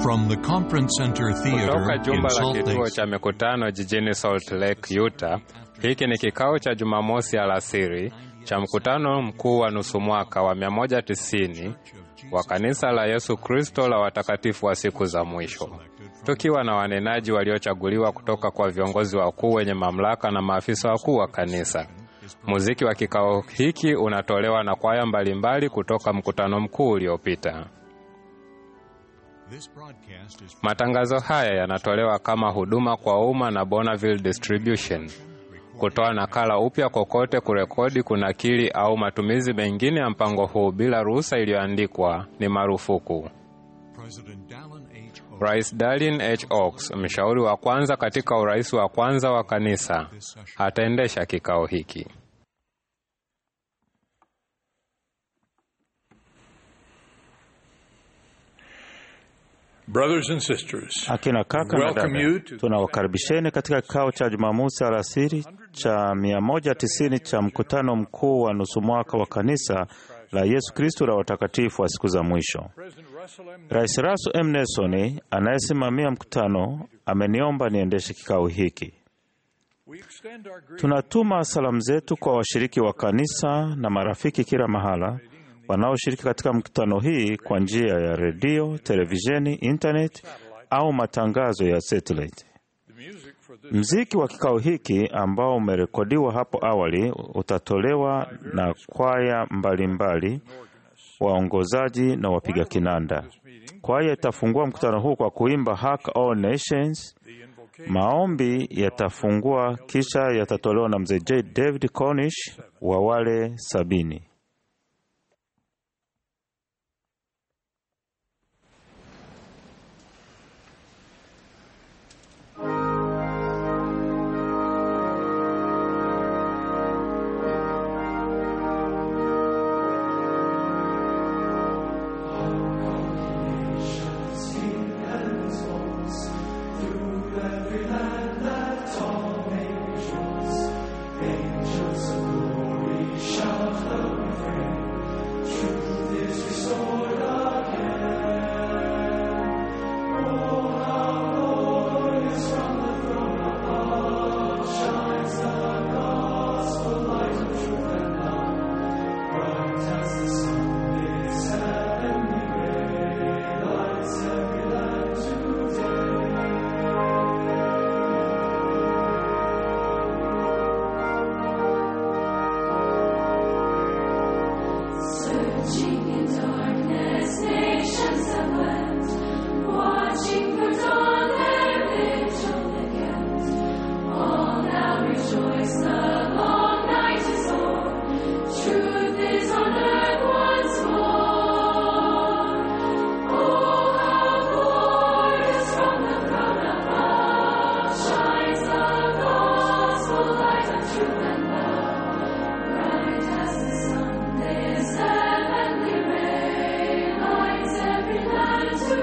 From the Conference Center Theater Kutoka in jumba la Salt kituo Lake cha mikutano jijini Salt Lake, Utah. Hiki ni kikao cha Jumamosi alasiri cha mkutano mkuu wa nusu mwaka wa 190 wa kanisa la Yesu Kristo la watakatifu wa siku za mwisho, tukiwa na wanenaji waliochaguliwa kutoka kwa viongozi wakuu wenye mamlaka na maafisa wakuu wa kanisa. Muziki wa kikao hiki unatolewa na kwaya mbalimbali kutoka mkutano mkuu uliopita. This broadcast is Matangazo haya yanatolewa kama huduma kwa umma na Bonneville Distribution. Kutoa nakala upya kokote, kurekodi, kunakili au matumizi mengine ya mpango huu bila ruhusa iliyoandikwa ni marufuku. President Dallin H. Oaks Rais Dallin H. Oaks, mshauri wa kwanza katika urais wa kwanza wa kanisa, ataendesha kikao hiki. Brothers and sisters, Akina kaka na Welcome dada, you to- tunawakaribisheni katika kikao cha Jumamosi alasiri cha 190 cha mkutano mkuu wa nusu mwaka wa kanisa la Yesu Kristo la watakatifu wa siku za mwisho. President Russell M. Rais Russell M. Nelson anayesimamia mkutano ameniomba niendeshe kikao hiki. We extend our greetings Tunatuma salamu zetu kwa washiriki wa kanisa na marafiki kila mahala wanaoshiriki katika mkutano hii kwa njia ya redio, televisheni, internet au matangazo ya satellite. the music for this Mziki wa kikao hiki ambao umerekodiwa hapo awali utatolewa na kwaya mbalimbali, waongozaji na wapiga kinanda. Kwaya itafungua mkutano huu kwa kuimba Hark All Nations. Maombi yatafungua kisha yatatolewa na mzee J. David Cornish wa wale sabini. Searching in darkness, nations have wept, watching for dawn their vigil beget. All now rejoice, the long night is o'er, truth is on earth once more. Oh, how glorious from the throne above shines the gospel light of truth and love. Bright as the sun, this heavenly ray lights every land to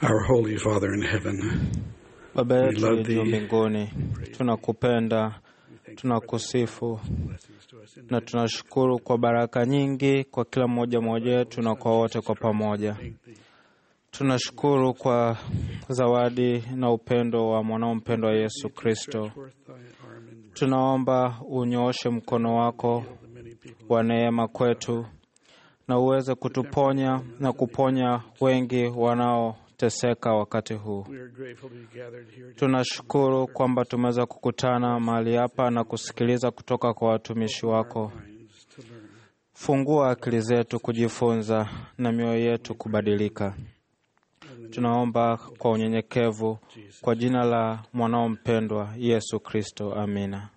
Our Holy Father in heaven, Baba yetu love uliye juu thee. mbinguni, tunakupenda, tunakusifu na tunashukuru kwa baraka nyingi kwa kila mmoja mmoja wetu na kwa wote kwa pamoja. Tunashukuru kwa zawadi na upendo wa mwanao mpendwa Yesu Kristo. Tunaomba unyooshe mkono wako wa neema kwetu na uweze kutuponya na kuponya wengi wanaoteseka wakati huu. we are grateful to be gathered here Tunashukuru kwamba tumeweza kukutana mahali hapa na kusikiliza kutoka kwa watumishi wako. Fungua akili zetu kujifunza na mioyo yetu kubadilika. Tunaomba kwa unyenyekevu kwa jina la mwanao mpendwa Yesu Kristo, amina.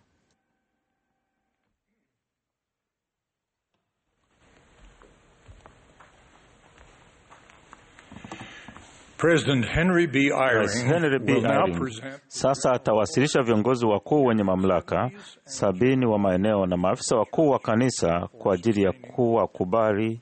President Henry B. Rais Eyring Henry B. will now Eyring present sasa atawasilisha viongozi wakuu wenye mamlaka sabini wa maeneo na maafisa wakuu wa kanisa kwa ajili ya kuwakubali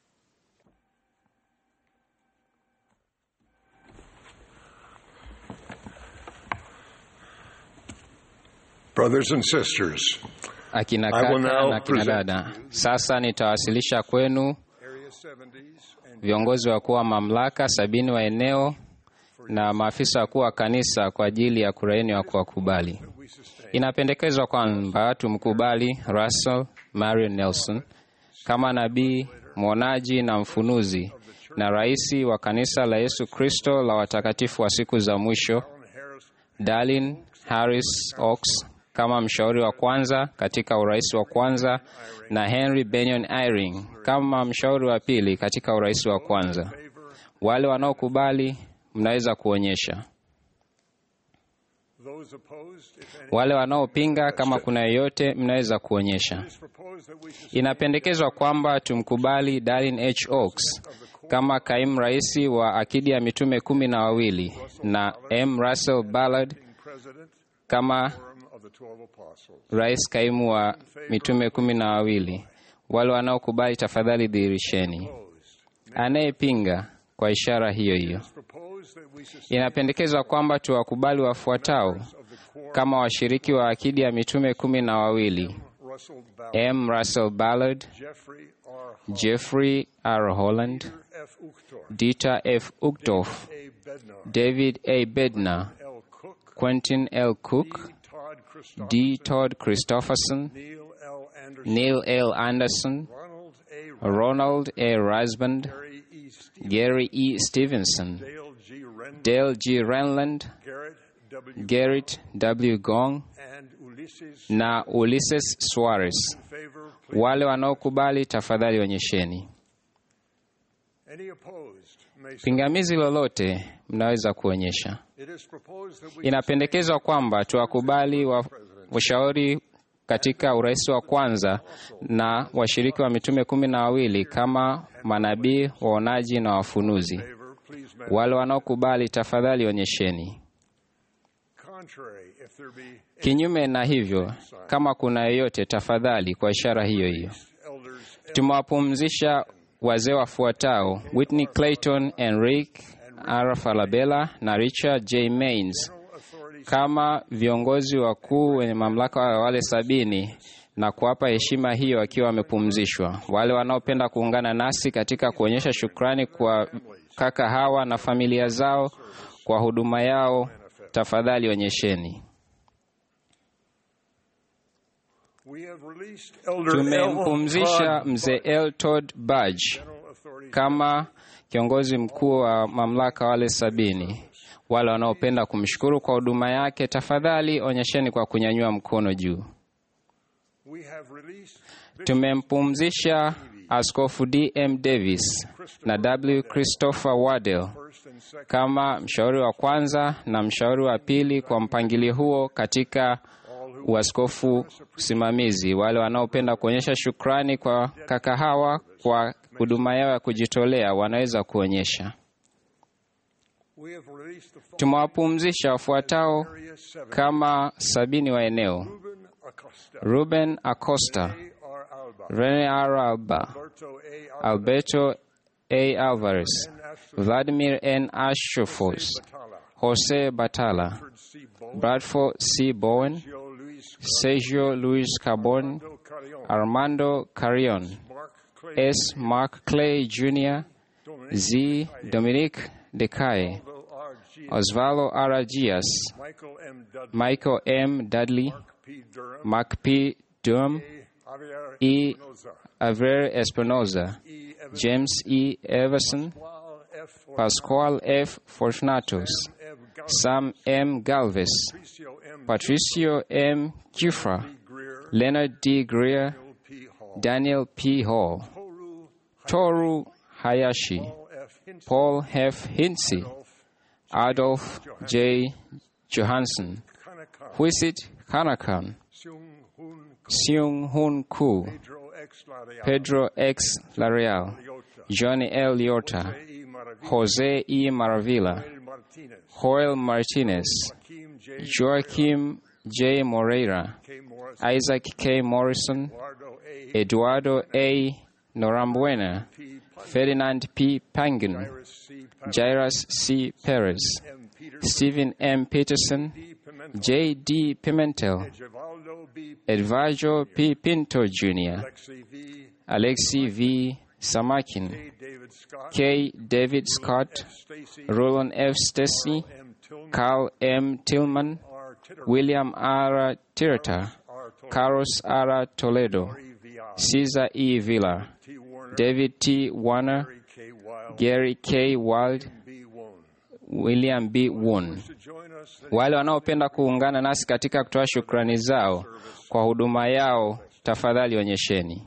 brothers and sisters. Akina I will kaka now na akina present dada, sasa nitawasilisha kwenu Area 70s and viongozi wakuu wa mamlaka sabini wa eneo na maafisa wakuu wa kanisa kwa ajili ya kuraini wa kuwakubali. Inapendekezwa kwamba tumkubali Russell Marion Nelson kama nabii, mwonaji na mfunuzi na rais wa kanisa la Yesu Kristo la watakatifu wa siku za mwisho, Darlin Harris Ox kama mshauri wa kwanza katika urais wa kwanza na Henry Benyon Eyring kama mshauri wa pili katika urais wa kwanza. Wale wanaokubali mnaweza kuonyesha. those opposed, if any, Wale wanaopinga kama kuna yeyote mnaweza kuonyesha. propose that we sustain Inapendekezwa kwamba tumkubali Darlin H. Oaks kama kaimu rais wa akidi ya mitume kumi na wawili na M. Russell Ballard President kama of the Twelve Apostles. rais kaimu wa mitume kumi na wawili. Wale wanaokubali tafadhali dhihirisheni. Anayepinga kwa ishara hiyo hiyo. Propose that we sustain Inapendekezwa kwamba tuwakubali wafuatao kama washiriki wa akidi ya mitume kumi na wawili: Russell Ballard, M. Russell Ballard, Jeffrey R. Jeffrey R. Holland, F. Uchtdorf, Dieter F. Uchtdorf, A. Bednar, David A. Bednar, L. Cook, Quentin L. Cook, Todd Christopher, D. Todd Christopherson, Neil L. Anderson, Neil L. Anderson, Ronald A. Ronald A. Rasband, Gary E. Steve, Gary E. Stevenson, Dale G. Ren, Dale G. Renland, Garrett W. Garrett W. Gong and Ulysses na Ulysses Suarez. favor. Please. Wale wanaokubali tafadhali onyesheni. Any opposed may Pingamizi lolote mnaweza kuonyesha. It is proposed that we Inapendekezwa kwamba tuwakubali wa washauri katika urais wa kwanza na washiriki wa mitume kumi na wawili kama manabii, waonaji na wafunuzi. favor, please, Madam. Wale wanaokubali tafadhali onyesheni. Contrary, if there be Kinyume na hivyo, kama kuna yeyote, tafadhali kwa ishara hiyo hiyo. elders Tumewapumzisha wazee wafuatao: Whitney Clayton, Enrique R. Falabella na Richard J. Mains kama viongozi wakuu wenye mamlaka wa wale sabini na kuwapa heshima hiyo wakiwa wamepumzishwa. Wale wanaopenda kuungana nasi katika kuonyesha shukrani kwa kaka hawa na familia zao kwa huduma yao, tafadhali onyesheni. we have released Elder L. Tumempumzisha Todd mzee L. Todd Budge General Authority kama kiongozi mkuu wa mamlaka wale sabini. Wale wanaopenda kumshukuru kwa huduma yake, tafadhali onyesheni kwa kunyanyua mkono juu. We have released Tumempumzisha Askofu D.M. Davis na W. Christopher Waddell first and second kama mshauri wa kwanza na mshauri wa pili kwa mpangilio huo katika uaskofu usimamizi. Wale wanaopenda kuonyesha shukrani kwa kaka hawa kwa huduma yao ya kujitolea wanaweza kuonyesha. we have released the following Tumewapumzisha wafuatao area seven kama sabini wa eneo: Ruben Acosta Ruben Acosta, A. R. Alba Rene R. Alba, Alberto A. Alvarez Alberto A. Alvarez, and Vladimir N. Ashofos, Batala, Jose Batala, Bradford C. Bowen, Bradford C. Bowen, Joe Luis Sergio Luis Carbon, Cardo Carrion, Armando Carrion, Mark Clay, S. Mark Clay Jr., Dominic Z. Dominic Decae, Osvaldo R. G. Osvaldo Aragias, Michael M. Dudley, Michael M. Dudley, P. Durham, Mark P. Durham, Javier E. Espinoza, Aver Espinoza, E. Evans, James E. Everson, Paul F. Pascual F. Fortunatus, M. Gal- Sam M. Galvez, Patricio M. Patricio M. Kufra, Greer, Leonard D. Greer, P. Hall, Daniel P. Hall, Toru Toru Hayashi, Paul F. Hinson, Paul F. Hinsey, Adolf J. Johansson, Kanaka, Huisit Hanakan, Seung Hoon, Seung Hoon Koo, Pedro X. Lareal, Pedro X. Lareal, Liotta, Johnny L. Liorta, E. Maravilla, Jose E. Maravilla, Joel Martinez, Joel Martinez, Joaquim J. Joaquim J. Moreira, K. Morris, Isaac K. Morrison, Eduardo A. Eduardo A. Norambuena, P. Ferdinand P. Pangan, Iris C. Pat- Jairus C. Perez, M. Peter Stephen M. Peterson, D. Pimentel, J. D. Pimentel, Evaldo B. Edvardo P. Pinto Jr., Alexi V. Alexi V. Samakin, K. David Scott, K. David Scott, Stacy Roland F. Stacy, M. Tillman, Carl M. Tillman, R. Titter, William R. Tirata, R. Toledo, Carlos R. Toledo, E. V. I. Caesar E. Villa, T. Warner, David T. Warner, Gary K. Wild, Gary K. Wild, B. Wone. William B. Woon. To join us, then Wale wanaopenda kuungana nasi katika kutoa shukrani zao kwa huduma yao, tafadhali onyesheni.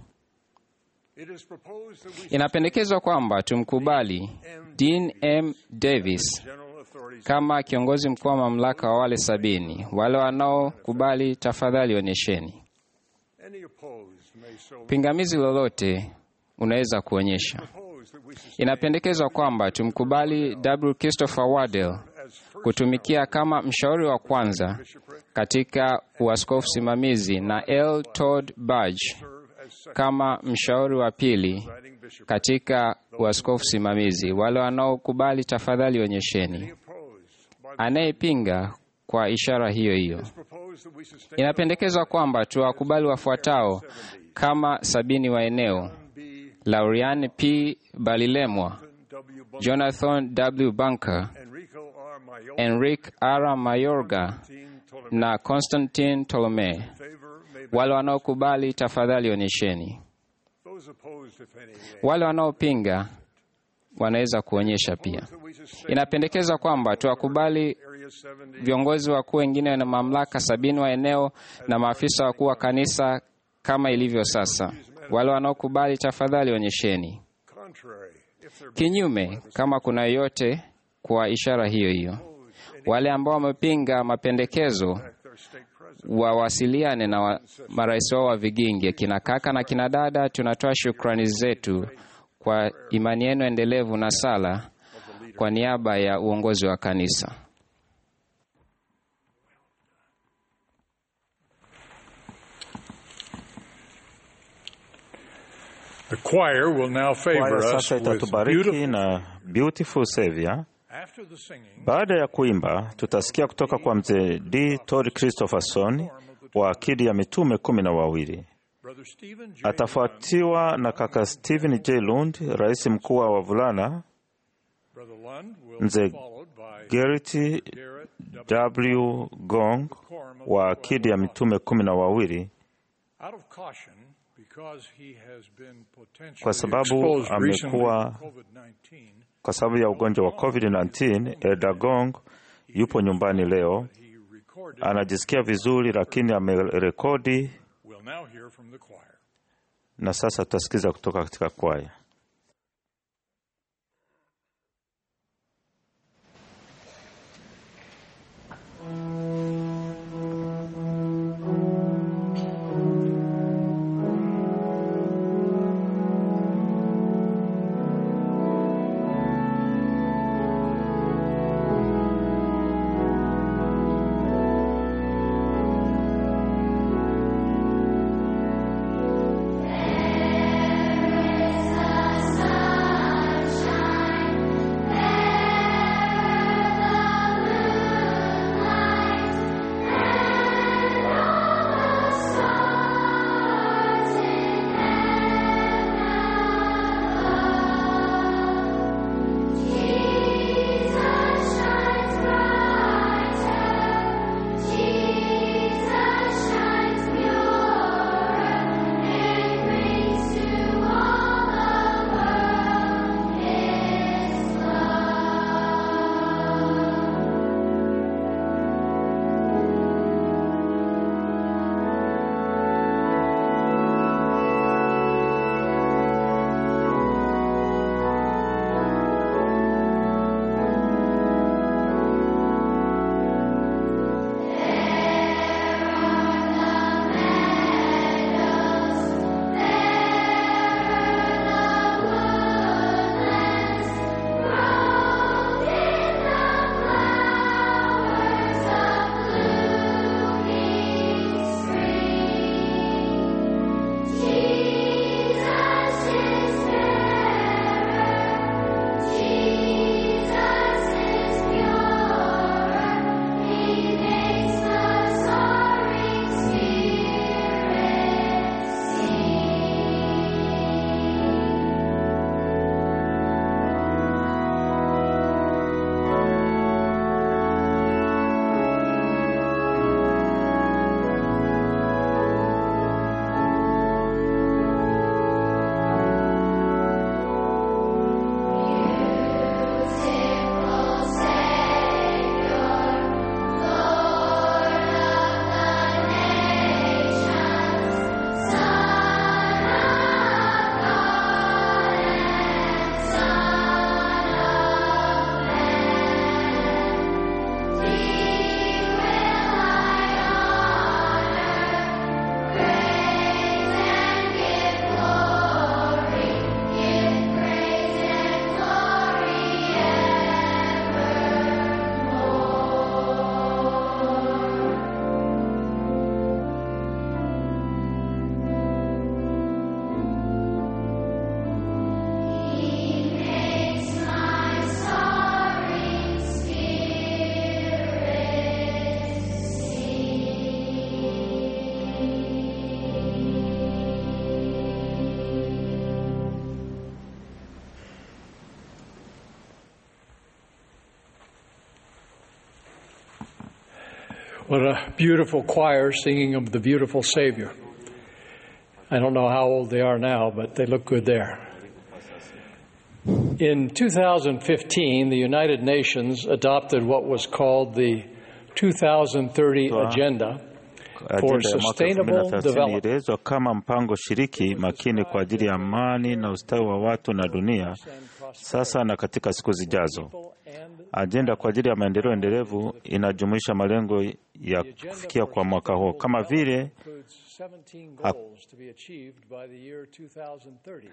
it is proposed that we Inapendekezwa kwamba tumkubali Dean M. Davis general authorities kama kiongozi mkuu wa mamlaka wa wale sabini. Wale wanaokubali, tafadhali onyesheni. any opposed may so Pingamizi lolote unaweza kuonyesha. propose that we sustain Inapendekezwa kwamba tumkubali W. Christopher Wardell as first kutumikia kama mshauri wa kwanza bishopric, katika uaskofu simamizi na L. Todd Budge serve as second kama mshauri wa pili presiding bishop. katika uaskofu simamizi. Wale wanaokubali tafadhali onyesheni. Opposed by the Anayepinga kwa ishara hiyo hiyo. proposed that we sustain Inapendekezwa kwamba tuwakubali wafuatao kama sabini wa eneo: B. Laurian P. Balilemwa, W. Bunker, Jonathan W. Bunker, Enrico R. Mayor, Enrique R. Mayorga Team Ptolemy. na Constantine Tolome. Favor may be Wale wanaokubali tafadhali onyesheni. those opposed, if any. Wale wanaopinga wanaweza kuonyesha pia. That we sustain Inapendekeza kwamba tuwakubali Area 70 viongozi wakuu wengine na mamlaka sabini wa eneo na maafisa wakuu wa kanisa kama ilivyo sasa. Wale wanaokubali tafadhali onyesheni. contrary if there be Kinyume, kama kuna yoyote kwa ishara hiyo hiyo. Wale ambao wamepinga mapendekezo their state president. wawasiliane na wa, marais wao wa vigingi. Kina kaka na kina dada, tunatoa shukrani zetu kwa imani yenu endelevu na sala kwa niaba ya uongozi wa kanisa. The choir will now favor Kwaya us sasa with itatubariki beautiful. na Beautiful Savior. After the singing, Baada ya kuimba, tutasikia kutoka kwa mzee D. Todd Christopherson wa akidi ya mitume kumi na wawili. Brother Stephen J. Atafuatiwa na kaka Stephen J. Lund, rais mkuu wa wavulana, Brother Lund will Mzee be followed by Gerrit Garrett W. W. Gong wa akidi ya mitume kumi na wawili Out of caution, because he has been potentially Kwa sababu exposed recently amekuwa- to COVID-19, kwa sababu ya ugonjwa wa COVID-19. Elda Gong yupo nyumbani leo, he recorded. anajisikia vizuri, lakini amerekodi, We'll now hear from the choir. na sasa tutasikiza kutoka katika kwaya. There is a What a beautiful choir singing of the beautiful Savior. I don't know how old they are now, but they look good there. In 2015, the United Nations adopted what was called the 2030 Wow. Agenda for Ajenda ya mwaka Sustainable 2030 Development. ilielezwa kama mpango shiriki makini kwa ajili ya amani na ustawi wa watu na dunia sasa na katika siku zijazo. Ajenda kwa ajili ya maendeleo endelevu inajumuisha malengo ya kufikia kwa mwaka huo kama vile includes 17 goals to be achieved by the year 2030,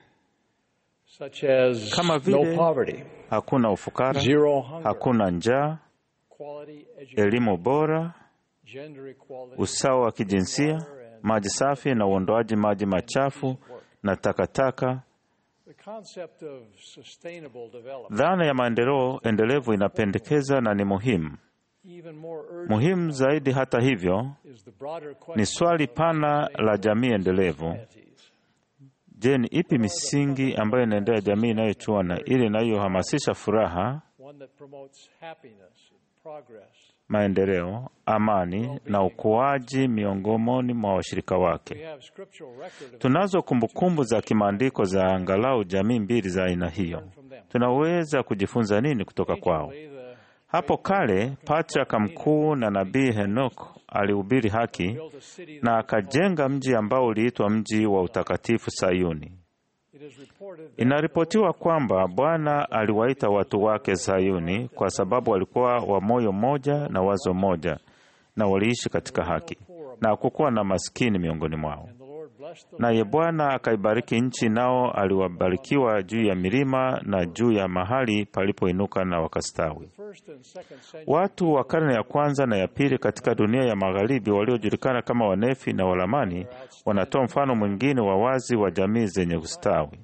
such as Kama no vile poverty, hakuna ufukara, zero hunger, hakuna njaa, quality education, elimu bora, gender equality, usawa wa kijinsia, maji safi na uondoaji maji machafu na takataka. the concept of sustainable development. Dhana ya maendeleo endelevu inapendekeza na ni muhimu. Even more urgent Muhimu zaidi, hata hivyo, is the broader question ni swali pana la jamii endelevu. of societies. Je, ni ipi misingi ambayo inaendea jamii inayochuana ili inayohamasisha furaha, one that promotes happiness, progress. maendeleo, amani na ukuaji miongoni mwa washirika We wake? have scriptural record of Tunazo kumbukumbu za kimaandiko za angalau jamii mbili za aina hiyo. from them. Tunaweza kujifunza nini kutoka kwao? Anciently, the Hapo kale patriaka mkuu na nabii Henok alihubiri haki built a city na that akajenga mji ambao uliitwa mji wa utakatifu Sayuni. it is reported that Inaripotiwa kwamba Bwana aliwaita watu wake Sayuni kwa sababu walikuwa wa moyo mmoja na wazo moja na waliishi katika haki na hakukuwa na maskini miongoni mwao. the Lord blessed them Naye Bwana akaibariki nchi, nao aliwabarikiwa juu ya milima na juu ya mahali palipoinuka na wakastawi. first and second century Watu wa karne ya kwanza na ya pili katika dunia ya magharibi waliojulikana kama Wanefi na Walamani wanatoa mfano mwingine wa wazi wa jamii zenye ustawi.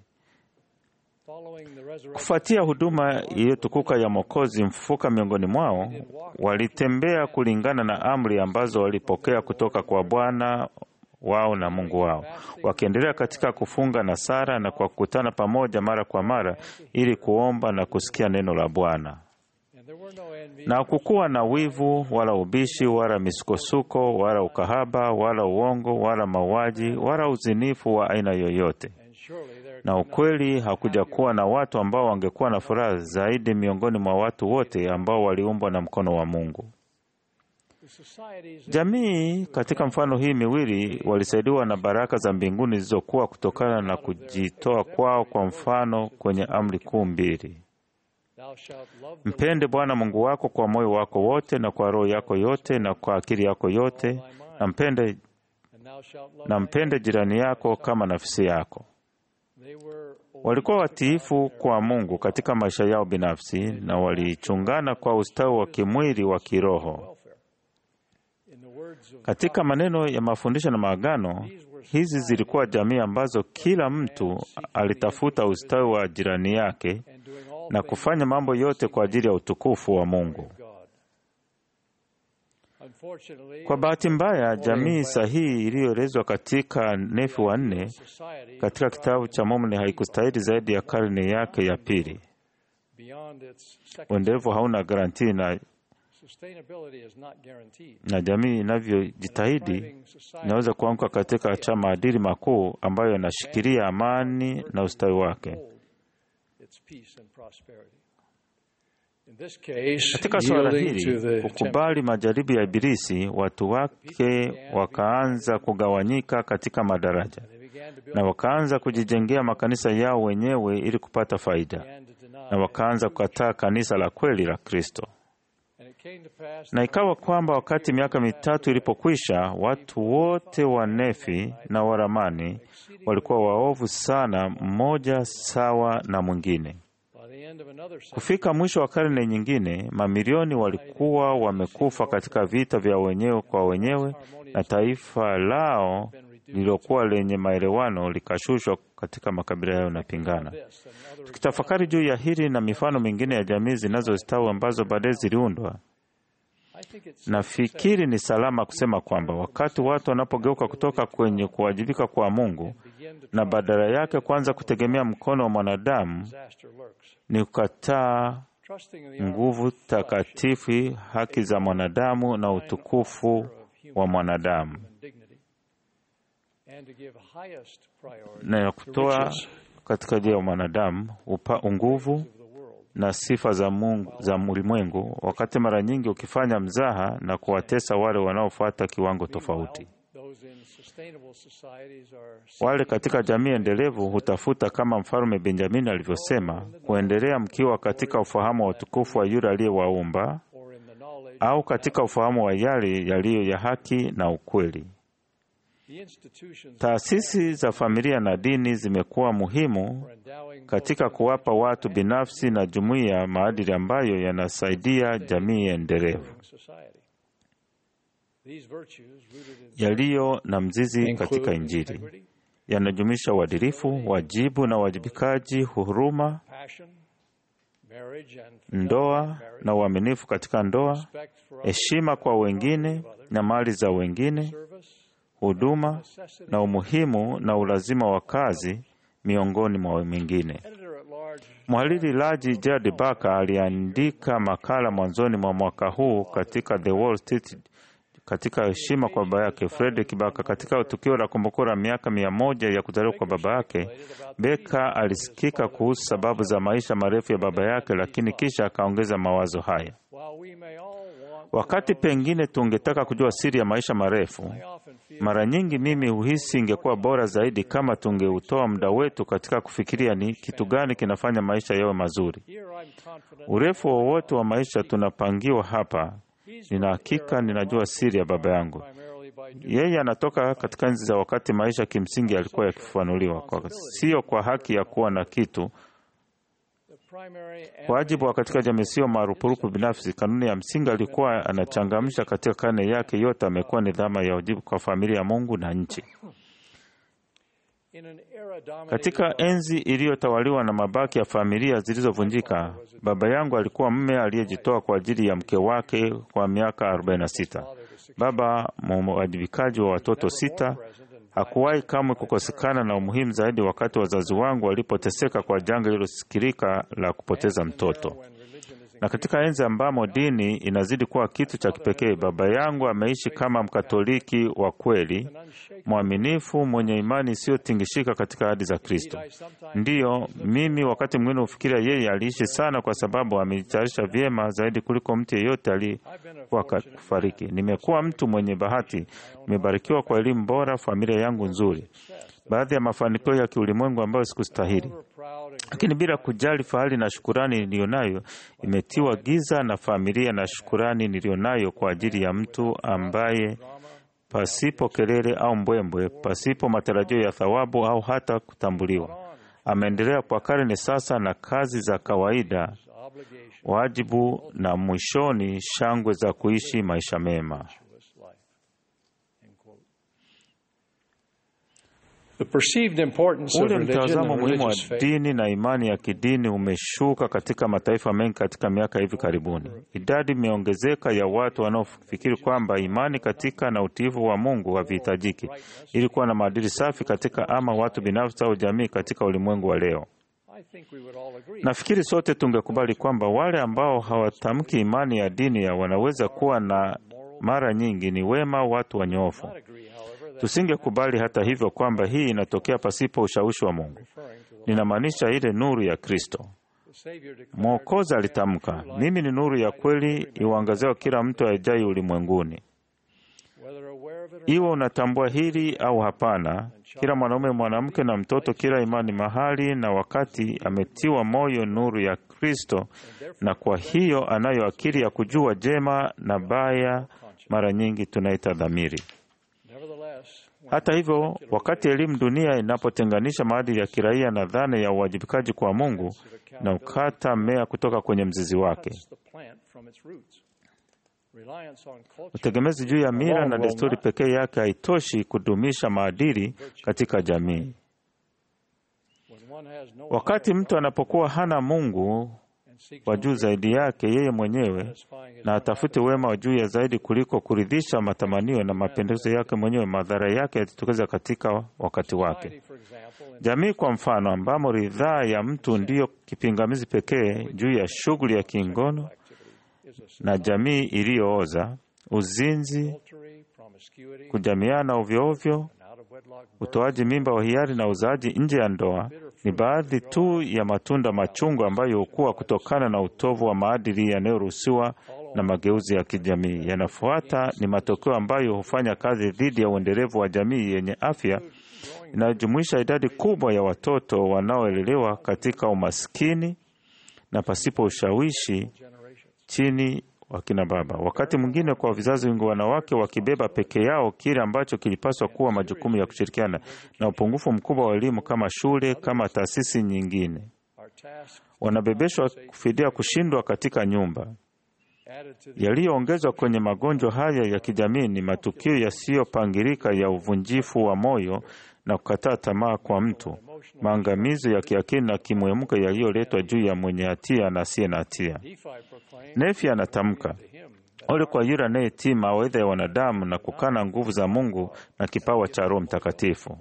following the resurrection Kufuatia huduma iliyotukuka ya Mwokozi mfufuka miongoni mwao, walitembea kulingana na amri ambazo walipokea kutoka kwa Bwana wao na Mungu wao, wakiendelea katika kufunga na sara na kwa kukutana pamoja mara kwa mara ili kuomba na kusikia neno la Bwana. and there were no envy Na hakukuwa na wivu wala ubishi wala misukosuko wala ukahaba wala uongo wala mauaji wala uzinifu wa aina yoyote. and surely there Na ukweli hakuja kuwa na watu ambao wangekuwa na furaha zaidi miongoni mwa watu wote ambao waliumbwa na mkono wa Mungu. the societies Jamii katika mfano hii miwili walisaidiwa na baraka za mbinguni zilizokuwa kutokana na kujitoa kwao, kwa mfano kwenye amri kuu mbili: thou shalt love the mpende Bwana Mungu wako kwa moyo wako wote na kwa roho yako yote na kwa akili yako yote, na mpende, and thou shalt love na thy mpende jirani yako kama nafsi yako. They were Walikuwa watiifu kwa Mungu katika maisha yao binafsi na walichungana kwa ustawi wa kimwili wa kiroho. welfare. In the words of Katika maneno ya mafundisho na maagano, hizi zilikuwa jamii ambazo kila mtu alitafuta ustawi wa jirani yake and doing all na kufanya mambo yote kwa ajili ya utukufu wa Mungu. God. Unfortunately, Kwa bahati mbaya, jamii sahihi iliyoelezwa katika Nefi wa nne society katika kitabu cha Mormoni haikustahili zaidi ya karne yake ya pili. beyond its second Uendelevu hauna garantii na, sustainability is not guaranteed. na jamii inavyojitahidi Thriving society inaweza kuanguka katika cha maadili makuu ambayo yanashikilia amani na ustawi wake. hold its peace and prosperity. In this case, Katika suala yielding to hili, the kukubali majaribu ya Ibilisi, watu wake wakaanza kugawanyika katika madaraja they began to build na wakaanza kujijengea makanisa yao wenyewe ili kupata faida, began to deny. na wakaanza kukataa kanisa la kweli la Kristo. And it came to pass Na ikawa kwamba wakati miaka mitatu ilipokwisha, watu wote wa Nefi na Waramani walikuwa waovu sana, mmoja sawa na mwingine. by the end of another century, Kufika mwisho wa karne nyingine, mamilioni walikuwa wamekufa katika vita vya wenyewe kwa wenyewe, na taifa lao lililokuwa lenye maelewano likashushwa katika makabila yao yanapingana. this and other Tukitafakari juu ya hili na mifano mingine ya jamii zinazostawi ambazo baadaye ziliundwa, I think it's nafikiri ni salama kusema kwamba wakati watu wanapogeuka kutoka kwenye kuwajibika kwa Mungu begin to na badala yake kuanza kutegemea mkono wa mwanadamu, disaster lurks. ni kukataa trusting in the armor nguvu takatifu, haki za mwanadamu na utukufu wa mwanadamu, and dignity, and to give highest priority na ya to kutoa riches katika ajili ya mwanadamu upa nguvu of the world. na sifa za Mungu za ulimwengu, wakati mara nyingi ukifanya mzaha na kuwatesa wale wanaofuata kiwango tofauti. Those in sustainable societies are Wale katika jamii endelevu hutafuta, kama mfalme Benjamini alivyosema, kuendelea mkiwa katika ufahamu wa utukufu wa yule aliyewaumba or in the knowledge au katika ufahamu wa yale yaliyo ya haki na ukweli. the institutions Taasisi za familia na dini zimekuwa muhimu for endowing katika kuwapa watu binafsi na jumuiya maadili ambayo yanasaidia jamii endelevu both society. These virtues rooted in yaliyo na mzizi katika include Injili integrity, yanajumuisha uadilifu, wajibu na uwajibikaji, huruma, passion, marriage and ndoa fidelity, na uaminifu katika ndoa, respect for others, heshima kwa wengine na mali za wengine, service, huduma na umuhimu na ulazima wa kazi, miongoni mwa mengine. editor at large Mhariri Raji Jadi Baka aliandika makala mwanzoni mwa mwaka huu katika The Wall Street katika heshima kwa baba yake Frederick Baka. Katika tukio la kumbukumbu la miaka mia moja ya kuzaliwa kwa baba yake, Beka alisikika kuhusu sababu za maisha marefu ya baba yake, lakini kisha akaongeza mawazo haya: while we may all want wakati pengine tungetaka kujua siri ya maisha marefu, I often feel mara nyingi mimi huhisi ingekuwa bora zaidi kama tungeutoa muda wetu katika kufikiria ni kitu gani kinafanya maisha yawe mazuri. here I'm confident Urefu wowote wa maisha tunapangiwa hapa. Nina hakika ninajua siri ya baba yangu. primarily by duty Yeye anatoka katika enzi za wakati maisha kimsingi yalikuwa yakifafanuliwa, kwa sio kwa haki ya kuwa na kitu. the primary and Wajibu wa katika jamii sio marupurupu binafsi. Kanuni ya msingi alikuwa anachangamsha katika karne yake yote, amekuwa ni dhama ya wajibu kwa familia ya Mungu na nchi. in an era dominated Katika by enzi iliyotawaliwa na mabaki ya familia zilizovunjika, baba yangu alikuwa mme aliyejitoa kwa ajili ya mke wake kwa miaka 46. Baba mwajibikaji wa watoto sita, hakuwahi kamwe kukosekana na umuhimu zaidi wakati wazazi wangu walipoteseka kwa janga lililosikirika la kupoteza mtoto. when religion is Na katika enzi ambamo dini inazidi kuwa kitu cha kipekee, baba yangu ameishi kama Mkatoliki wa kweli, mwaminifu, mwenye imani isiyotingishika katika ahadi za Kristo. Ndiyo, mimi wakati mwingine hufikiria yeye aliishi sana, kwa sababu amejitayarisha vyema zaidi kuliko mtu yeyote aliyekuwa kufariki. Nimekuwa mtu mwenye bahati, nimebarikiwa kwa elimu bora, familia yangu nzuri, baadhi ya mafanikio ya kiulimwengu ambayo sikustahili proud and lakini bila kujali fahari na shukurani niliyonayo, imetiwa giza na familia na shukurani niliyonayo kwa ajili ya mtu ambaye pasipo kelele au mbwembwe, pasipo matarajio ya thawabu au hata kutambuliwa, ameendelea kwa karne sasa na kazi za kawaida, obligation wajibu na mwishoni shangwe za kuishi maisha mema. virtuous life. End quote. The perceived importance of Ule religion mtazamo and muhimu wa religious faith dini na imani ya kidini umeshuka katika mataifa mengi katika miaka hivi karibuni. Idadi imeongezeka ya watu wanaofikiri kwamba imani katika na utiifu wa Mungu havihitajiki ili kuwa na maadili safi katika ama watu binafsi au jamii katika ulimwengu wa leo. I think we would all agree. Nafikiri sote tungekubali kwamba wale ambao hawatamki imani ya dini ya wanaweza kuwa na mara nyingi ni wema, watu wanyofu. Not agree, however, that Tusingekubali hata hivyo kwamba hii inatokea pasipo ushawishi wa Mungu. referring to Ninamaanisha ile nuru ya Kristo. the Savior declared, Mwokozi alitamka, mimi ni nuru ya kweli iuangaziao kila mtu ajaye ulimwenguni. whether aware of it or Iwe unatambua hili au hapana, kila mwanaume, mwanamke na mtoto, kila imani mahali na wakati ametiwa moyo nuru ya Kristo, na kwa hiyo anayo akili ya kujua jema na baya, mara nyingi tunaita dhamiri. nevertheless, when Hata hivyo, wakati elimu dunia inapotenganisha maadili ya kiraia na dhana ya uwajibikaji kwa Mungu na ukata mmea kutoka kwenye mzizi wake, cuts the plant from its roots. Reliance on culture utegemezi juu ya mila na desturi pekee yake haitoshi kudumisha maadili katika jamii. when one has no Wakati mtu anapokuwa hana Mungu wa juu zaidi yake yeye mwenyewe na atafute wema wa juu ya zaidi kuliko kuridhisha matamanio na mapendekezo yake mwenyewe, madhara yake yatitokeza katika wakati wake. Jamii kwa mfano, ambamo ridhaa ya mtu ndiyo kipingamizi pekee juu ya shughuli ya kingono na jamii iliyooza, uzinzi, kujamiana ovyoovyo, utoaji mimba wa hiari na uzaaji nje ya ndoa ni baadhi tu ya matunda machungu ambayo hukua kutokana na utovu wa maadili yanayoruhusiwa na mageuzi ya kijamii. Yanafuata ni matokeo ambayo hufanya kazi dhidi ya uendelevu wa jamii yenye afya inayojumuisha idadi kubwa ya watoto wanaoelelewa katika umaskini na pasipo ushawishi chini wakina baba. Wakati mwingine kwa vizazi vingi, wanawake wakibeba peke yao kile ambacho kilipaswa kuwa majukumu ya kushirikiana, na upungufu mkubwa wa elimu kama shule, kama taasisi nyingine, wanabebeshwa kufidia kushindwa katika nyumba. Yaliyoongezwa kwenye magonjwa haya ya kijamii ni matukio yasiyopangilika ya uvunjifu wa moyo na kukataa tamaa kwa mtu, maangamizo ya kiakili na kimwemko yaliyoletwa juu ya mwenye hatia na asiye na hatia. Nefi anatamka, ole kwa yule anayetii mawaidha ya wanadamu na kukana nguvu za Mungu na kipawa cha Roho Mtakatifu.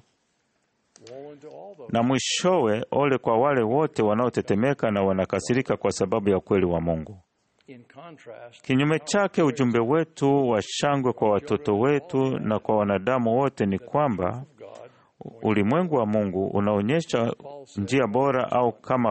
Na mwishowe, ole kwa wale wote wanaotetemeka na wanakasirika kwa sababu ya ukweli wa Mungu. Kinyume chake, ujumbe wetu wa shangwe kwa watoto wetu na kwa wanadamu wote ni kwamba ulimwengu wa Mungu unaonyesha njia bora au kama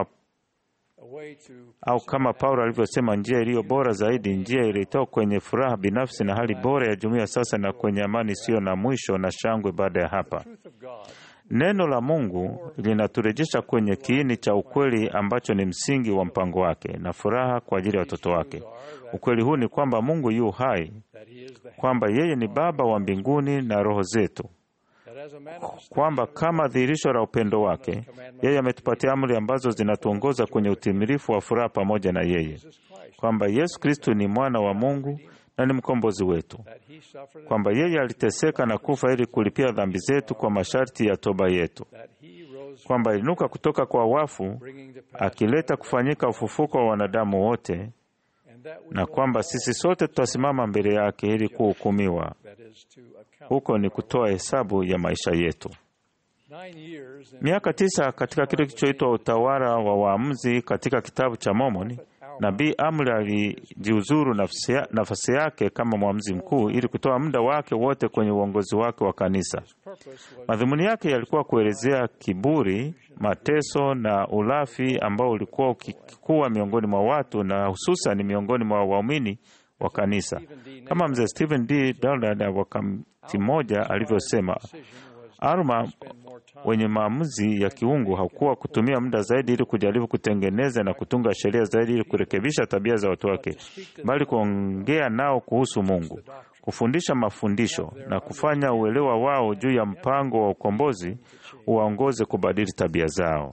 au kama Paulo alivyosema, njia iliyo bora zaidi, njia ilitoka kwenye furaha binafsi na hali bora ya jumuiya sasa na kwenye amani isiyo na mwisho na shangwe baada ya hapa. Neno la Mungu linaturejesha kwenye kiini cha ukweli ambacho ni msingi wa mpango wake na furaha kwa ajili ya watoto wake. Ukweli huu ni kwamba Mungu yu hai, kwamba yeye ni Baba wa mbinguni na roho zetu, kwamba kama dhihirisho la upendo wake yeye ametupatia amri ambazo zinatuongoza kwenye utimilifu wa furaha pamoja na yeye, kwamba Yesu Kristo ni mwana wa Mungu na ni mkombozi wetu, kwamba yeye aliteseka na kufa ili kulipia dhambi zetu kwa masharti ya toba yetu, kwamba aliinuka kutoka kwa wafu akileta kufanyika ufufuko wa wanadamu wote, na kwamba sisi sote tutasimama mbele yake ili kuhukumiwa. Huko ni kutoa hesabu ya maisha yetu. Miaka tisa katika kile kilichoitwa utawala wa waamuzi katika kitabu cha Mormoni, Nabii Amri alijiuzuru nafasi yake kama mwamuzi mkuu ili kutoa muda wake wote kwenye uongozi wake wa kanisa. Madhumuni yake yalikuwa kuelezea kiburi, mateso na ulafi ambao ulikuwa ukikuwa miongoni mwa watu na hususan miongoni mwa waumini wa kanisa, kama mzee Stephen D. Dallard wa wakati mmoja alivyosema, Arma wenye maamuzi ya kiungu hakuwa kutumia muda zaidi ili kujaribu kutengeneza na kutunga sheria zaidi ili kurekebisha tabia za watu wake, bali kuongea nao kuhusu Mungu, kufundisha mafundisho na kufanya uelewa wao juu ya mpango wa ukombozi uwaongoze kubadili tabia zao.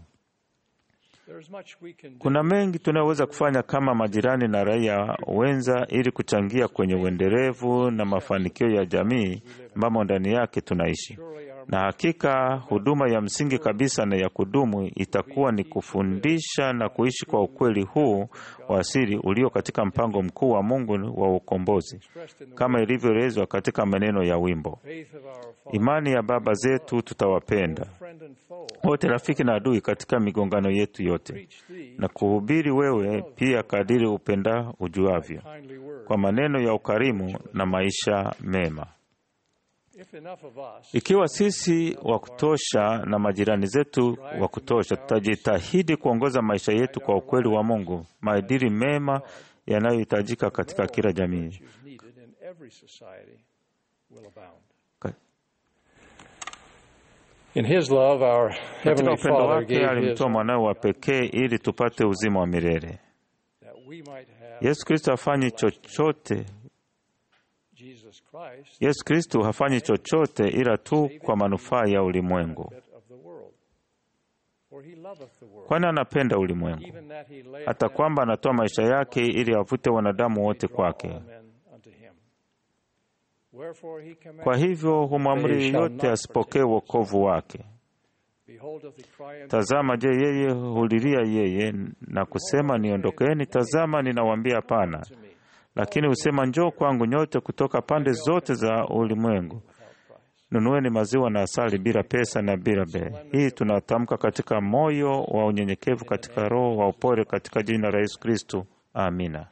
Kuna mengi tunayoweza kufanya kama majirani na raia wenza ili kuchangia kwenye uendelevu na mafanikio ya jamii ambamo ndani yake tunaishi. Na hakika huduma ya msingi kabisa na ya kudumu itakuwa ni kufundisha na kuishi kwa ukweli huu wa asili ulio katika mpango mkuu wa Mungu wa ukombozi, kama ilivyoelezwa katika maneno ya wimbo, imani ya baba zetu tutawapenda wote, rafiki na adui, katika migongano yetu yote, na kuhubiri wewe pia kadiri upenda ujuavyo, kwa maneno ya ukarimu na maisha mema. Ikiwa sisi wa kutosha na majirani zetu wa kutosha, tutajitahidi kuongoza maisha yetu kwa ukweli wa Mungu, maadili mema yanayohitajika katika kila jamii. Katika upendo wake alimtoa mwanawe wa pekee ili tupate uzima wa milele. Yesu Kristo hafanyi chochote Yesu Kristo hafanyi chochote ila tu kwa manufaa ya ulimwengu, kwani anapenda ulimwengu hata kwamba anatoa maisha yake ili avute wanadamu wote kwake. Kwa hivyo humwamri yeyote asipokee wokovu wake. Behold, doth he cry unto Tazama, je, yeye hulilia yeye na kusema niondokeni? Tazama, ninawaambia hapana. Lakini husema njoo kwangu nyote kutoka pande zote za ulimwengu, nunueni maziwa na asali bila pesa na bila bei. Hii tunatamka katika moyo wa unyenyekevu, katika roho wa upole, katika jina la Yesu Kristo. Amina.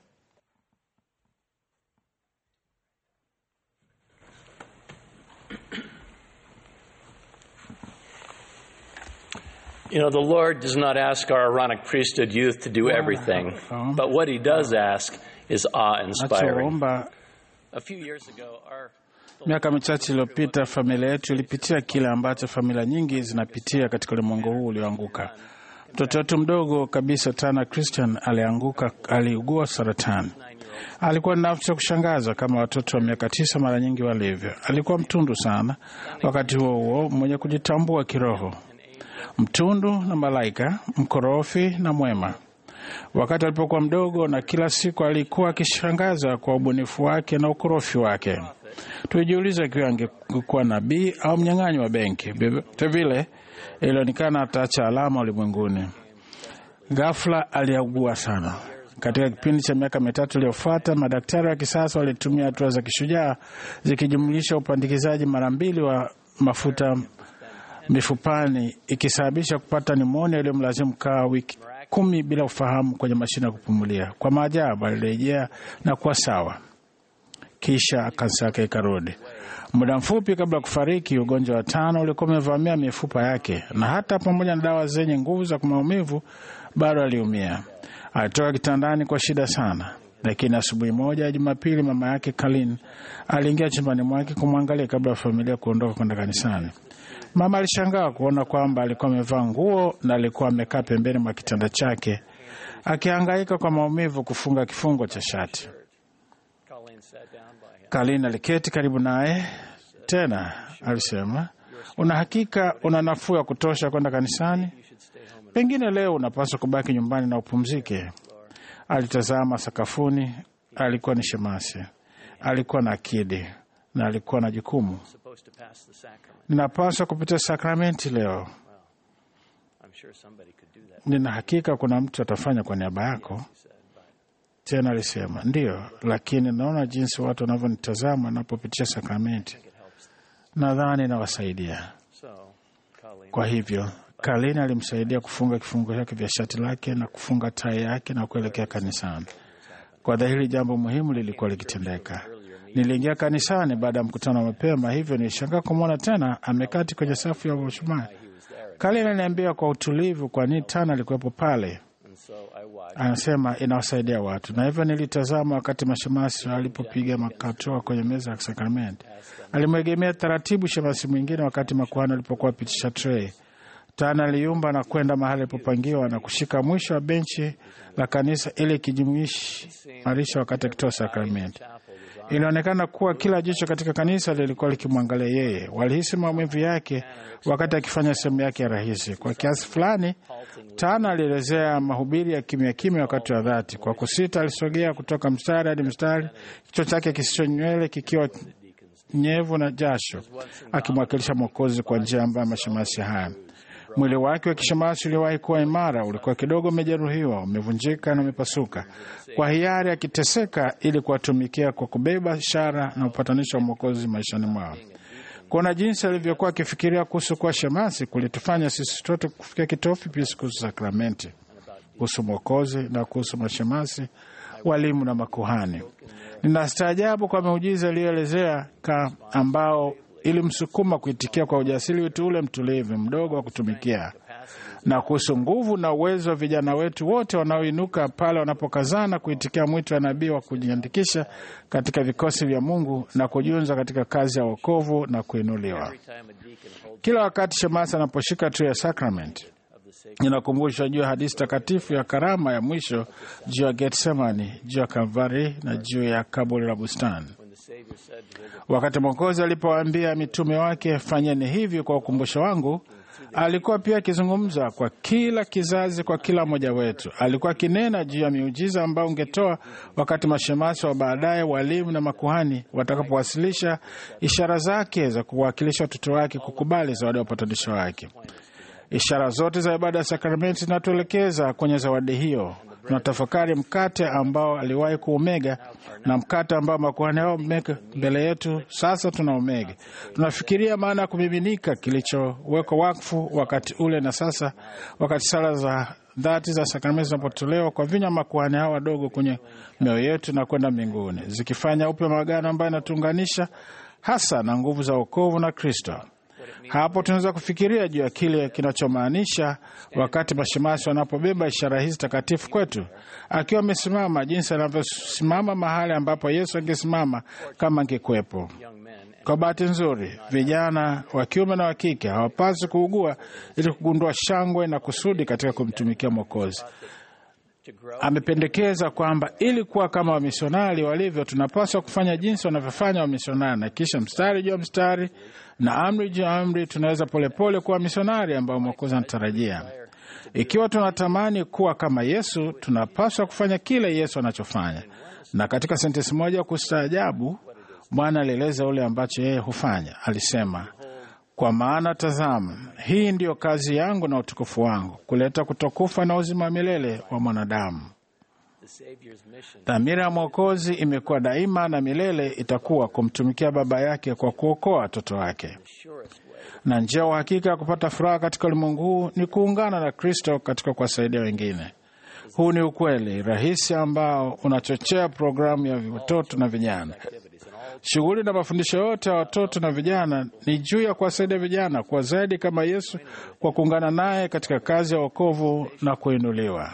You know, the Lord does not ask our Aaronic priesthood youth to do everything, but what He does ask is awe inspiring. Nachoomba, A few years ago, our miaka michache iliyopita, familia yetu ilipitia kile ambacho familia nyingi zinapitia katika ulimwengu huu ulioanguka. Mtoto wetu mdogo kabisa Tana Christian alianguka, aliugua saratani. Alikuwa na nafsi ya kushangaza kama watoto wa miaka tisa mara nyingi walivyo. Alikuwa mtundu sana, wakati huo huo mwenye kujitambua kiroho, mtundu na malaika, mkorofi na mwema. Wakati alipokuwa mdogo, na kila siku alikuwa akishangaza kwa ubunifu wake na ukorofi wake. Tulijiuliza ikiwa angekuwa nabii au mnyang'anyi wa benki. Vilevile ilionekana ataacha alama ulimwenguni. Ghafla aliugua sana. Katika kipindi cha miaka mitatu iliyofuata, madaktari wa kisasa walitumia hatua za kishujaa zikijumlisha upandikizaji mara mbili wa mafuta mifupani, ikisababisha kupata nimonia iliyomlazimu kaa wiki kumi bila ufahamu kwenye mashine ya kupumulia. Kwa maajabu, alirejea na kuwa sawa, kisha kansa yake ikarudi. Muda mfupi kabla ya kufariki, ugonjwa wa tano ulikuwa umevamia mifupa yake, na hata pamoja na dawa zenye nguvu za maumivu bado aliumia. Alitoka kitandani kwa shida sana, lakini asubuhi moja ya Jumapili, mama yake Kalin aliingia chumbani mwake kumwangalia kabla ya familia kuondoka kwenda kanisani. Mama alishangaa kuona kwamba alikuwa amevaa nguo na alikuwa amekaa pembeni mwa kitanda chake akihangaika kwa maumivu kufunga kifungo cha shati. Colleen sat down by him. Kalin aliketi karibu naye tena, alisema, una hakika una nafuu ya kutosha kwenda kanisani? Pengine leo unapaswa kubaki nyumbani na upumzike. Alitazama sakafuni. Alikuwa ni shemasi, alikuwa na akidi na alikuwa na jukumu. Supposed to pass the sacrament. Ninapaswa kupitia sakramenti leo. I'm sure somebody could do that. Nina hakika kuna mtu atafanya kwa niaba yako. Tena alisema ndiyo, lakini naona jinsi watu wanavyonitazama napopitia sakramenti, nadhani nawasaidia. So, Colleen, Kwa hivyo Kalini alimsaidia kufunga kifungo chake vya shati lake na kufunga tai yake na kuelekea kanisani. Kwa dhahiri jambo muhimu lilikuwa likitendeka. Niliingia kanisani baada ya mkutano wa mapema, hivyo nilishangaa kumwona tena amekati kwenye safu ya washumaa. Kalini aliniambia kwa utulivu kwa nini tana alikuwepo pale. and so I watched. Anasema inawasaidia watu, na hivyo nilitazama wakati mashemasi alipopiga makatoa kwenye meza ya sakramenti. Alimwegemea taratibu shemasi mwingine wakati makuhani alipokuwa wapitisha trei. Tana aliumba na kwenda mahali alipopangiwa na kushika mwisho wa benchi la kanisa ili ikijimarisha wakati akitoa sakramenti. Ilionekana kuwa kila jicho katika kanisa lilikuwa likimwangalia yeye. Walihisi maumivu yake wakati akifanya sehemu yake ya rahisi. Kwa kiasi fulani, Tana alielezea mahubiri ya kimya kimya wakati wa dhati. Kwa kusita, alisogea kutoka mstari hadi mstari, kichwa chake kisicho nywele kikiwa nyevu na jasho, akimwakilisha Mwokozi kwa njia ambayo mashemasi haya Mwili wake wa kishemasi uliwahi kuwa imara, ulikuwa kidogo umejeruhiwa, umevunjika na umepasuka, kwa hiari akiteseka ili kuwatumikia kwa kubeba ishara na upatanisho wa Mwokozi maishani mwao. Kuona jinsi alivyokuwa akifikiria kuhusu kuwa shemasi kulitufanya sisi sote kufikia kitofi pia kuhusu sakramenti, kuhusu Mwokozi na kuhusu mashemasi, walimu na makuhani. Ninastaajabu kwa miujiza iliyoelezea ka ambao ilimsukuma kuitikia kwa ujasiri wetu ule mtulivu mdogo wa kutumikia, na kuhusu nguvu na uwezo wa vijana wetu wote wanaoinuka pale wanapokazana kuitikia mwito wa nabii wa kujiandikisha katika vikosi vya Mungu na kujiunza katika kazi ya wokovu na kuinuliwa. Kila wakati shemasi anaposhika tu ya sakramenti inakumbusha juu ya hadithi takatifu ya karama ya mwisho juu ya Getsemani, juu ya Kalvari na juu ya kaburi la bustani. Wakati Mwokozi alipowaambia mitume wake, fanyeni hivi kwa ukumbusho wangu, alikuwa pia akizungumza kwa kila kizazi, kwa kila mmoja wetu. Alikuwa akinena juu ya miujiza ambayo ungetoa wakati mashemasi wa baadaye, walimu na makuhani watakapowasilisha ishara zake za kuwakilisha watoto wake kukubali zawadi ya upatanisho wake. Ishara zote za ibada ya sakramenti zinatuelekeza kwenye zawadi hiyo. Tunatafakari mkate ambao aliwahi kuumega na mkate ambao makuhani hao wameka mbele yetu, sasa tuna umega. Tunafikiria maana ya kumiminika kilichowekwa wakfu wakati ule na sasa, wakati sala za dhati za sakramenti zinapotolewa kwa vinywa makuhani hao wadogo kwenye mioyo yetu na kwenda mbinguni, zikifanya upya maagano ambayo yanatuunganisha hasa na nguvu za wokovu na Kristo. Hapo tunaweza kufikiria juu ya kile kinachomaanisha wakati mashemasi wanapobeba ishara hizi takatifu kwetu, akiwa amesimama, jinsi anavyosimama mahali ambapo Yesu angesimama kama angekuwepo. Kwa bahati nzuri, vijana wa kiume na wa kike hawapaswi kuugua ili kugundua shangwe na kusudi katika kumtumikia Mwokozi. Amependekeza kwamba ili kuwa kama wamisionari walivyo, tunapaswa kufanya jinsi wanavyofanya wamisionari, na kisha mstari juu ya mstari na amri juu ya amri, tunaweza polepole kuwa misionari ambao Mwokozi anatarajia. Ikiwa tunatamani kuwa kama Yesu, tunapaswa kufanya kile Yesu anachofanya. Na katika sentensi moja kustaajabu, Bwana alieleza ule ambacho yeye hufanya. Alisema, kwa maana tazama, hii ndiyo kazi yangu na utukufu wangu, kuleta kutokufa na uzima wa milele wa mwanadamu. Dhamira ya Mwokozi imekuwa daima na milele itakuwa kumtumikia Baba yake kwa kuokoa watoto wake, na njia ya uhakika ya kupata furaha katika ulimwengu huu ni kuungana na Kristo katika kuwasaidia wengine. Huu ni ukweli rahisi ambao unachochea programu ya watoto na vijana. Shughuli na mafundisho yote ya watoto na vijana ni juu ya kuwasaidia vijana kuwa zaidi kama Yesu kwa kuungana naye katika kazi ya wokovu na kuinuliwa.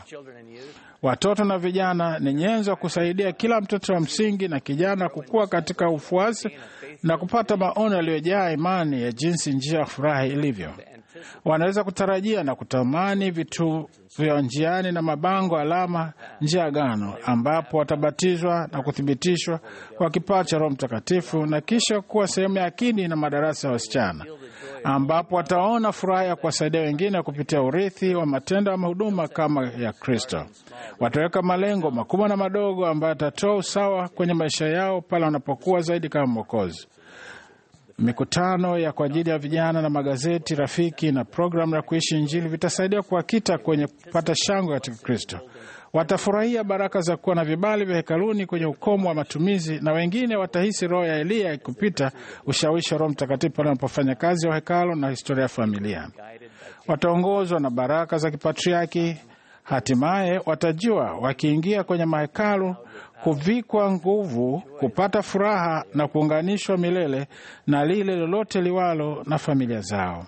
Watoto na vijana ni nyenzo ya kusaidia kila mtoto wa msingi na kijana kukua katika ufuasi na kupata maono yaliyojaa imani ya jinsi njia ya furaha ilivyo. Wanaweza kutarajia na kutamani vitu vya njiani na mabango alama njia ya agano, ambapo watabatizwa na kuthibitishwa kwa kipawa cha Roho Mtakatifu na kisha kuwa sehemu ya akidi na madarasa ya wasichana, ambapo wataona furaha ya kuwasaidia wengine kupitia urithi wa matendo ya mahuduma kama ya Kristo. Wataweka malengo makubwa na madogo ambayo yatatoa usawa kwenye maisha yao pale wanapokuwa zaidi kama Mwokozi. Mikutano ya kwa ajili ya vijana na magazeti rafiki na programu ya kuishi Injili vitasaidia kuwakita kwenye kupata shangwe katika Kristo. Watafurahia baraka za kuwa na vibali vya hekaluni kwenye ukomo wa matumizi, na wengine watahisi roho ya Eliya ikupita ushawishi wa Roho Mtakatifu pale wanapofanya kazi ya hekalo na historia ya familia. Wataongozwa na baraka za kipatriaki. Hatimaye watajua wakiingia kwenye mahekalu kuvikwa nguvu, kupata furaha na kuunganishwa milele na lile lolote liwalo na familia zao.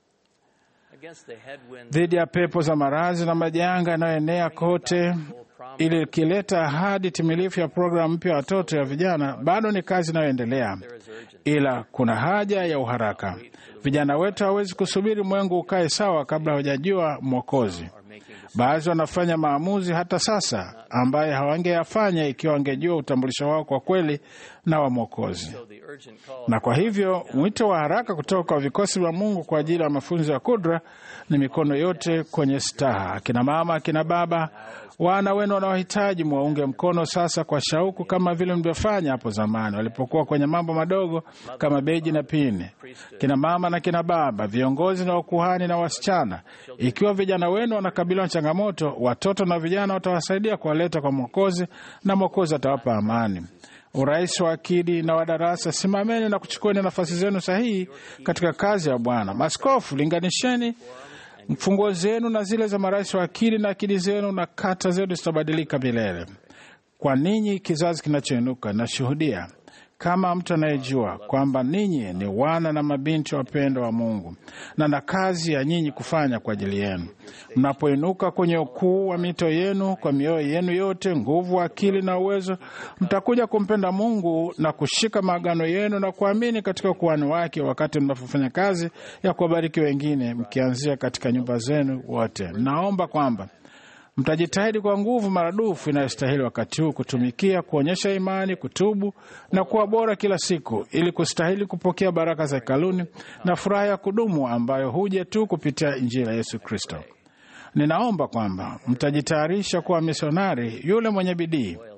Dhidi ya pepo za maradhi na majanga yanayoenea kote, ili ikileta ahadi timilifu ya programu mpya ya watoto ya vijana, bado ni kazi inayoendelea, ila kuna haja ya uharaka. Vijana wetu hawezi kusubiri mwengu ukae sawa kabla hawajajua Mwokozi. Baadhi wanafanya maamuzi hata sasa ambaye hawangeyafanya ikiwa wangejua utambulisho wao kwa kweli na wa Mwokozi. Na kwa hivyo mwito wa haraka kutoka kwa vikosi vya Mungu kwa ajili ya mafunzo ya kudra ni mikono yote kwenye staha. Akina mama, akina baba, wana wenu wanaohitaji mwaunge mkono sasa kwa shauku, kama vile mlivyofanya hapo zamani walipokuwa kwenye mambo madogo kama beji na pini. Kina mama na kina baba, viongozi na wakuhani na wasichana, ikiwa vijana wenu wanakabiliwa na changamoto, watoto na vijana watawasaidia kuwaleta kwa Mwokozi na Mwokozi atawapa amani. Urais wa akidi na wadarasa, simameni na kuchukueni nafasi zenu sahihi katika kazi ya Bwana. Maskofu, linganisheni funguo zenu na zile za marais wa akili na akili zenu na kata zenu zitabadilika milele. Kwa ninyi kizazi kinachoinuka, nashuhudia kama mtu anayejua kwamba ninyi ni wana na mabinti wapendwa wa Mungu, na na kazi ya nyinyi kufanya kwa ajili yenu. Mnapoinuka kwenye ukuu wa mito yenu kwa mioyo yenu yote, nguvu, akili na uwezo, mtakuja kumpenda Mungu na kushika maagano yenu na kuamini katika ukuhani wake, wakati mnapofanya kazi ya kuwabariki wengine, mkianzia katika nyumba zenu wote. Naomba kwamba mtajitahidi kwa nguvu maradufu inayostahili wakati huu kutumikia, kuonyesha imani, kutubu na kuwa bora kila siku, ili kustahili kupokea baraka za hekaluni na furaha ya kudumu ambayo huja tu kupitia Injili ya Yesu Kristo. Ninaomba kwamba mtajitayarisha kuwa misionari yule mwenye bidii,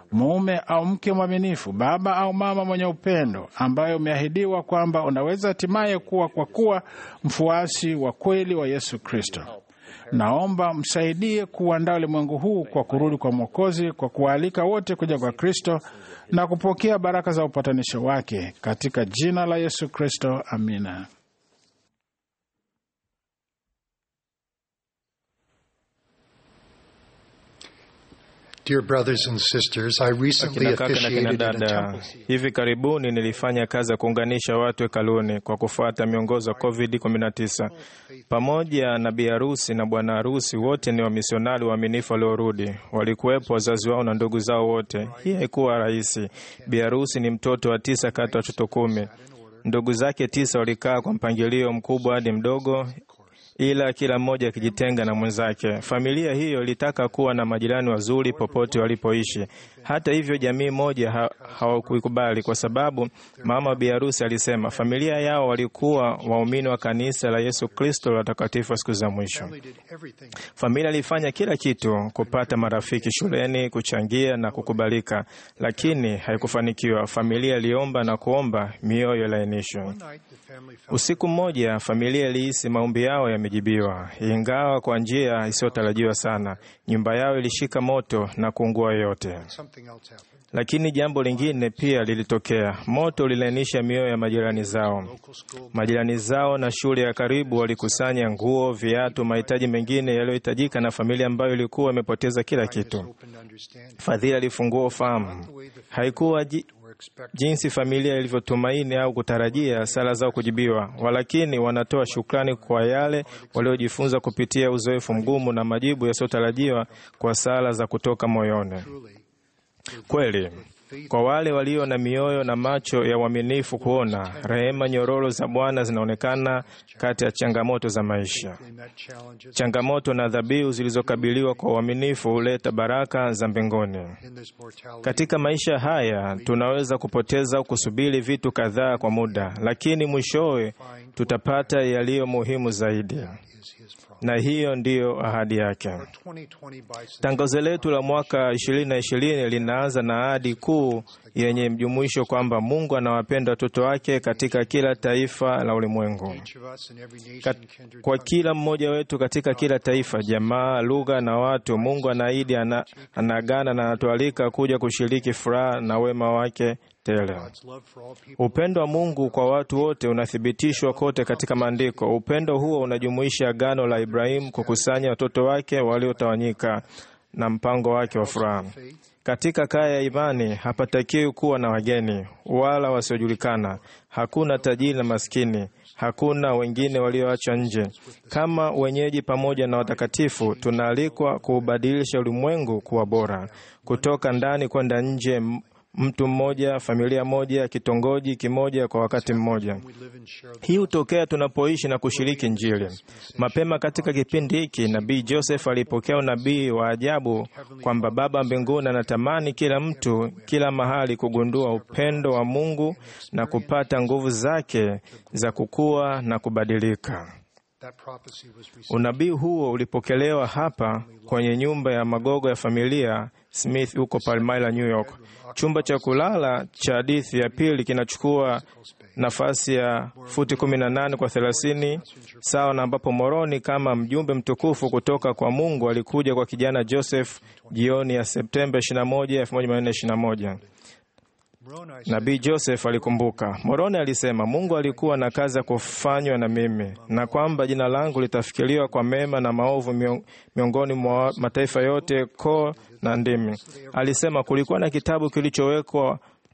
mume au mke mwaminifu, baba au mama mwenye upendo, ambaye umeahidiwa kwamba unaweza hatimaye kuwa kwa kuwa mfuasi wa kweli wa Yesu Kristo. Naomba msaidie kuandaa ulimwengu huu kwa kurudi kwa Mwokozi, kwa kuwaalika wote kuja kwa Kristo na kupokea baraka za upatanisho wake, katika jina la Yesu Kristo, amina. Dear brothers and sisters, I recently Akina kaka na kina officiated in a dada, temple. hivi karibuni nilifanya kazi ya kuunganisha watu hekaluni kwa kufuata miongozo ya COVID-19. Pamoja na bi harusi na bwana harusi, wote ni wamisionari waaminifu waliorudi. Walikuwepo wazazi wao na ndugu zao wote. Hii haikuwa rahisi. Bi harusi ni mtoto wa tisa kati ya watoto kumi. Ndugu zake tisa walikaa kwa mpangilio mkubwa hadi mdogo, ila kila mmoja akijitenga na mwenzake. Familia hiyo ilitaka kuwa na majirani wazuri popote walipoishi. Hata hivyo, jamii moja ha hawakuikubali kwa sababu mama wa biharusi alisema familia yao walikuwa waumini wa kanisa la Yesu Kristo la watakatifu wa siku za mwisho. Familia ilifanya kila kitu kupata marafiki shuleni, kuchangia na kukubalika, lakini haikufanikiwa. Familia iliomba na kuomba, mioyo ilainishwa. Usiku mmoja familia ilihisi maombi yao yamejibiwa, ingawa kwa njia isiyotarajiwa sana. Nyumba yao ilishika moto na kuungua yote. Lakini jambo lingine pia lilitokea. Moto ulilainisha mioyo ya majirani zao. Majirani zao na shule ya karibu walikusanya nguo, viatu, mahitaji mengine yaliyohitajika na familia ambayo ilikuwa imepoteza kila kitu. Fadhili alifungua ufahamu. Haikuwa ji, jinsi familia ilivyotumaini au kutarajia sala zao kujibiwa, walakini wanatoa shukrani kwa yale waliojifunza kupitia uzoefu mgumu na majibu yasiyotarajiwa kwa sala za kutoka moyoni. Kweli, kwa wale walio na mioyo na macho ya uaminifu kuona, rehema nyororo za Bwana zinaonekana kati ya changamoto za maisha. Changamoto na dhabihu zilizokabiliwa kwa uaminifu huleta baraka za mbinguni. Katika maisha haya tunaweza kupoteza au kusubiri vitu kadhaa kwa muda, lakini mwishowe tutapata yaliyo muhimu zaidi, na hiyo ndiyo ahadi yake. Tangazo letu la mwaka 2020 linaanza na ahadi kuu yenye mjumuisho kwamba Mungu anawapenda watoto wake katika kila taifa la ulimwengu. Kat, kwa kila mmoja wetu katika kila taifa, jamaa, lugha na watu, Mungu anaahidi, ana, anagana na anatualika kuja kushiriki furaha na wema wake tele. Upendo wa Mungu kwa watu wote unathibitishwa kote katika Maandiko. Upendo huo unajumuisha agano la Ibrahimu kukusanya watoto wake waliotawanyika na mpango wake wa furaha. Katika kaya ya imani hapatakiwi kuwa na wageni wala wasiojulikana. Hakuna tajiri na maskini, hakuna wengine walioachwa nje. Kama wenyeji pamoja na watakatifu, tunaalikwa kuubadilisha ulimwengu kuwa bora, kutoka ndani kwenda nje mtu mmoja, familia moja, kitongoji kimoja kwa wakati mmoja. Hii hutokea tunapoishi na kushiriki Injili. Mapema katika kipindi hiki, nabii Joseph alipokea unabii wa ajabu kwamba Baba mbinguni anatamani kila mtu, kila mahali kugundua upendo wa Mungu na kupata nguvu zake za kukua na kubadilika. Unabii huo ulipokelewa hapa kwenye nyumba ya magogo ya familia Smith huko Palmyra, New York. Chumba cha kulala cha hadithi ya pili kinachukua nafasi ya futi 18 kwa 30 sawa na ambapo Moroni kama mjumbe mtukufu kutoka kwa Mungu alikuja kwa kijana Joseph jioni ya Septemba 21, 1421. Nabii Joseph alikumbuka. Moroni alisema Mungu alikuwa na kazi ya kufanywa na mimi, na kwamba jina langu litafikiriwa kwa mema na maovu miongoni mwa mataifa yote, koo na ndimi. Alisema kulikuwa na kitabu kilichowekwa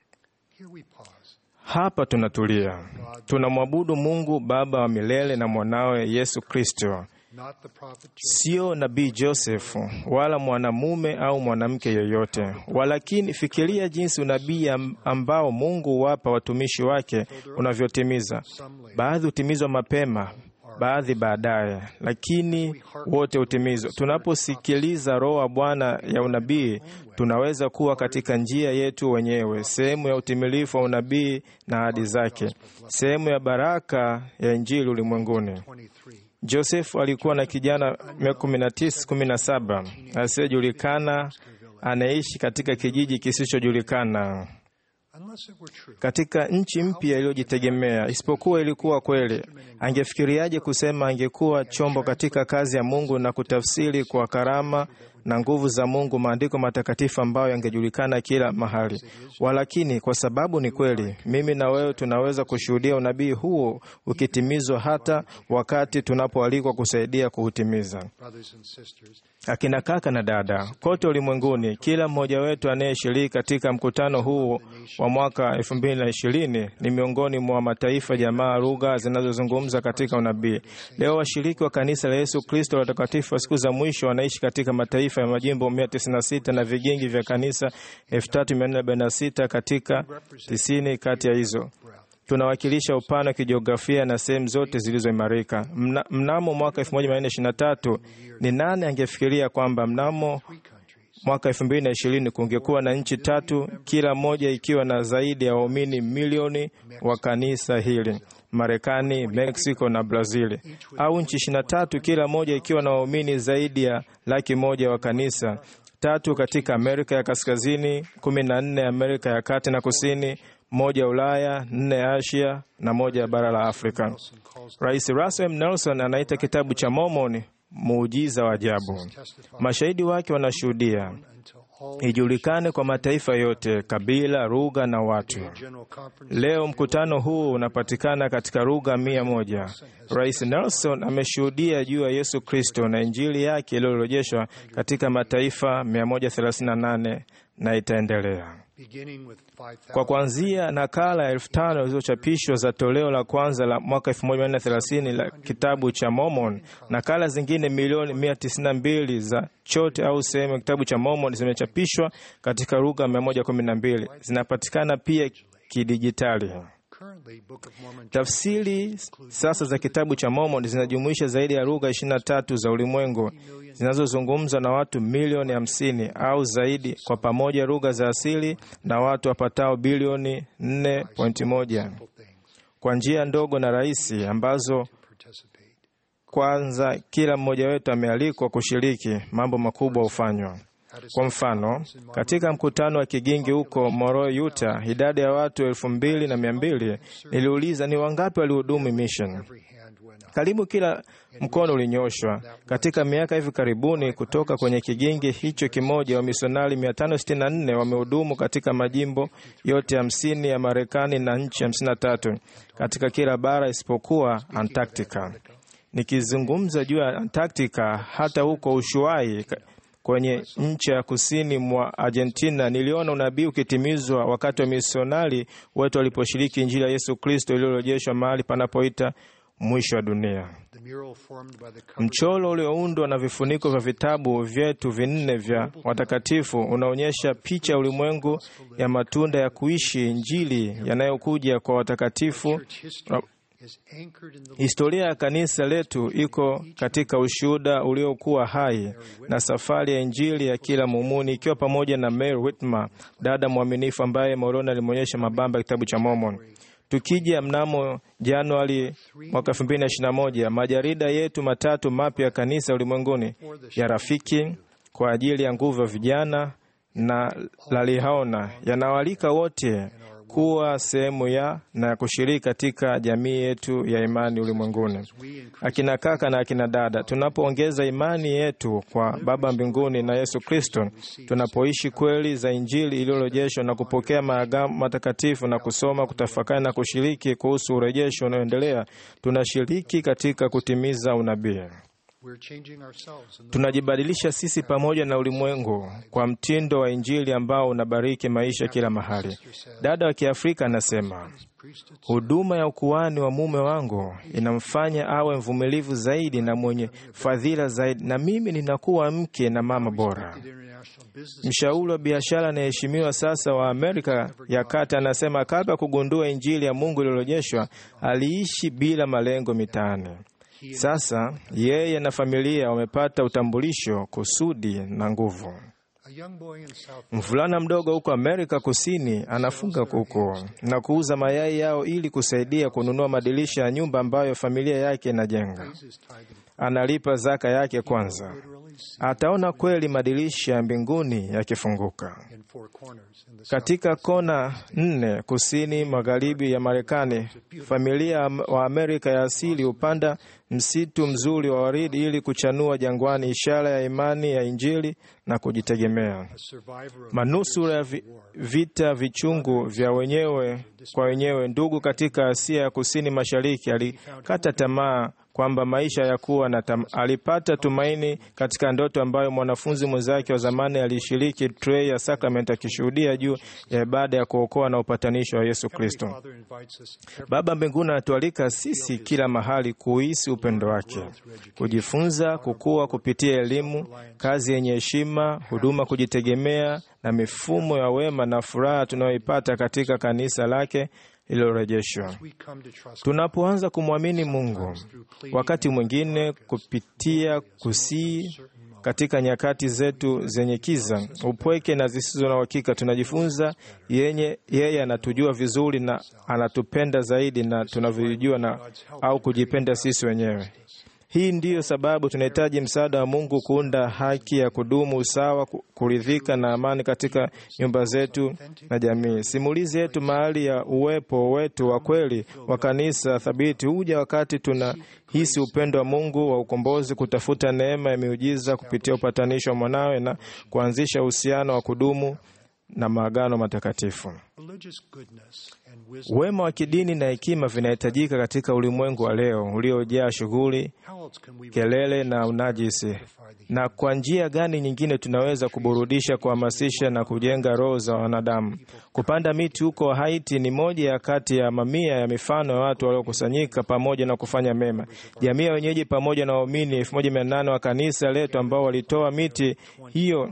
hapa. Tunatulia, tunamwabudu Mungu Baba wa milele na mwanawe Yesu Kristo, sio nabii Josefu wala mwanamume au mwanamke yeyote. Walakini fikiria jinsi unabii ambao Mungu huwapa watumishi wake unavyotimiza. Baadhi hutimizwa mapema, baadhi baadaye, lakini wote hutimizwa. Tunaposikiliza Roho wa Bwana ya unabii, tunaweza kuwa katika njia yetu wenyewe, sehemu ya utimilifu wa unabii na ahadi zake, sehemu ya baraka ya Injili ulimwenguni. Josefu alikuwa na kijana miaka kumi na tisa kumi na saba asiyejulikana anayeishi katika kijiji kisichojulikana katika nchi mpya iliyojitegemea. Isipokuwa ilikuwa kweli, angefikiriaje kusema angekuwa chombo katika kazi ya Mungu na kutafsiri kwa karama na nguvu za Mungu maandiko matakatifu ambayo yangejulikana kila mahali. Walakini, kwa sababu ni kweli, mimi na wewe tunaweza kushuhudia unabii huo ukitimizwa hata wakati tunapoalikwa kusaidia kuutimiza. Akina kaka na dada kote ulimwenguni, kila mmoja wetu anayeshiriki katika mkutano huu wa mwaka 2020 ni miongoni mwa mataifa, jamaa, lugha zinazozungumza katika unabii. Leo washiriki wa kanisa la Yesu Kristo la watakatifu wa siku za mwisho wanaishi katika mataifa ya majimbo 196 na vigingi vya kanisa 3446 katika 90 kati ya hizo tunawakilisha upana wa kijiografia na sehemu zote zilizoimarika. Mna, mnamo mwaka 1423 ni nani angefikiria kwamba mnamo mwaka 2020 kungekuwa na nchi tatu, kila moja ikiwa na zaidi ya waumini milioni wa kanisa hili: Marekani, Mexico na Brazil, au nchi 23 kila moja ikiwa na waumini zaidi ya laki moja wa kanisa tatu katika Amerika ya Kaskazini, kumi na nne Amerika ya Kati na Kusini, moja Ulaya, nne Asia na moja ya bara la Afrika. Rais Russell M. Nelson anaita kitabu cha Mormon muujiza wa ajabu. Mashahidi wake wanashuhudia ijulikane kwa mataifa yote, kabila, lugha na watu. Leo mkutano huu unapatikana katika lugha mia moja. Rais Nelson ameshuhudia juu ya Yesu Kristo na Injili yake iliyorejeshwa katika mataifa 138 na itaendelea kwa kuanzia nakala elfu tano zilizochapishwa za toleo la kwanza la mwaka 1430 la kitabu cha Mormon. Nakala zingine milioni 192 za chote au sehemu ya kitabu cha Mormon zimechapishwa katika lugha 112. Zinapatikana pia kidijitali. Tafsiri sasa za kitabu cha Mormon zinajumuisha zaidi ya lugha 23 za ulimwengu zinazozungumzwa na watu milioni 50 au zaidi, kwa pamoja lugha za asili na watu wapatao bilioni 4.1 kwa njia ndogo na rahisi ambazo kwanza kila mmoja wetu amealikwa kushiriki, mambo makubwa hufanywa. Kwa mfano, katika mkutano wa kigingi huko Moroe, Utah, idadi ya watu elfu mbili na mia mbili niliuliza ni wangapi walihudumu mission. Karibu kila mkono ulinyoshwa. Katika miaka hivi karibuni, kutoka kwenye kigingi hicho kimoja, wamisionari 564 wamehudumu katika majimbo yote hamsini ya Marekani na nchi 53 katika kila bara isipokuwa Antarctica. Nikizungumza juu ya Antarctica, hata huko Ushuai kwenye nchi ya kusini mwa Argentina niliona unabii ukitimizwa wakati wa misionari wetu waliposhiriki Injili ya Yesu Kristo iliyorejeshwa mahali panapoita mwisho wa dunia. Mchoro ulioundwa na vifuniko vya vitabu vyetu vinne vya watakatifu unaonyesha picha ya ulimwengu ya matunda ya kuishi Injili yanayokuja kwa watakatifu. Historia ya kanisa letu iko katika ushuhuda uliokuwa hai na safari ya Injili ya kila muumini, ikiwa pamoja na Mary Whitmer, dada mwaminifu ambaye Moroni alimwonyesha mabamba ya kitabu cha Mormon. Tukija mnamo Januari mwaka 2021 majarida yetu matatu mapya ya kanisa ulimwenguni ya Rafiki kwa ajili ya nguvu ya vijana na Lalihaona yanawalika wote kuwa sehemu ya na kushiriki katika jamii yetu ya imani ulimwenguni. Akina kaka na akina dada, tunapoongeza imani yetu kwa Baba mbinguni na Yesu Kristo, tunapoishi kweli za Injili iliyorejeshwa na kupokea maagano matakatifu na kusoma, kutafakari na kushiriki kuhusu urejesho unaoendelea, tunashiriki katika kutimiza unabii. Tunajibadilisha sisi pamoja na ulimwengu kwa mtindo wa Injili ambao unabariki maisha kila mahali. Dada wa Kiafrika anasema huduma ya ukuhani wa mume wangu inamfanya awe mvumilivu zaidi na mwenye fadhila zaidi, na mimi ninakuwa mke na mama bora. Mshauri wa biashara anayeheshimiwa sasa wa Amerika ya Kati anasema kabla ya kugundua Injili ya Mungu iliyorejeshwa aliishi bila malengo mitaani. Sasa yeye na familia wamepata utambulisho, kusudi na nguvu. Mvulana mdogo huko Amerika Kusini anafuga kuku na kuuza mayai yao ili kusaidia kununua madirisha ya nyumba ambayo familia yake inajenga. analipa zaka yake kwanza, ataona kweli madirisha ya mbinguni yakifunguka. Katika kona nne kusini magharibi ya Marekani, familia wa Amerika ya asili hupanda msitu mzuri wa waridi ili kuchanua jangwani, ishara ya imani ya Injili na kujitegemea. Manusura ya vi, vita vichungu vya wenyewe kwa wenyewe, ndugu katika Asia ya kusini mashariki, alikata tamaa kwamba maisha yakuwa na tam, alipata tumaini katika ndoto ambayo mwanafunzi mwenzake wa zamani alishiriki trei ya sakramenti akishuhudia juu ya ibada ya kuokoa na upatanisho wa Yesu Kristo. Baba mbinguni anatualika sisi kila mahali kuhisi upendo wake, kujifunza, kukua kupitia elimu, kazi yenye heshima, huduma, kujitegemea na mifumo ya wema na furaha tunayoipata katika kanisa lake lililorejeshwa. Tunapoanza kumwamini Mungu, wakati mwingine kupitia kusii katika nyakati zetu zenye kiza, upweke na zisizo na uhakika, tunajifunza yenye yeye anatujua vizuri na anatupenda zaidi na tunavyojua na au kujipenda sisi wenyewe. Hii ndiyo sababu tunahitaji msaada wa Mungu kuunda haki ya kudumu, usawa, kuridhika na amani katika nyumba zetu na jamii. Simulizi yetu mahali ya uwepo wetu wa kweli wa kanisa thabiti huja wakati tunahisi upendo wa Mungu wa ukombozi, kutafuta neema ya miujiza kupitia upatanisho wa mwanawe na kuanzisha uhusiano wa kudumu na maagano matakatifu. Wema wa kidini na hekima vinahitajika katika ulimwengu wa leo uliojaa shughuli, kelele na unajisi. Na kwa njia gani nyingine tunaweza kuburudisha, kuhamasisha na kujenga roho za wanadamu? Kupanda miti huko Haiti ni moja ya kati ya mamia ya mifano ya watu waliokusanyika pamoja na kufanya mema. Jamii ya wenyeji pamoja na waumini elfu moja mia nane wa kanisa letu ambao walitoa miti hiyo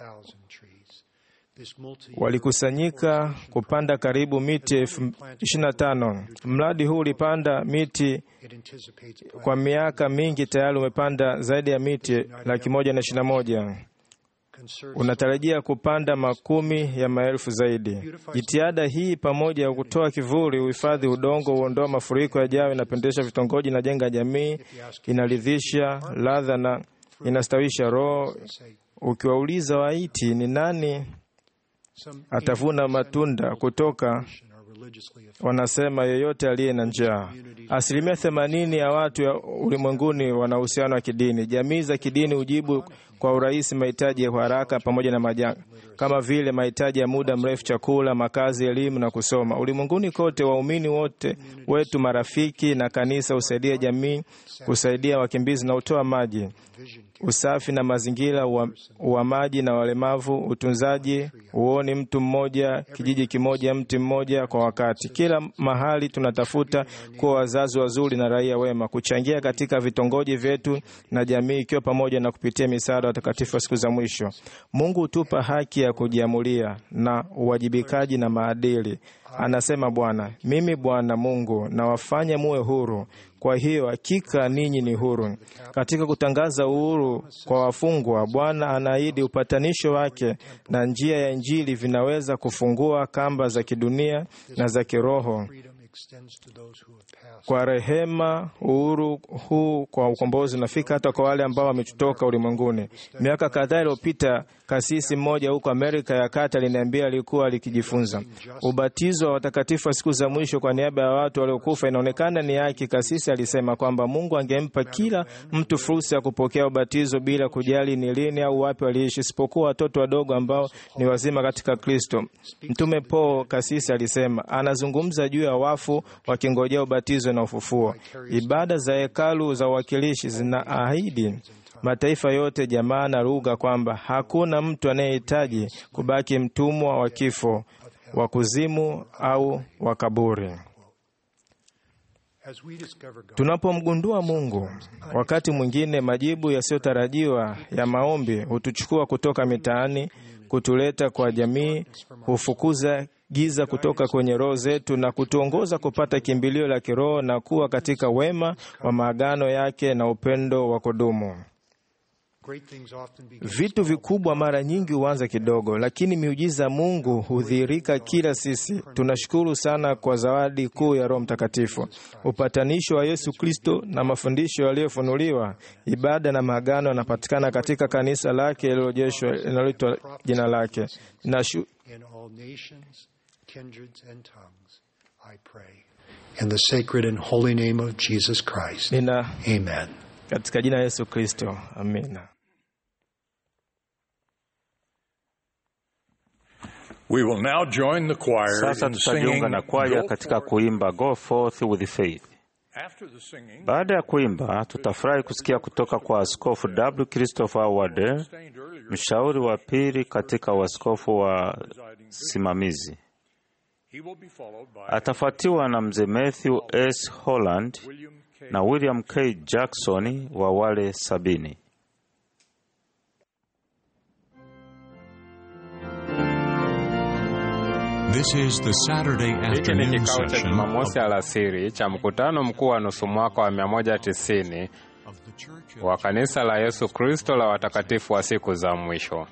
walikusanyika kupanda karibu miti elfu ishirini na tano. Mradi huu ulipanda miti kwa miaka mingi, tayari umepanda zaidi ya miti laki moja na ishirini na moja. Unatarajia kupanda makumi ya maelfu zaidi. Jitihada hii pamoja ya kutoa kivuli, uhifadhi udongo, huondoa mafuriko yajayo, inapendesha vitongoji, inajenga jamii, inaridhisha ladha na inastawisha roho. Ukiwauliza Wahaiti ni nani atavuna matunda kutoka, wanasema yeyote aliye na njaa. Asilimia themanini ya watu ya ulimwenguni wana uhusiano wa kidini. Jamii za kidini hujibu kwa urahisi mahitaji ya haraka pamoja na majanga kama vile mahitaji ya muda mrefu, chakula, makazi, elimu na kusoma. Ulimwenguni kote, waumini wote wetu, marafiki na kanisa husaidia jamii, kusaidia wakimbizi na hutoa maji, usafi na mazingira, uhamaji na walemavu, utunzaji, uoni, mtu mmoja, kijiji kimoja, mti mmoja kwa wakati. Kila mahali tunatafuta kuwa wazazi wazuri na raia wema, kuchangia katika vitongoji vyetu na jamii, ikiwa pamoja na kupitia misaada watakatifu wa siku za mwisho. Mungu hutupa haki ya kujiamulia na uwajibikaji na maadili. Anasema Bwana, mimi Bwana Mungu nawafanya muwe huru. Kwa hiyo hakika ninyi ni huru. Katika kutangaza uhuru kwa wafungwa, Bwana anaahidi upatanisho wake na njia ya Injili vinaweza kufungua kamba za kidunia na za kiroho. Kwa rehema, uhuru huu kwa ukombozi unafika hata kwa wale ambao wametutoka ulimwenguni. Miaka kadhaa iliyopita, kasisi mmoja huko Amerika ya Kati aliniambia alikuwa alikijifunza ubatizo wa watakatifu wa siku za mwisho kwa niaba ya watu waliokufa inaonekana ni haki. Kasisi alisema kwamba Mungu angempa kila mtu fursa ya kupokea ubatizo bila kujali ni lini au wapi waliishi, isipokuwa watoto wadogo ambao ni wazima katika Kristo. Mtume Paul, kasisi alisema, anazungumza juu ya wafu wakingojea ubatizo na ufufuo. Ibada za hekalu za uwakilishi zinaahidi mataifa yote, jamaa na lugha, kwamba hakuna mtu anayehitaji kubaki mtumwa wa kifo, wa kuzimu au wa kaburi. Tunapomgundua Mungu, wakati mwingine majibu yasiyotarajiwa ya maombi hutuchukua kutoka mitaani, kutuleta kwa jamii, hufukuza giza kutoka kwenye roho zetu na kutuongoza kupata kimbilio la kiroho na kuwa katika wema wa maagano yake na upendo wa kudumu. Vitu vikubwa mara nyingi huanza kidogo, lakini miujiza ya Mungu hudhihirika kila sisi. Tunashukuru sana kwa zawadi kuu ya Roho Mtakatifu, upatanisho wa Yesu Kristo na mafundisho yaliyofunuliwa. Ibada na maagano yanapatikana katika kanisa lake lililojeshwa linaloitwa jina lake. Nashu, in all nations, kindreds, and tongues, I pray. In the sacred and holy name of Jesus Christ. nina Amen. katika jina la Yesu Kristo, amina. We will now join the choir Sasa in tutajiunga singing na kwaya Go katika Forth. kuimba Go Forth with Faith. After the singing, Baada ya kuimba, tutafurahi kusikia kutoka kwa Askofu W. Christopher Wade, mshauri wa pili katika uaskofu wa simamizi. he will be followed by Atafuatiwa na mzee Matthew S. Holland na William K. Jackson wa wale sabini. This is the Saturday Hiki ni afternoon kikao cha session Jumamosi alasiri cha mkutano mkuu wa nusu mwaka wa 190 wa kanisa la Yesu Kristo la watakatifu wa siku za mwisho.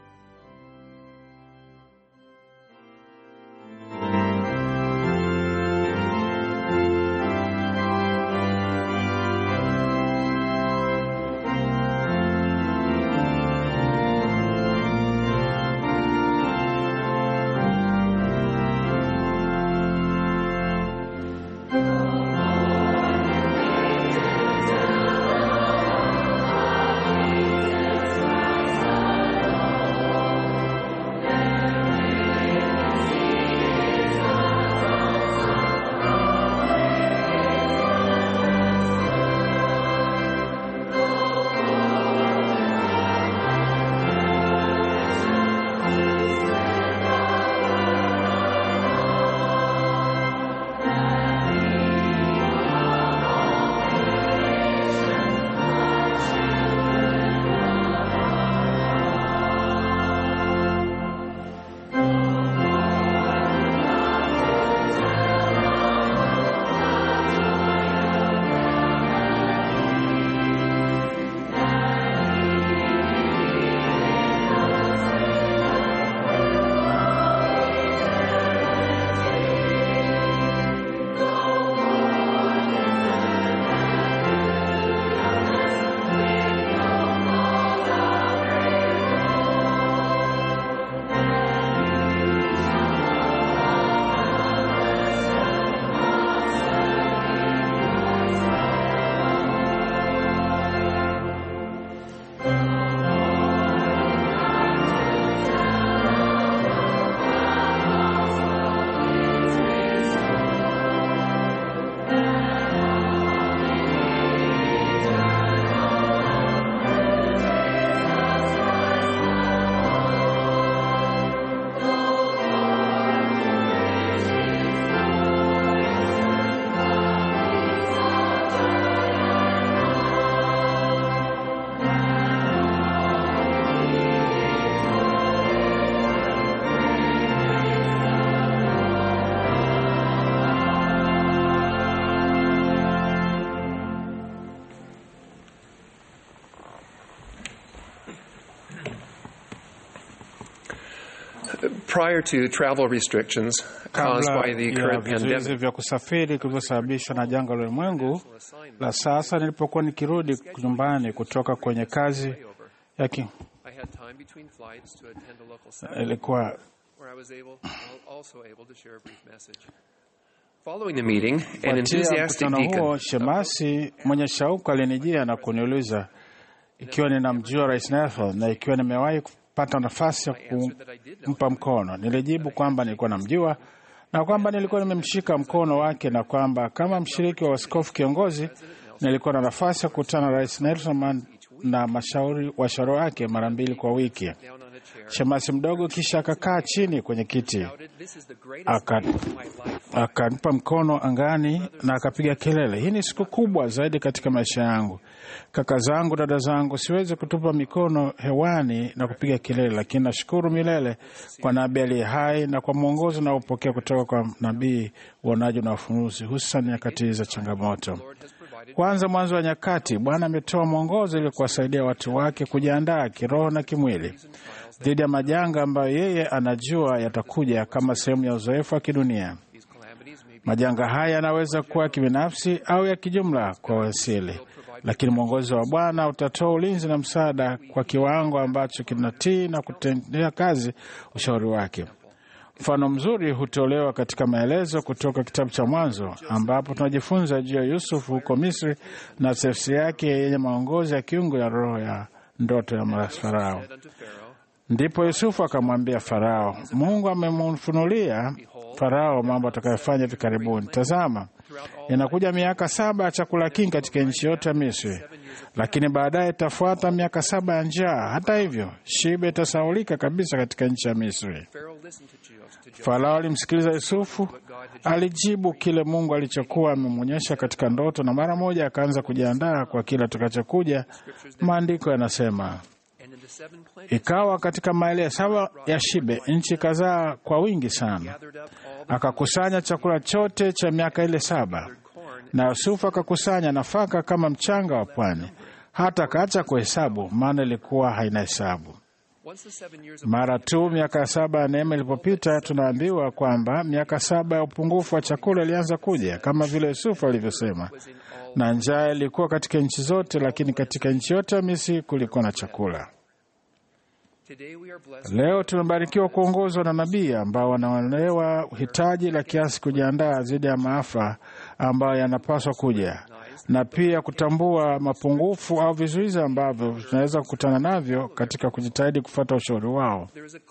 prior to travel restrictions caused kabla by the ya current vizuizi pandemic. vya kusafiri vilivyosababishwa na janga la ulimwengu la sasa, nilipokuwa nikirudi nyumbani kutoka kwenye kazi ya ki, I had time between flights to attend a local seminar ilikuwa where I was able, also able to share a brief message. Following the meeting, an kufuatia enthusiastic mkutano deacon huo, shemasi mwenye shauku alinijia na kuniuliza ikiwa ninamjua Rais Nelson na ikiwa nimewahi kupata nafasi ya kumpa mkono. Nilijibu kwamba nilikuwa namjua na kwamba nilikuwa nimemshika mkono wake na kwamba kama mshiriki wa askofu kiongozi nilikuwa na nafasi ya kukutana na Rais Nelson Man- na mashauri washauri wake mara mbili kwa wiki. Shemasi mdogo kisha akakaa chini kwenye kiti aka akanipa mkono angani na akapiga kelele, hii ni siku kubwa zaidi katika maisha yangu. Kaka zangu, dada zangu, siwezi kutupa mikono hewani na kupiga kelele, lakini nashukuru milele kwa nabii aliye hai na kwa mwongozo unaopokea kutoka kwa nabii, uonaji na ufunuzi, hususan nyakati za changamoto. Kwanza, mwanzo wa nyakati, Bwana ametoa mwongozo ili kuwasaidia watu wake kujiandaa kiroho na kimwili dhidi ya majanga ambayo yeye anajua yatakuja kama sehemu ya uzoefu wa kidunia. Majanga haya yanaweza kuwa ya kibinafsi au ya kijumla kwa wasili, lakini mwongozo wa Bwana utatoa ulinzi na msaada kwa kiwango ambacho kinatii na kutendea kazi ushauri wake. Mfano mzuri hutolewa katika maelezo kutoka kitabu cha Mwanzo ambapo tunajifunza juu ya Yusufu huko Misri na tafsiri yake yenye maongozi ya kiungu ya roho ya ndoto ya Farao. Ndipo Yusufu akamwambia Farao, Mungu amemfunulia Farao mambo atakayofanya hivi karibuni. Tazama, inakuja miaka saba ya chakula kingi katika nchi yote ya Misri, lakini baadaye itafuata miaka saba ya njaa. Hata hivyo, shibe itasaulika kabisa katika nchi ya Misri. Farao alimsikiliza Yusufu, alijibu kile Mungu alichokuwa amemwonyesha katika ndoto, na mara moja akaanza kujiandaa kwa kile atakachokuja. Maandiko yanasema Ikawa katika maili saba ya shibe nchi kazaa kwa wingi sana. Akakusanya chakula chote cha miaka ile saba, na Yusufu akakusanya nafaka kama mchanga wa pwani, hata akaacha kuhesabu, maana ilikuwa haina hesabu. Mara tu miaka saba ya neema ilipopita, tunaambiwa kwamba miaka saba ya upungufu wa chakula ilianza kuja, kama vile Yusufu alivyosema, na njaa ilikuwa katika nchi zote, lakini katika nchi yote ya Misri kulikuwa na chakula. Leo tumebarikiwa kuongozwa na nabii ambao wanaelewa hitaji la kiasi kujiandaa dhidi ya maafa ambayo yanapaswa kuja na pia kutambua mapungufu au vizuizi ambavyo tunaweza kukutana navyo katika kujitahidi kufuata ushauri wao.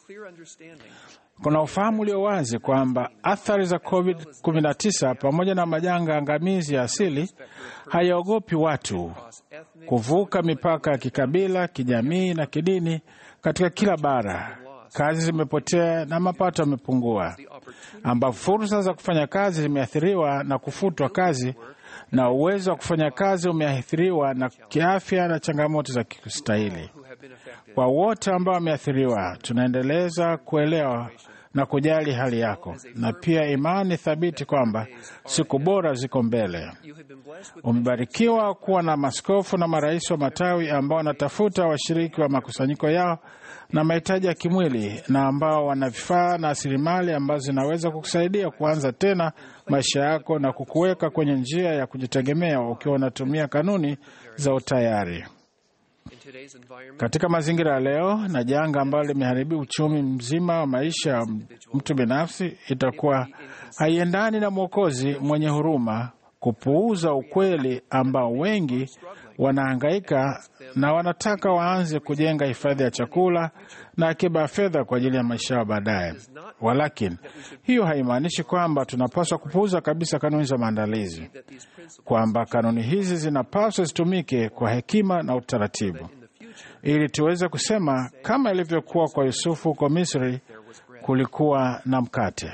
Kuna ufahamu ulio wazi kwamba athari za COVID-19 pamoja na majanga angamizi ya asili hayaogopi watu kuvuka mipaka ya kikabila, kijamii na kidini katika kila bara. Kazi zimepotea na mapato yamepungua, ambapo fursa za kufanya kazi zimeathiriwa na kufutwa kazi na uwezo wa kufanya kazi umeathiriwa na kiafya na changamoto za kistahili. Kwa wote ambao wameathiriwa, tunaendeleza kuelewa na kujali hali yako na pia imani thabiti kwamba siku bora ziko mbele. Umebarikiwa kuwa na maskofu na marais wa matawi ambao wanatafuta washiriki wa makusanyiko yao na mahitaji ya kimwili na ambao wana vifaa na rasilimali ambazo zinaweza kukusaidia kuanza tena maisha yako na kukuweka kwenye njia ya kujitegemea ukiwa unatumia kanuni za utayari. Katika mazingira ya leo na janga ambalo limeharibu uchumi mzima wa maisha ya mtu binafsi, itakuwa haiendani na Mwokozi mwenye huruma kupuuza ukweli ambao wengi wanahangaika na wanataka waanze kujenga hifadhi ya chakula na akiba ya fedha kwa ajili ya maisha yao baadaye. Walakini, hiyo haimaanishi kwamba tunapaswa kupuuza kabisa kanuni za maandalizi, kwamba kanuni hizi zinapaswa zitumike kwa hekima na utaratibu, ili tuweze kusema kama ilivyokuwa kwa Yusufu huko Misri, kulikuwa na mkate.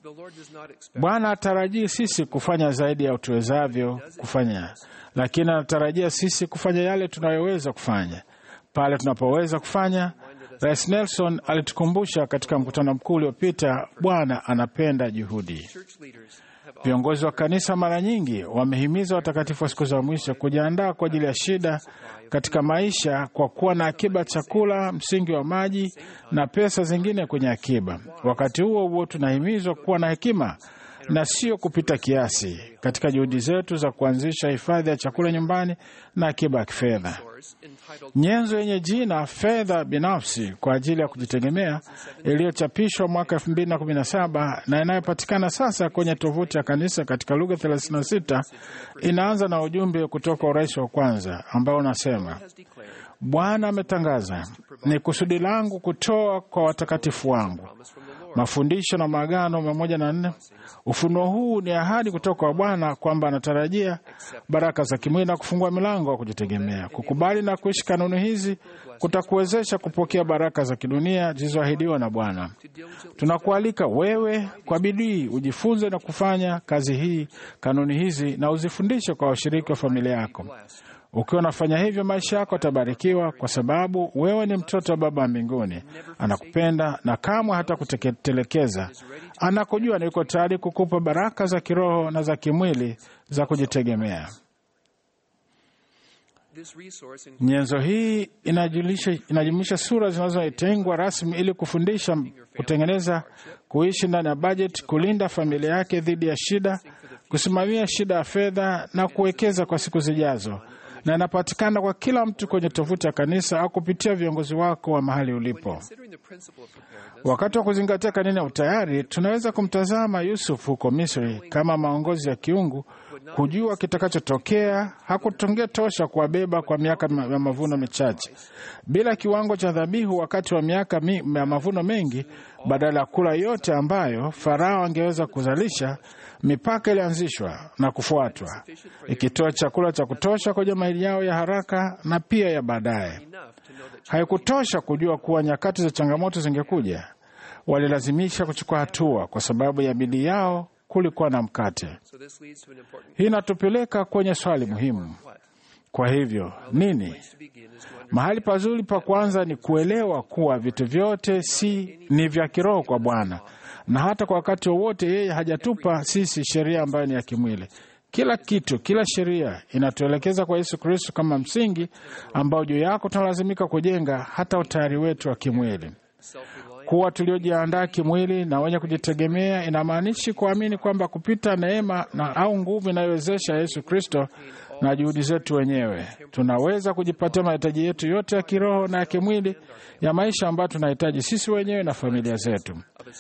Bwana atarajii sisi kufanya zaidi ya tuwezavyo kufanya, lakini anatarajia sisi kufanya yale tunayoweza kufanya pale tunapoweza kufanya. Rais Nelson alitukumbusha katika mkutano mkuu uliopita, Bwana anapenda juhudi. Viongozi wa kanisa mara nyingi wamehimiza watakatifu wa siku za mwisho kujiandaa kwa ajili ya shida katika maisha kwa kuwa na akiba chakula, msingi wa maji na pesa zingine kwenye akiba. Wakati huo huo, tunahimizwa kuwa na hekima na sio kupita kiasi katika juhudi zetu za kuanzisha hifadhi ya chakula nyumbani na akiba ya kifedha. Nyenzo yenye jina fedha binafsi kwa ajili ya kujitegemea iliyochapishwa mwaka 2017 na inayopatikana sasa kwenye tovuti ya kanisa katika lugha 36 inaanza na ujumbe kutoka urais wa kwanza ambao unasema: Bwana ametangaza, ni kusudi langu kutoa kwa watakatifu wangu mafundisho na maagano mia moja na nne. Ufunuo huu ni ahadi kutoka kwa Bwana kwamba anatarajia baraka za kimwili na kufungua milango wa kujitegemea. Kukubali na kuishi kanuni hizi kutakuwezesha kupokea baraka za kidunia zilizoahidiwa na Bwana. Tunakualika wewe kwa bidii ujifunze na kufanya kazi hii, kanuni hizi, na uzifundishe kwa washiriki wa familia yako. Ukiwa unafanya hivyo, maisha yako yatabarikiwa, kwa sababu wewe ni mtoto wa Baba wa mbinguni. Anakupenda na kamwe hata kutelekeza. Anakujua na yuko tayari kukupa baraka za kiroho na za kimwili za kujitegemea. This resource includes Nyenzo hii inajulisha- inajumuisha sura zinazotengwa rasmi ili kufundisha, kutengeneza, kuishi ndani ya bajeti, kulinda familia yake dhidi ya shida, kusimamia shida ya fedha na kuwekeza kwa siku zijazo, na inapatikana kwa kila mtu kwenye tovuti ya kanisa au kupitia viongozi wako wa mahali ulipo. considering the principle of preparedness. Wakati wa kuzingatia kanuni ya utayari, tunaweza kumtazama Yusuf huko Misri kama maongozi ya kiungu. Kujua kitakachotokea hakutungetosha kuwabeba kwa miaka ma- ya mavuno michache. Bila kiwango cha dhabihu wakati wa miaka mi, ya mavuno mengi, badala ya kula yote ambayo Farao angeweza kuzalisha, mipaka ilianzishwa na kufuatwa, ikitoa chakula cha kutosha kwa jamii yao ya haraka na pia ya baadaye. Haikutosha kujua kuwa nyakati za changamoto zingekuja. Walilazimisha kuchukua hatua kwa sababu ya bidii yao. Kulikuwa na mkate. So this leads to an important Hii inatupeleka kwenye swali muhimu. Kwa hivyo nini? to begin is to Mahali pazuri pa kwanza ni kuelewa kuwa vitu vyote si ni vya kiroho kwa Bwana, na hata kwa wakati wowote yeye hajatupa sisi sheria ambayo ni ya kimwili. Kila kitu, kila sheria inatuelekeza kwa Yesu Kristo kama msingi ambao juu yako tunalazimika kujenga hata utayari wetu wa kimwili. Kuwa tuliojiandaa kimwili na wenye kujitegemea inamaanishi kuamini kwamba kupita neema na au nguvu inayowezesha Yesu Kristo na juhudi zetu wenyewe tunaweza kujipatia mahitaji yetu yote ya kiroho na ya kimwili ya maisha ambayo tunahitaji sisi wenyewe na familia zetu.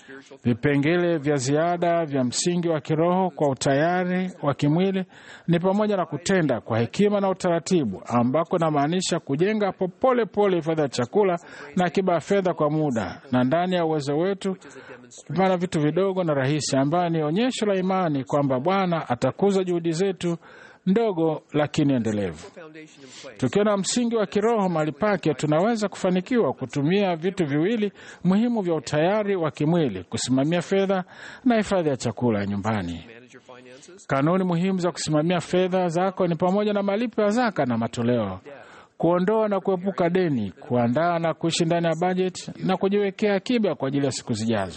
Vipengele vya ziada vya msingi wa kiroho kwa utayari wa kimwili ni pamoja na kutenda kwa hekima na utaratibu, ambako inamaanisha kujenga popole pole hifadhi ya chakula na akiba ya fedha kwa muda na ndani ya uwezo wetu kupana vitu vidogo na rahisi, ambayo ni onyesho la imani kwamba Bwana atakuza juhudi zetu ndogo lakini endelevu. foundation in place. Tukiwa na msingi wa kiroho mahali pake, tunaweza kufanikiwa kutumia vitu viwili muhimu vya utayari wa kimwili: kusimamia fedha na hifadhi ya chakula ya nyumbani. Manage your finances. Kanuni muhimu za kusimamia fedha zako ni pamoja na malipo ya zaka na matoleo, kuondoa na kuepuka deni, kuandaa na kuishi ndani ya bajeti na kujiwekea akiba kwa ajili ya siku zijazo.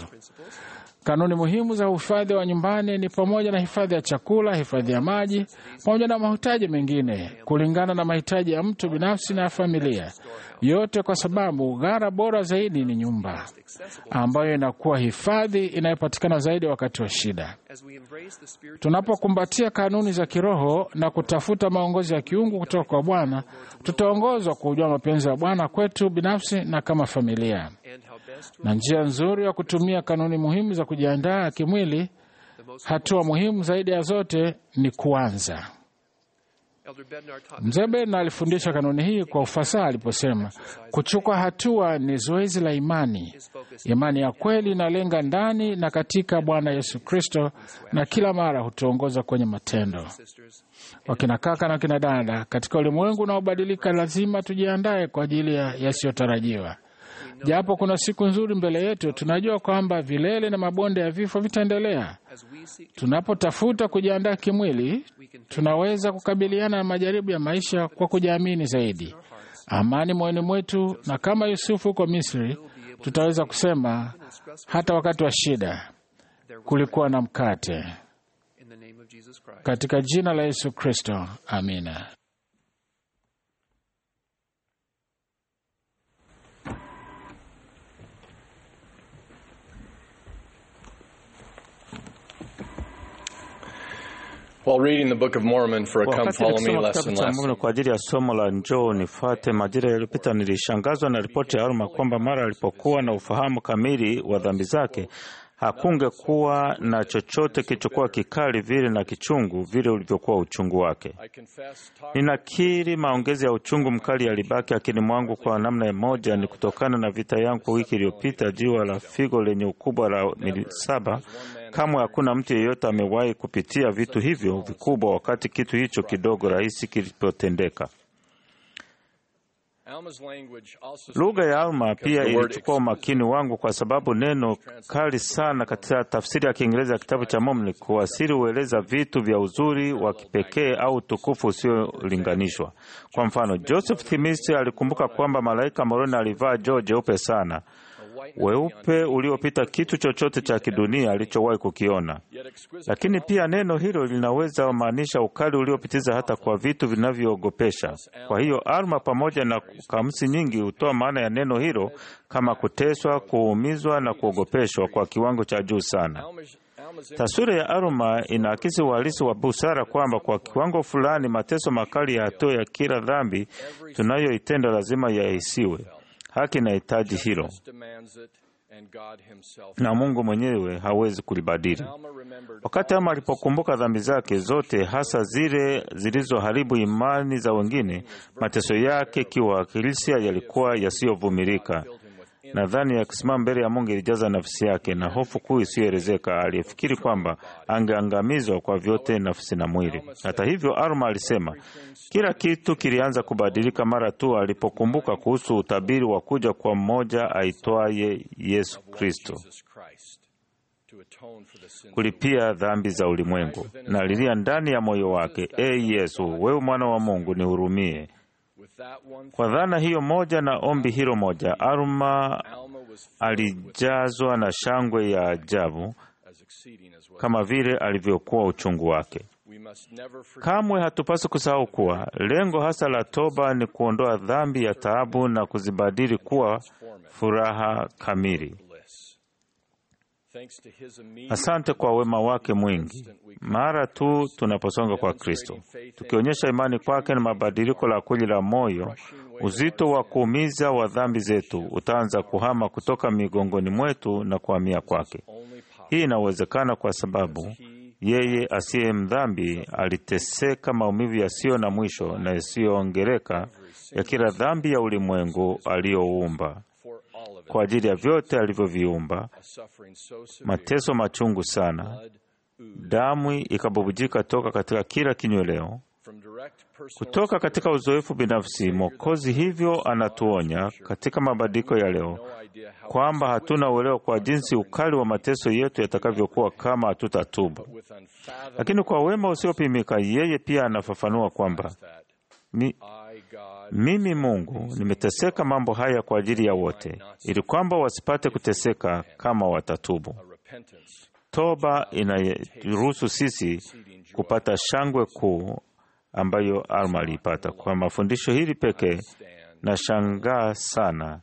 Kanuni muhimu za uhifadhi wa nyumbani ni pamoja na hifadhi ya chakula, hifadhi ya maji, pamoja na mahitaji mengine kulingana na mahitaji ya mtu binafsi na ya familia, yote kwa sababu ghara bora zaidi ni nyumba ambayo inakuwa hifadhi inayopatikana zaidi wakati wa shida. As we embrace the spiritual Tunapokumbatia kanuni za kiroho na kutafuta maongozi ya kiungu kutoka kwa Bwana, tutaongozwa kujua mapenzi ya Bwana kwetu binafsi na kama familia. and how best to Na njia nzuri ya kutumia kanuni muhimu za kujiandaa kimwili, hatua muhimu zaidi ya zote ni kuanza. Elder Bednar taught Mzee Bena alifundisha kanuni hii kwa ufasaha aliposema, kuchukua hatua ni zoezi la imani. Imani ya kweli inalenga ndani na katika Bwana Yesu Kristo, na kila mara hutuongoza kwenye matendo. sisters Wakina kaka na wakina dada, katika ulimwengu unaobadilika, lazima tujiandae kwa ajili ya yasiyotarajiwa. Japo kuna siku nzuri mbele yetu, tunajua kwamba vilele na mabonde ya vifo vitaendelea. as we seek Tunapotafuta kujiandaa kimwili, tunaweza kukabiliana na majaribu ya maisha kwa kujiamini zaidi, amani moyoni mwetu, na kama Yusufu huko Misri, tutaweza kusema hata wakati wa shida kulikuwa na mkate. in the name of Jesus Christ. Katika jina la Yesu Kristo, amina. While reading the Book of Mormon for a Come Wakati Follow Me nikisoma lesson kitabu cha last Mormoni kwa ajili ya somo la njoo nifuate majira yaliyopita, nilishangazwa na ripoti ya Alma kwamba mara alipokuwa na ufahamu kamili wa dhambi zake hakungekuwa na chochote kilichokuwa kikali vile na kichungu vile ulivyokuwa uchungu wake. I confess talk Ninakiri maongezi ya uchungu mkali yalibaki akini mwangu kwa namna moja, ni kutokana na vita yangu kwa wiki iliyopita. Jiwa la figo lenye ukubwa la mili saba, kamwe hakuna mtu yeyote amewahi kupitia vitu hivyo vikubwa, wakati kitu hicho kidogo rahisi kilipotendeka. Alma's language also Lugha ya Alma pia the word ilichukua umakini wangu kwa sababu neno kali sana katika tafsiri ya Kiingereza ya kitabu cha Mormoni kuwasiri hueleza vitu vya uzuri wa kipekee au utukufu usiolinganishwa. Kwa mfano, Joseph Smith alikumbuka kwamba malaika Moroni alivaa joo jeupe sana. weupe uliopita kitu chochote cha kidunia alichowahi kukiona. Lakini pia neno hilo linaweza maanisha ukali uliopitiza hata kwa vitu vinavyoogopesha. Kwa hiyo Alma pamoja na kamusi nyingi hutoa maana ya neno hilo kama kuteswa, kuumizwa na kuogopeshwa kwa kiwango cha juu sana. Taswira ya Alma inaakisi uhalisi wa busara kwamba kwa kiwango fulani mateso makali ya hatua ya kila dhambi tunayoitenda lazima yahisiwe. Haki inahitaji hilo, na Mungu mwenyewe hawezi kulibadili. Wakati Alma alipokumbuka dhambi zake zote, hasa zile zilizoharibu imani za wengine, mateso yake kiwakilisia yalikuwa yasiyovumilika. Nadhani akisimama mbele ya Mungu ilijaza nafsi yake na hofu kuu isiyoelezeka. Aliyefikiri kwamba angeangamizwa kwa vyote, nafsi na mwili. Hata hivyo, Alma alisema kila kitu kilianza kubadilika mara tu alipokumbuka kuhusu utabiri wa kuja kwa mmoja aitwaye Yesu Kristo kulipia dhambi za ulimwengu. Na alilia ndani ya moyo wake, E Yesu, wewe mwana wa Mungu, nihurumie. Kwa dhana hiyo moja na ombi hilo moja, Alma alijazwa na shangwe ya ajabu kama vile alivyokuwa uchungu wake. Kamwe hatupaswi kusahau kuwa lengo hasa la toba ni kuondoa dhambi ya taabu na kuzibadili kuwa furaha kamili. Asante kwa wema wake mwingi. Mara tu tunaposonga kwa Kristo, tukionyesha imani kwake na mabadiliko la kweli la moyo, uzito wa kuumiza wa dhambi zetu utaanza kuhama kutoka migongoni mwetu na kuhamia kwake. Hii inawezekana kwa sababu yeye asiye mdhambi aliteseka maumivu yasiyo na mwisho na yasiyoongereka ya kila dhambi ya ulimwengu aliyoumba kwa ajili ya vyote alivyoviumba, mateso machungu sana, damu ikabubujika toka katika kila kinyweleo. Kutoka katika uzoefu binafsi, Mwokozi hivyo anatuonya katika mabadiliko ya leo kwamba hatuna uelewa kwa jinsi ukali wa mateso yetu yatakavyokuwa kama hatutatubu. Lakini kwa wema usiopimika, yeye pia anafafanua kwamba mi, mimi Mungu nimeteseka mambo haya kwa ajili ya wote, ili kwamba wasipate kuteseka kama watatubu. Toba inaruhusu sisi kupata shangwe kuu ambayo Alma aliipata. Kwa mafundisho hili pekee, nashangaa sana,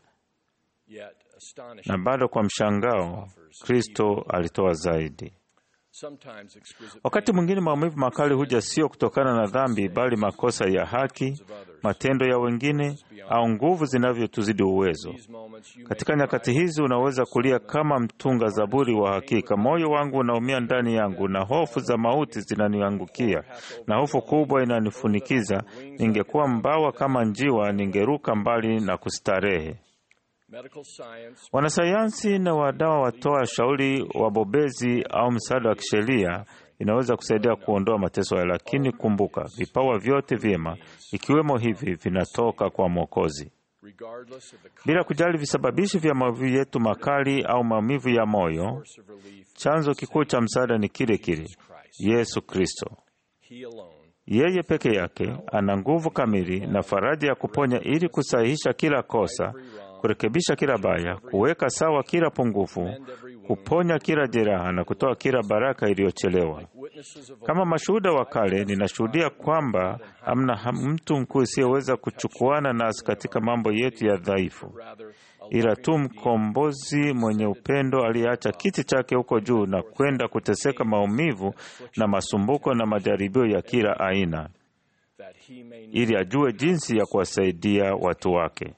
na bado kwa mshangao Kristo alitoa zaidi. Wakati mwingine maumivu makali huja sio kutokana na dhambi, bali makosa ya haki, matendo ya wengine, au nguvu zinavyotuzidi uwezo. Katika nyakati hizi unaweza kulia kama mtunga zaburi wa hakika, moyo wangu unaumia ndani yangu, na hofu za mauti zinaniangukia, na hofu kubwa inanifunikiza. Ningekuwa mbawa kama njiwa, ningeruka mbali na kustarehe. Wanasayansi na wadawa watoa shauri wabobezi au msaada wa kisheria inaweza kusaidia kuondoa mateso hayo, lakini kumbuka, vipawa vyote vyema ikiwemo hivi vinatoka kwa Mwokozi. Bila kujali visababishi vya maumivu yetu makali au maumivu ya moyo, chanzo kikuu cha msaada ni kile kile, Yesu Kristo. Yeye peke yake ana nguvu kamili na faraja ya kuponya ili kusahihisha kila kosa kurekebisha kila baya, kuweka sawa kila pungufu, kuponya kila jeraha na kutoa kila baraka iliyochelewa. Kama mashuhuda wa kale, ninashuhudia kwamba hamna mtu mkuu isiyeweza kuchukuana nasi katika mambo yetu ya dhaifu, ila tu mkombozi mwenye upendo aliyeacha kiti chake huko juu na kwenda kuteseka maumivu na masumbuko na majaribio ya kila aina, ili ajue jinsi ya kuwasaidia watu wake.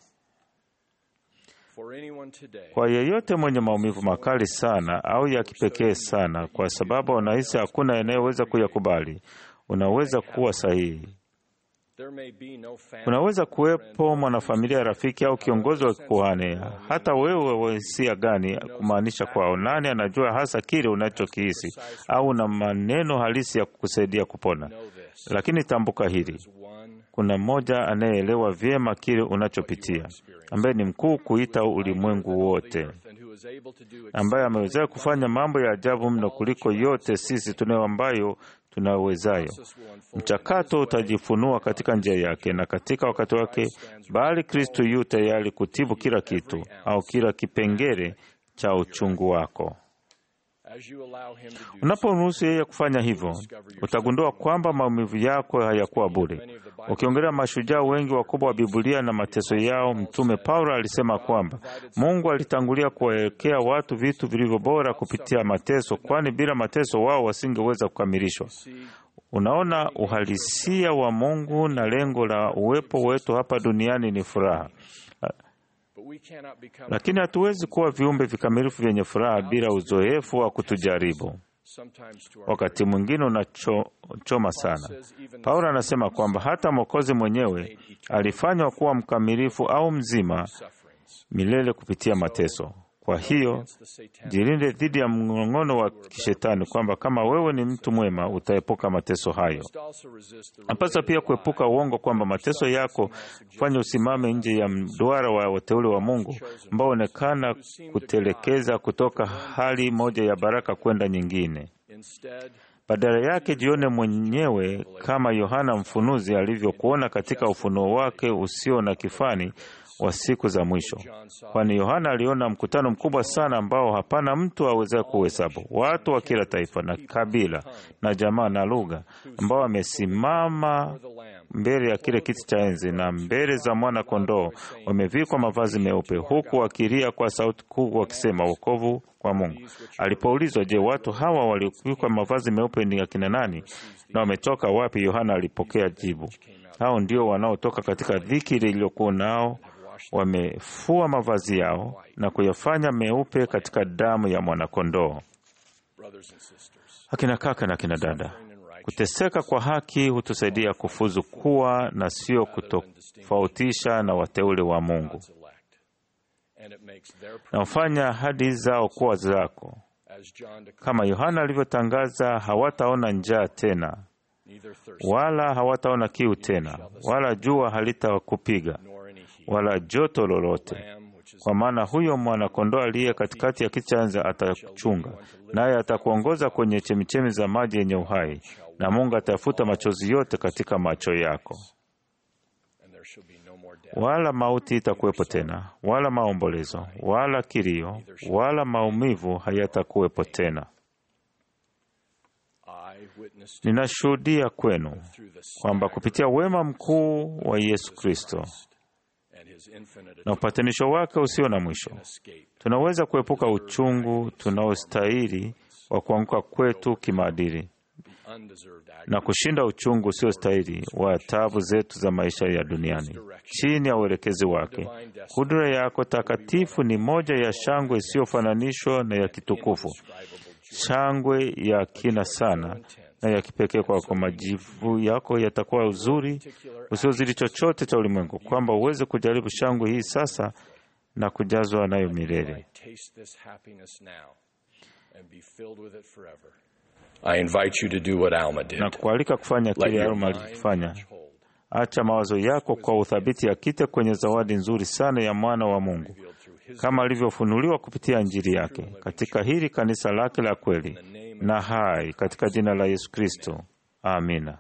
Kwa yeyote mwenye maumivu makali sana au ya kipekee sana, kwa sababu unahisi hakuna anayeweza kuyakubali, unaweza kuwa sahihi. Unaweza kuwepo mwanafamilia, rafiki au kiongozi wa kikuhani, hata wewe wa hisia gani, kumaanisha kwao, nani anajua hasa kile unachokihisi au na maneno halisi ya kukusaidia kupona. Lakini tambuka hili, kuna mmoja anayeelewa vyema kile unachopitia, ambaye ni mkuu kuita ulimwengu wote, ambaye ameweza kufanya mambo ya ajabu mno kuliko yote sisi tunayo ambayo tunawezayo. Mchakato utajifunua katika njia yake na katika wakati wake, bali Kristo yu tayari kutibu kila kitu au kila kipengele cha uchungu wako. Unapomruhusu yeye kufanya hivyo, utagundua kwamba maumivu yako hayakuwa bure. Ukiongelea mashujaa wengi wakubwa wa Biblia na mateso yao, Mtume Paulo alisema kwamba Mungu alitangulia kuwawekea watu vitu vilivyo bora kupitia mateso, kwani bila mateso wao wasingeweza kukamilishwa. Unaona, uhalisia wa Mungu na lengo la uwepo wetu hapa duniani ni furaha lakini hatuwezi kuwa viumbe vikamilifu vyenye furaha bila uzoefu wa kutujaribu. Wakati mwingine unachoma sana. Paulo anasema kwamba hata Mwokozi mwenyewe alifanywa kuwa mkamilifu au mzima milele kupitia mateso. Kwa hiyo jilinde dhidi ya mng'ong'ono wa kishetani kwamba kama wewe ni mtu mwema utaepuka mateso hayo. Napasa pia kuepuka uongo kwamba mateso yako kufanya usimame nje ya mduara wa wateule wa Mungu ambao onekana kutelekeza kutoka hali moja ya baraka kwenda nyingine. Badala yake jione mwenyewe kama Yohana Mfunuzi alivyokuona katika ufunuo wake usio na kifani wa siku za mwisho, kwani Yohana aliona mkutano mkubwa sana ambao hapana mtu awezaye kuhesabu, watu wa kila taifa na kabila na jamaa na lugha, ambao wamesimama mbele ya kile kiti cha enzi na mbele za mwana kondoo, wamevikwa mavazi meupe, huku wakilia kwa sauti kuu wakisema, wokovu kwa Mungu. Alipoulizwa, je, watu hawa waliovikwa mavazi meupe ni akina nani na wametoka wapi? Yohana alipokea jibu, hao ndio wanaotoka katika dhiki iliyokuwa nao wamefua mavazi yao na kuyafanya meupe katika damu ya mwanakondoo. Akina kaka na akina dada, kuteseka kwa haki hutusaidia kufuzu kuwa na sio kutofautisha na wateule wa Mungu, na hufanya ahadi zao kuwa zako. Kama Yohana alivyotangaza, hawataona njaa tena, wala hawataona kiu tena, wala jua halitakupiga wala joto lolote, kwa maana huyo mwana-kondoo aliye katikati ya kiti cha enzi atakuchunga, naye atakuongoza kwenye chemichemi za maji yenye uhai, na Mungu atafuta machozi yote katika macho yako, wala mauti itakuwepo tena, wala maombolezo, wala kilio, wala maumivu hayatakuwepo tena. Ninashuhudia kwenu kwamba kupitia wema mkuu wa Yesu Kristo na upatanisho wake usio na mwisho, tunaweza kuepuka uchungu tunaostahili wa kuanguka kwetu kimaadili na kushinda uchungu usiostahili wa taabu zetu za maisha ya duniani chini ya uelekezi wake. Kudura yako takatifu ni moja ya shangwe isiyofananishwa na ya kitukufu, shangwe ya kina sana na ya kipekee kwako. Majivu yako yatakuwa uzuri usiozidi chochote cha ulimwengu, kwamba uweze kujaribu shangwe hii sasa na kujazwa nayo milele. I invite you to do what Alma did. Na kualika kufanya Let kile your Alma mind alichofanya. Acha mawazo yako kwa uthabiti yakite kwenye zawadi nzuri sana ya mwana wa Mungu kama alivyofunuliwa kupitia Injili yake katika hili kanisa lake la kweli na hai, katika jina la Yesu Kristo, amina.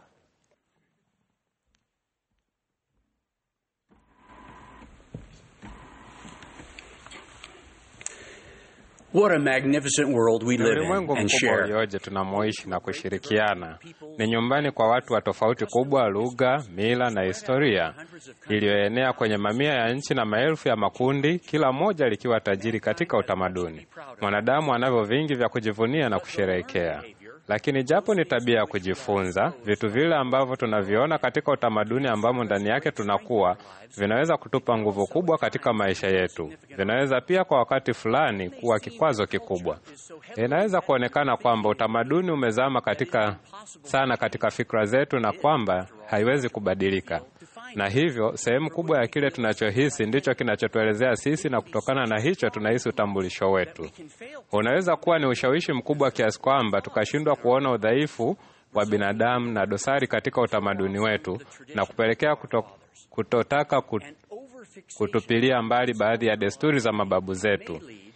What a magnificent world we Ni live ulimwengu in and mkubwa share. ulioje tunamoishi na kushirikiana. Ni nyumbani kwa watu wa tofauti kubwa, lugha, mila na historia, iliyoenea kwenye mamia ya nchi na maelfu ya makundi, kila moja likiwa tajiri katika utamaduni. Mwanadamu anavyo vingi vya kujivunia na kusherehekea. Lakini japo ni tabia ya kujifunza, vitu vile ambavyo tunaviona katika utamaduni ambamo ndani yake tunakuwa, vinaweza kutupa nguvu kubwa katika maisha yetu. Vinaweza pia kwa wakati fulani kuwa kikwazo kikubwa. Inaweza kuonekana kwamba utamaduni umezama katika sana katika fikra zetu na kwamba haiwezi kubadilika, na hivyo sehemu kubwa ya kile tunachohisi ndicho kinachotuelezea sisi, na kutokana na hicho tunahisi utambulisho wetu. Unaweza kuwa ni ushawishi mkubwa kiasi kwamba tukashindwa kuona udhaifu wa binadamu na dosari katika utamaduni wetu na kupelekea kuto, kutotaka kut, kutupilia mbali baadhi ya desturi za mababu zetu.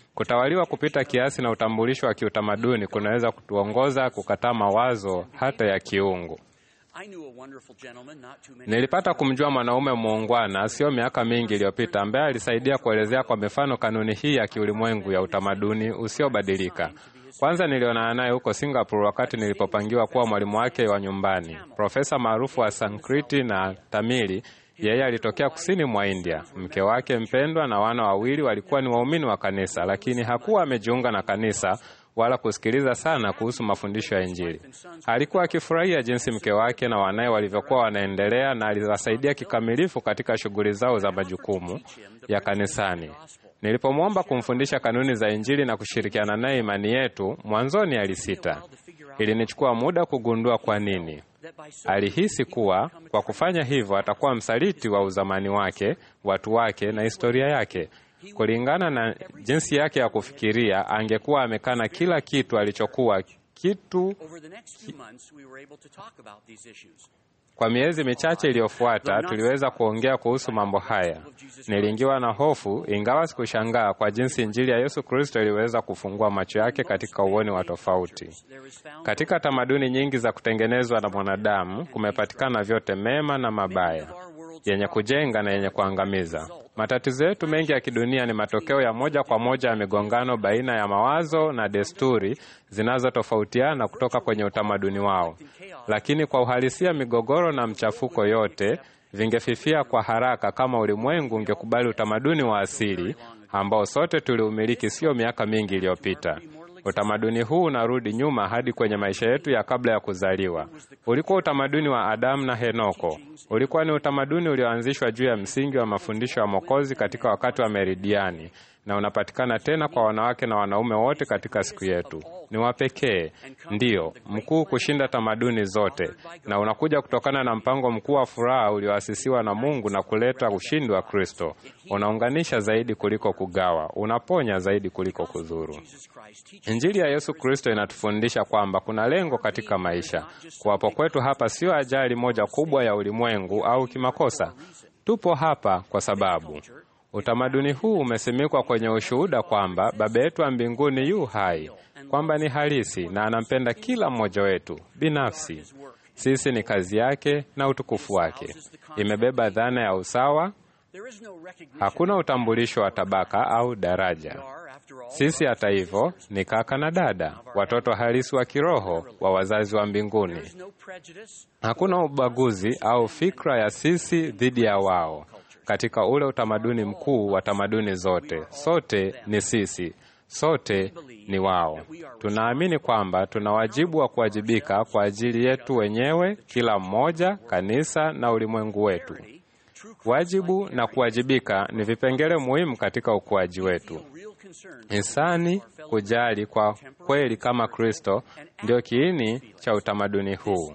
Kutawaliwa kupita kiasi na utambulisho wa kiutamaduni kunaweza kutuongoza kukataa mawazo hata ya kiungu. I knew a wonderful gentleman not too many Nilipata kumjua mwanaume muungwana sio miaka mingi iliyopita, ambaye alisaidia kuelezea kwa mifano kanuni hii ya kiulimwengu ya utamaduni usiobadilika. Kwanza nilionana naye huko Singapore wakati nilipopangiwa kuwa mwalimu wake wa nyumbani, profesa maarufu wa Sankriti na Tamili. Yeye alitokea kusini mwa India. Mke wake mpendwa na wana wawili walikuwa ni waumini wa kanisa, lakini hakuwa amejiunga na kanisa wala kusikiliza sana kuhusu mafundisho ya Injili. Alikuwa akifurahia jinsi mke wake na wanaye walivyokuwa wanaendelea, na aliwasaidia kikamilifu katika shughuli zao za majukumu ya kanisani. Nilipomwomba kumfundisha kanuni za Injili na kushirikiana naye imani yetu, mwanzoni alisita. Ilinichukua muda kugundua kwa nini. Alihisi kuwa kwa kufanya hivyo atakuwa msaliti wa uzamani wake, watu wake na historia yake. Kulingana na jinsi yake ya kufikiria, angekuwa amekana kila kitu alichokuwa kitu. Over the next few months, we were able to talk about these issues. Kwa miezi michache iliyofuata, tuliweza kuongea kuhusu mambo haya. Niliingiwa na hofu, ingawa sikushangaa kwa jinsi Injili ya Yesu Kristo iliweza kufungua macho yake katika uoni wa tofauti. Katika tamaduni nyingi za kutengenezwa na mwanadamu kumepatikana vyote mema na mabaya, yenye kujenga na yenye kuangamiza. Matatizo yetu mengi ya kidunia ni matokeo ya moja kwa moja ya migongano baina ya mawazo na desturi zinazotofautiana kutoka kwenye utamaduni wao. Lakini kwa uhalisia, migogoro na mchafuko yote vingefifia kwa haraka kama ulimwengu ungekubali utamaduni wa asili ambao sote tuliumiliki sio miaka mingi iliyopita. Utamaduni huu unarudi nyuma hadi kwenye maisha yetu ya kabla ya kuzaliwa. Ulikuwa utamaduni wa Adamu na Henoko. Ulikuwa ni utamaduni ulioanzishwa juu ya msingi wa mafundisho ya Mwokozi katika wakati wa Meridiani, na unapatikana tena kwa wanawake na wanaume wote katika siku yetu. Ni wa pekee, ndiyo mkuu kushinda tamaduni zote, na unakuja kutokana na mpango mkuu wa furaha ulioasisiwa na Mungu na kuleta ushindi wa Kristo. Unaunganisha zaidi kuliko kugawa, unaponya zaidi kuliko kudhuru. Injili ya Yesu Kristo inatufundisha kwamba kuna lengo katika maisha. Kuwapo kwetu hapa sio ajali moja kubwa ya ulimwengu au kimakosa. Tupo hapa kwa sababu utamaduni huu umesimikwa kwenye ushuhuda kwamba Baba yetu wa mbinguni yu hai, kwamba ni halisi na anampenda kila mmoja wetu binafsi. Sisi ni kazi yake na utukufu wake. Imebeba dhana ya usawa. Hakuna utambulisho wa tabaka au daraja. Sisi hata hivyo ni kaka na dada, watoto halisi wa kiroho wa wazazi wa mbinguni. Hakuna ubaguzi au fikra ya sisi dhidi ya wao katika ule utamaduni mkuu wa tamaduni zote. Sote ni sisi, sote ni wao. Tunaamini kwamba tuna wajibu wa kuwajibika kwa ajili yetu wenyewe, kila mmoja, kanisa na ulimwengu wetu. Wajibu na kuwajibika ni vipengele muhimu katika ukuaji wetu. Insani kujali kwa kweli kama Kristo ndio kiini cha utamaduni huu.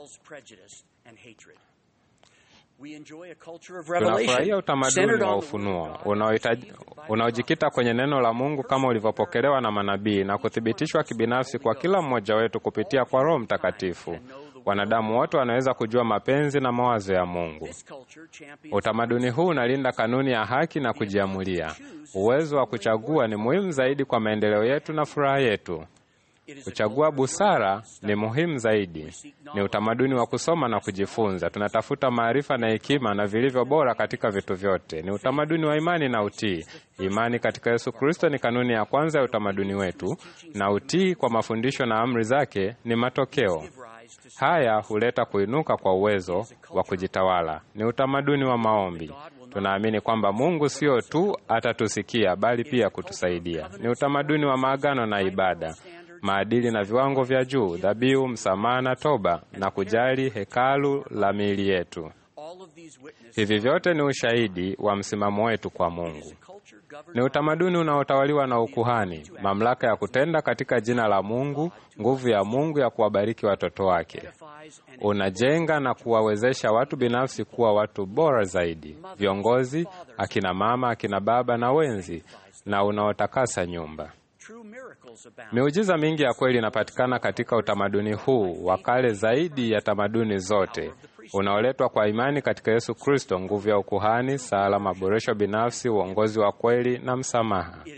Tunafurahia utamaduni wa ufunuo unaojikita kwenye neno la Mungu kama ulivyopokelewa na manabii na kuthibitishwa kibinafsi kwa kila mmoja wetu kupitia kwa Roho Mtakatifu. Wanadamu wote wanaweza kujua mapenzi na mawazo ya Mungu. Utamaduni huu unalinda kanuni ya haki na kujiamulia. Uwezo wa kuchagua ni muhimu zaidi kwa maendeleo yetu na furaha yetu. Kuchagua busara ni muhimu zaidi. Ni utamaduni wa kusoma na kujifunza. Tunatafuta maarifa na hekima na vilivyo bora katika vitu vyote. Ni utamaduni wa imani na utii. Imani katika Yesu Kristo ni kanuni ya kwanza ya utamaduni wetu, na utii kwa mafundisho na amri zake ni matokeo. Haya huleta kuinuka kwa uwezo wa kujitawala. Ni utamaduni wa maombi. Tunaamini kwamba Mungu sio tu atatusikia bali pia kutusaidia. Ni utamaduni wa maagano na ibada, maadili na viwango vya juu, dhabihu, msamaha na toba, na kujali hekalu la miili yetu. Hivi vyote ni ushahidi wa msimamo wetu kwa Mungu. Ni utamaduni unaotawaliwa na ukuhani, mamlaka ya kutenda katika jina la Mungu, nguvu ya Mungu ya kuwabariki watoto wake. Unajenga na kuwawezesha watu binafsi kuwa watu bora zaidi, viongozi, akina mama, akina baba na wenzi, na unaotakasa nyumba. Miujiza mingi ya kweli inapatikana katika utamaduni huu wa kale zaidi ya tamaduni zote, unaoletwa kwa imani katika Yesu Kristo, nguvu ya ukuhani, sala, maboresho binafsi, uongozi wa kweli na msamaha.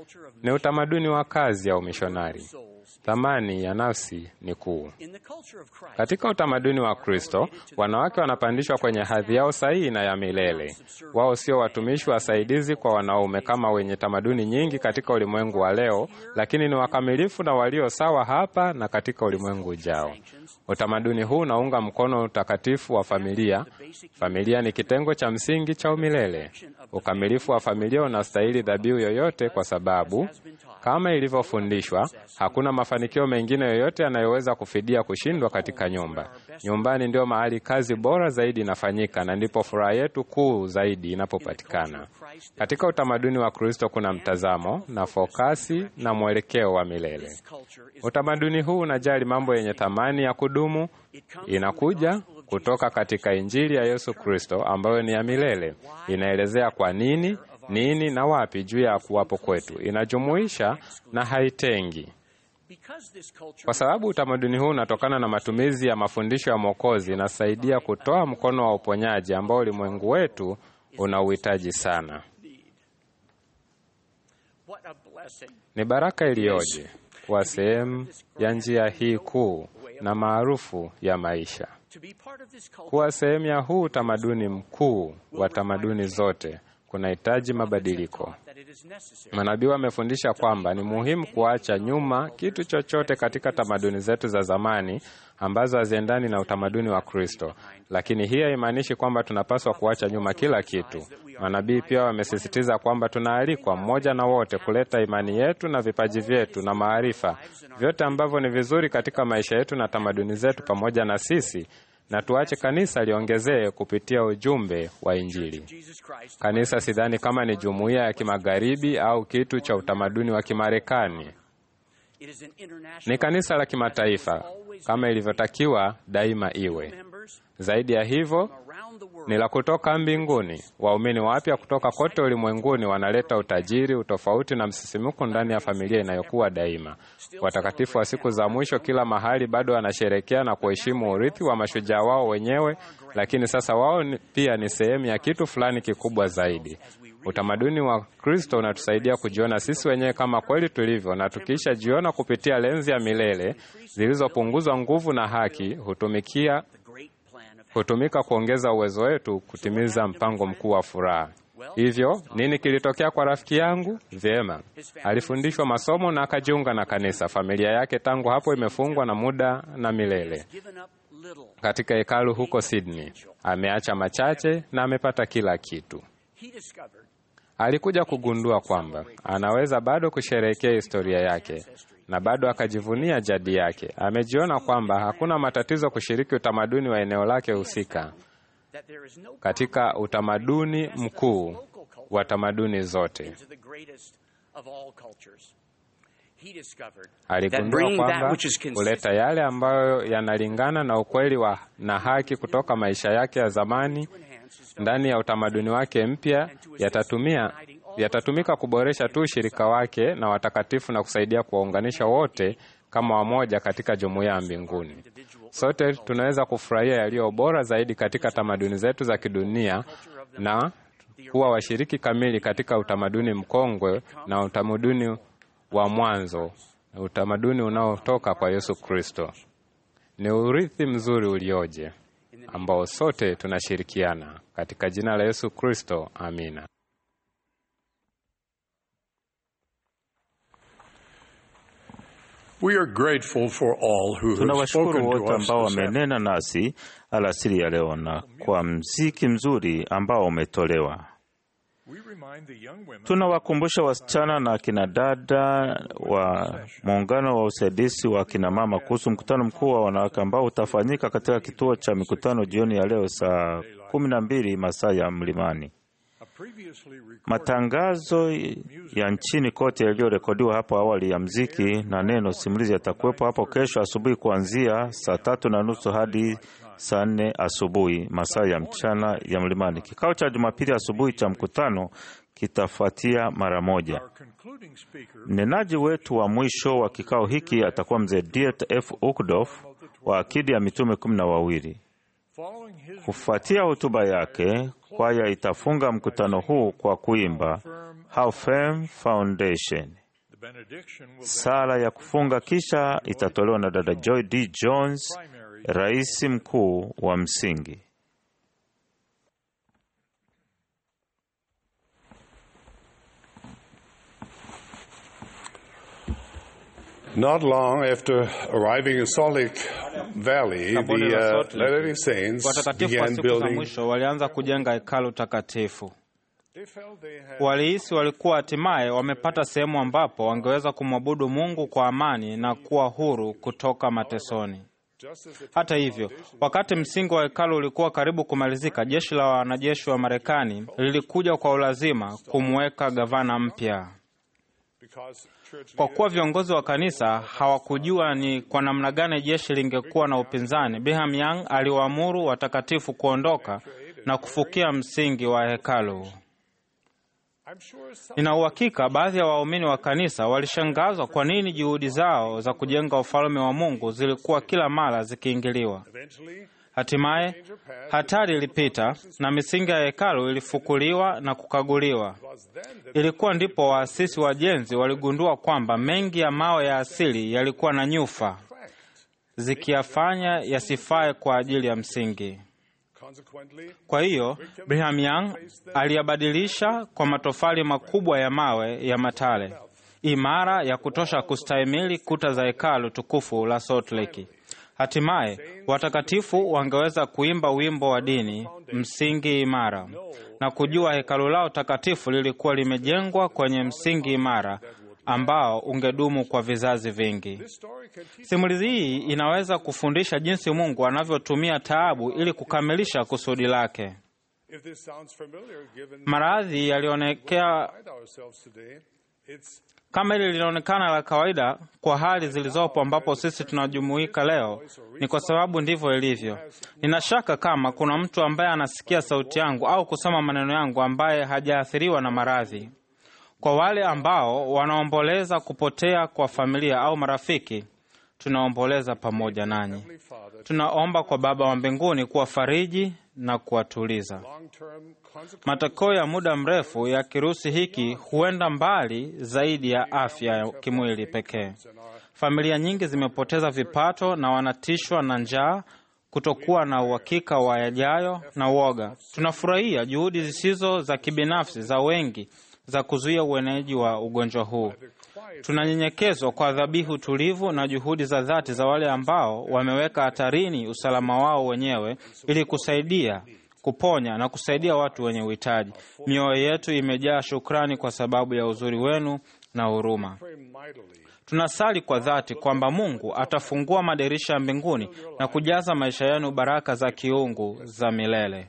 ni utamaduni wa kazi ya umishonari. Thamani ya nafsi ni kuu. Katika utamaduni wa Kristo, wanawake wanapandishwa kwenye hadhi yao sahihi na ya milele. Wao sio watumishi wasaidizi kwa wanaume kama wenye tamaduni nyingi katika ulimwengu wa leo, lakini ni wakamilifu na walio sawa hapa na katika ulimwengu ujao. Utamaduni huu unaunga mkono utakatifu wa familia. Familia ni kitengo cha msingi cha umilele. Ukamilifu wa familia unastahili dhabihu yoyote, kwa sababu kama ilivyofundishwa, hakuna mafanikio mengine yoyote yanayoweza kufidia kushindwa katika nyumba. Nyumbani ndio mahali kazi bora zaidi inafanyika na ndipo furaha yetu kuu zaidi inapopatikana. Katika utamaduni wa Kristo kuna mtazamo na fokasi na mwelekeo wa milele. Utamaduni huu unajali mambo yenye thamani ya kudumu, inakuja kutoka katika Injili ya Yesu Kristo ambayo ni ya milele. Inaelezea kwa nini, nini na wapi juu ya kuwapo kwetu. Inajumuisha na haitengi. Kwa sababu utamaduni huu unatokana na matumizi ya mafundisho ya Mwokozi, inasaidia kutoa mkono wa uponyaji ambao ulimwengu wetu una uhitaji sana. Ni baraka iliyoje kuwa sehemu ya njia hii kuu na maarufu ya maisha, kuwa sehemu ya huu utamaduni mkuu wa tamaduni zote kunahitaji mabadiliko. Manabii wamefundisha kwamba ni muhimu kuacha nyuma kitu chochote katika tamaduni zetu za zamani ambazo haziendani na utamaduni wa Kristo, lakini hii haimaanishi kwamba tunapaswa kuacha nyuma kila kitu. Manabii pia wamesisitiza kwamba tunaalikwa mmoja na wote kuleta imani yetu na vipaji vyetu na maarifa, vyote ambavyo ni vizuri katika maisha yetu na tamaduni zetu pamoja na sisi na tuache kanisa liongezee kupitia ujumbe wa Injili. Kanisa sidhani kama ni jumuiya ya kimagharibi au kitu cha utamaduni wa Kimarekani. Ni kanisa la kimataifa kama ilivyotakiwa daima iwe. Zaidi ya hivyo, ni la kutoka mbinguni. Waumini wapya kutoka kote ulimwenguni wanaleta utajiri, utofauti na msisimuko ndani ya familia inayokuwa daima. Watakatifu wa siku za mwisho kila mahali bado wanasherekea na kuheshimu urithi wa mashujaa wao wenyewe, lakini sasa wao ni, pia ni sehemu ya kitu fulani kikubwa zaidi. Utamaduni wa Kristo unatusaidia kujiona sisi wenyewe kama kweli tulivyo, na tukiisha jiona kupitia lenzi ya milele zilizopunguzwa nguvu na haki, hutumikia hutumika kuongeza uwezo wetu kutimiza mpango mkuu wa furaha. Hivyo nini kilitokea kwa rafiki yangu? Vyema, alifundishwa masomo na akajiunga na kanisa. Familia yake tangu hapo imefungwa na muda na milele katika hekalu huko Sydney. Ameacha machache na amepata kila kitu. Alikuja kugundua kwamba anaweza bado kusherehekea historia yake na bado akajivunia jadi yake. Amejiona kwamba hakuna matatizo kushiriki utamaduni wa eneo lake husika katika utamaduni mkuu wa tamaduni zote. Aligundua kwamba kuleta yale ambayo yanalingana na ukweli wa na haki kutoka maisha yake ya zamani ndani ya utamaduni wake mpya yatatumia yatatumika kuboresha tu ushirika wake na watakatifu na kusaidia kuwaunganisha wote kama wamoja katika jumuiya ya mbinguni. Sote tunaweza kufurahia yaliyo bora zaidi katika tamaduni zetu za kidunia na kuwa washiriki kamili katika utamaduni mkongwe na utamaduni wa mwanzo, utamaduni unaotoka kwa Yesu Kristo. Ni urithi mzuri ulioje ambao sote tunashirikiana katika jina la Yesu Kristo, amina. We are grateful for all who have Tunawashukuru spoken wote to us ambao this wamenena nasi alasiri ya leo na kwa mziki mzuri ambao umetolewa. Tunawakumbusha wasichana na akina dada wa muungano wa usaidizi wa akina mama kuhusu mkutano mkuu wa wanawake ambao utafanyika katika kituo cha mikutano jioni ya leo saa kumi na mbili masaa ya mlimani. Matangazo ya nchini kote yaliyorekodiwa hapo awali ya mziki na neno simulizi yatakuwepo hapo kesho asubuhi kuanzia saa tatu na nusu hadi saa nne asubuhi masaa ya mchana ya mlimani. Kikao cha Jumapili asubuhi cha mkutano kitafuatia mara moja. Mnenaji wetu wa mwisho wa kikao hiki atakuwa mzee Diet F. Ukdorf wa Akidi ya Mitume kumi na wawili. Kufuatia hotuba yake, kwaya itafunga mkutano huu kwa kuimba How Firm Foundation. Sala ya kufunga kisha itatolewa na dada Joy D. Jones, rais mkuu wa msingi. Not long after arriving in Salt Lake Valley, Katika bonde la the Salt uh, Lake, Latter-day Saints Watakatifu wa began siku za building. mwisho walianza kujenga hekalu takatifu. Walihisi walikuwa hatimaye wamepata sehemu ambapo wangeweza kumwabudu Mungu kwa amani na kuwa huru kutoka matesoni. Hata hivyo, wakati msingi wa hekalu ulikuwa karibu kumalizika, jeshi la wanajeshi wa Marekani lilikuja kwa ulazima kumweka gavana mpya. Kwa kuwa viongozi wa kanisa hawakujua ni kwa namna gani jeshi lingekuwa na upinzani, Brigham Young aliwaamuru watakatifu kuondoka na kufukia msingi wa hekalu. Nina uhakika baadhi ya waumini wa kanisa walishangazwa kwa nini juhudi zao za kujenga ufalme wa Mungu zilikuwa kila mara zikiingiliwa. Hatimaye hatari ilipita na misingi ya hekalu ilifukuliwa na kukaguliwa. Ilikuwa ndipo waasisi wajenzi waligundua kwamba mengi ya mawe ya asili yalikuwa na nyufa zikiyafanya yasifae kwa ajili ya msingi. Kwa hiyo Brigham Young aliyabadilisha kwa matofali makubwa ya mawe ya matale imara ya kutosha kustahimili kuta za hekalu tukufu la Salt Lake. Hatimaye watakatifu wangeweza kuimba wimbo wa dini, msingi imara, na kujua hekalu lao takatifu lilikuwa limejengwa kwenye msingi imara ambao ungedumu kwa vizazi vingi. Simulizi hii inaweza kufundisha jinsi Mungu anavyotumia taabu ili kukamilisha kusudi lake. If this sounds familiar, given Maradhi yalionekea find ourselves today, it's kama hili linaonekana la kawaida kwa hali zilizopo ambapo sisi tunajumuika leo, ni kwa sababu ndivyo ilivyo. Nina shaka kama kuna mtu ambaye anasikia sauti yangu au kusoma maneno yangu ambaye hajaathiriwa na maradhi. Kwa wale ambao wanaomboleza kupotea kwa familia au marafiki, tunaomboleza pamoja nanyi. Tunaomba kwa Baba wa mbinguni kuwafariji na kuwatuliza. long-term consequences. Matokeo ya muda mrefu ya kirusi hiki huenda mbali zaidi ya afya ya kimwili pekee. Familia nyingi zimepoteza vipato na wanatishwa na njaa, kutokuwa na uhakika wa yajayo na uoga. Tunafurahia juhudi zisizo za kibinafsi za wengi za kuzuia ueneaji wa ugonjwa huu. Tunanyenyekezwa kwa dhabihu tulivu na juhudi za dhati za wale ambao wameweka hatarini usalama wao wenyewe ili kusaidia kuponya na kusaidia watu wenye uhitaji. Mioyo yetu imejaa shukrani kwa sababu ya uzuri wenu na huruma. Tunasali kwa dhati kwamba Mungu atafungua madirisha ya mbinguni na kujaza maisha yenu baraka za kiungu za milele.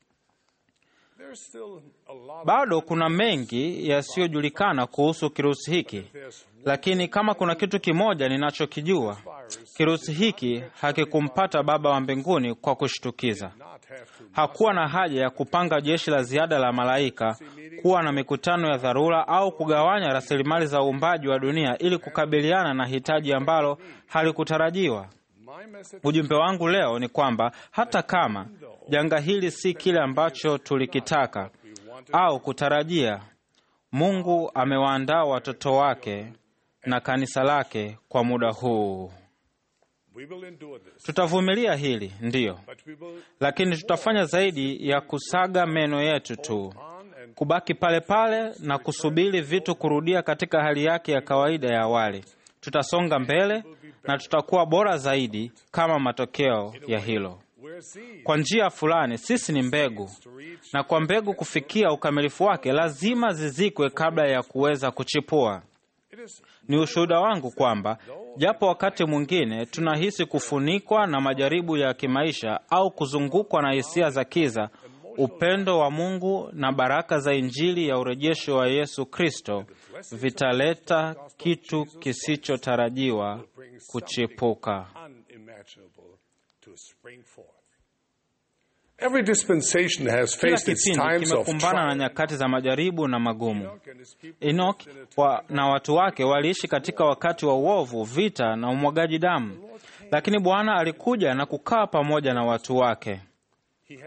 There's still a lot Bado kuna mengi yasiyojulikana kuhusu kirusi hiki, lakini kama kuna kitu kimoja ninachokijua, kirusi hiki hakikumpata Baba wa mbinguni kwa kushtukiza. Hakuwa na haja ya kupanga jeshi la ziada la malaika, kuwa na mikutano ya dharura au kugawanya rasilimali za uumbaji wa dunia ili kukabiliana na hitaji ambalo halikutarajiwa. Ujumbe wangu leo ni kwamba hata kama janga hili si kile ambacho tulikitaka au kutarajia, Mungu amewaandaa watoto wake na kanisa lake kwa muda huu. we will endure this, Tutavumilia hili, ndiyo, but we will lakini tutafanya zaidi ya kusaga meno yetu tu, kubaki pale pale na kusubiri vitu kurudia katika hali yake ya kawaida ya awali. Tutasonga mbele na tutakuwa bora zaidi kama matokeo ya hilo. we're seeds Kwa njia fulani, sisi ni mbegu, na kwa mbegu kufikia ukamilifu wake lazima zizikwe kabla ya kuweza kuchipua. Ni ushuhuda wangu kwamba japo wakati mwingine tunahisi kufunikwa na majaribu ya kimaisha au kuzungukwa na hisia za kiza, upendo wa Mungu na baraka za Injili ya urejesho wa Yesu Kristo vitaleta kitu kisichotarajiwa kuchipuka. unimaginable to spring forth. Every dispensation has Kila faced its kipindi times of kimekumbana na trial. nyakati za majaribu na magumu. Enoch wa, na watu wake waliishi katika wakati wa uovu, vita na umwagaji damu, lakini Bwana alikuja na kukaa pamoja na watu wake.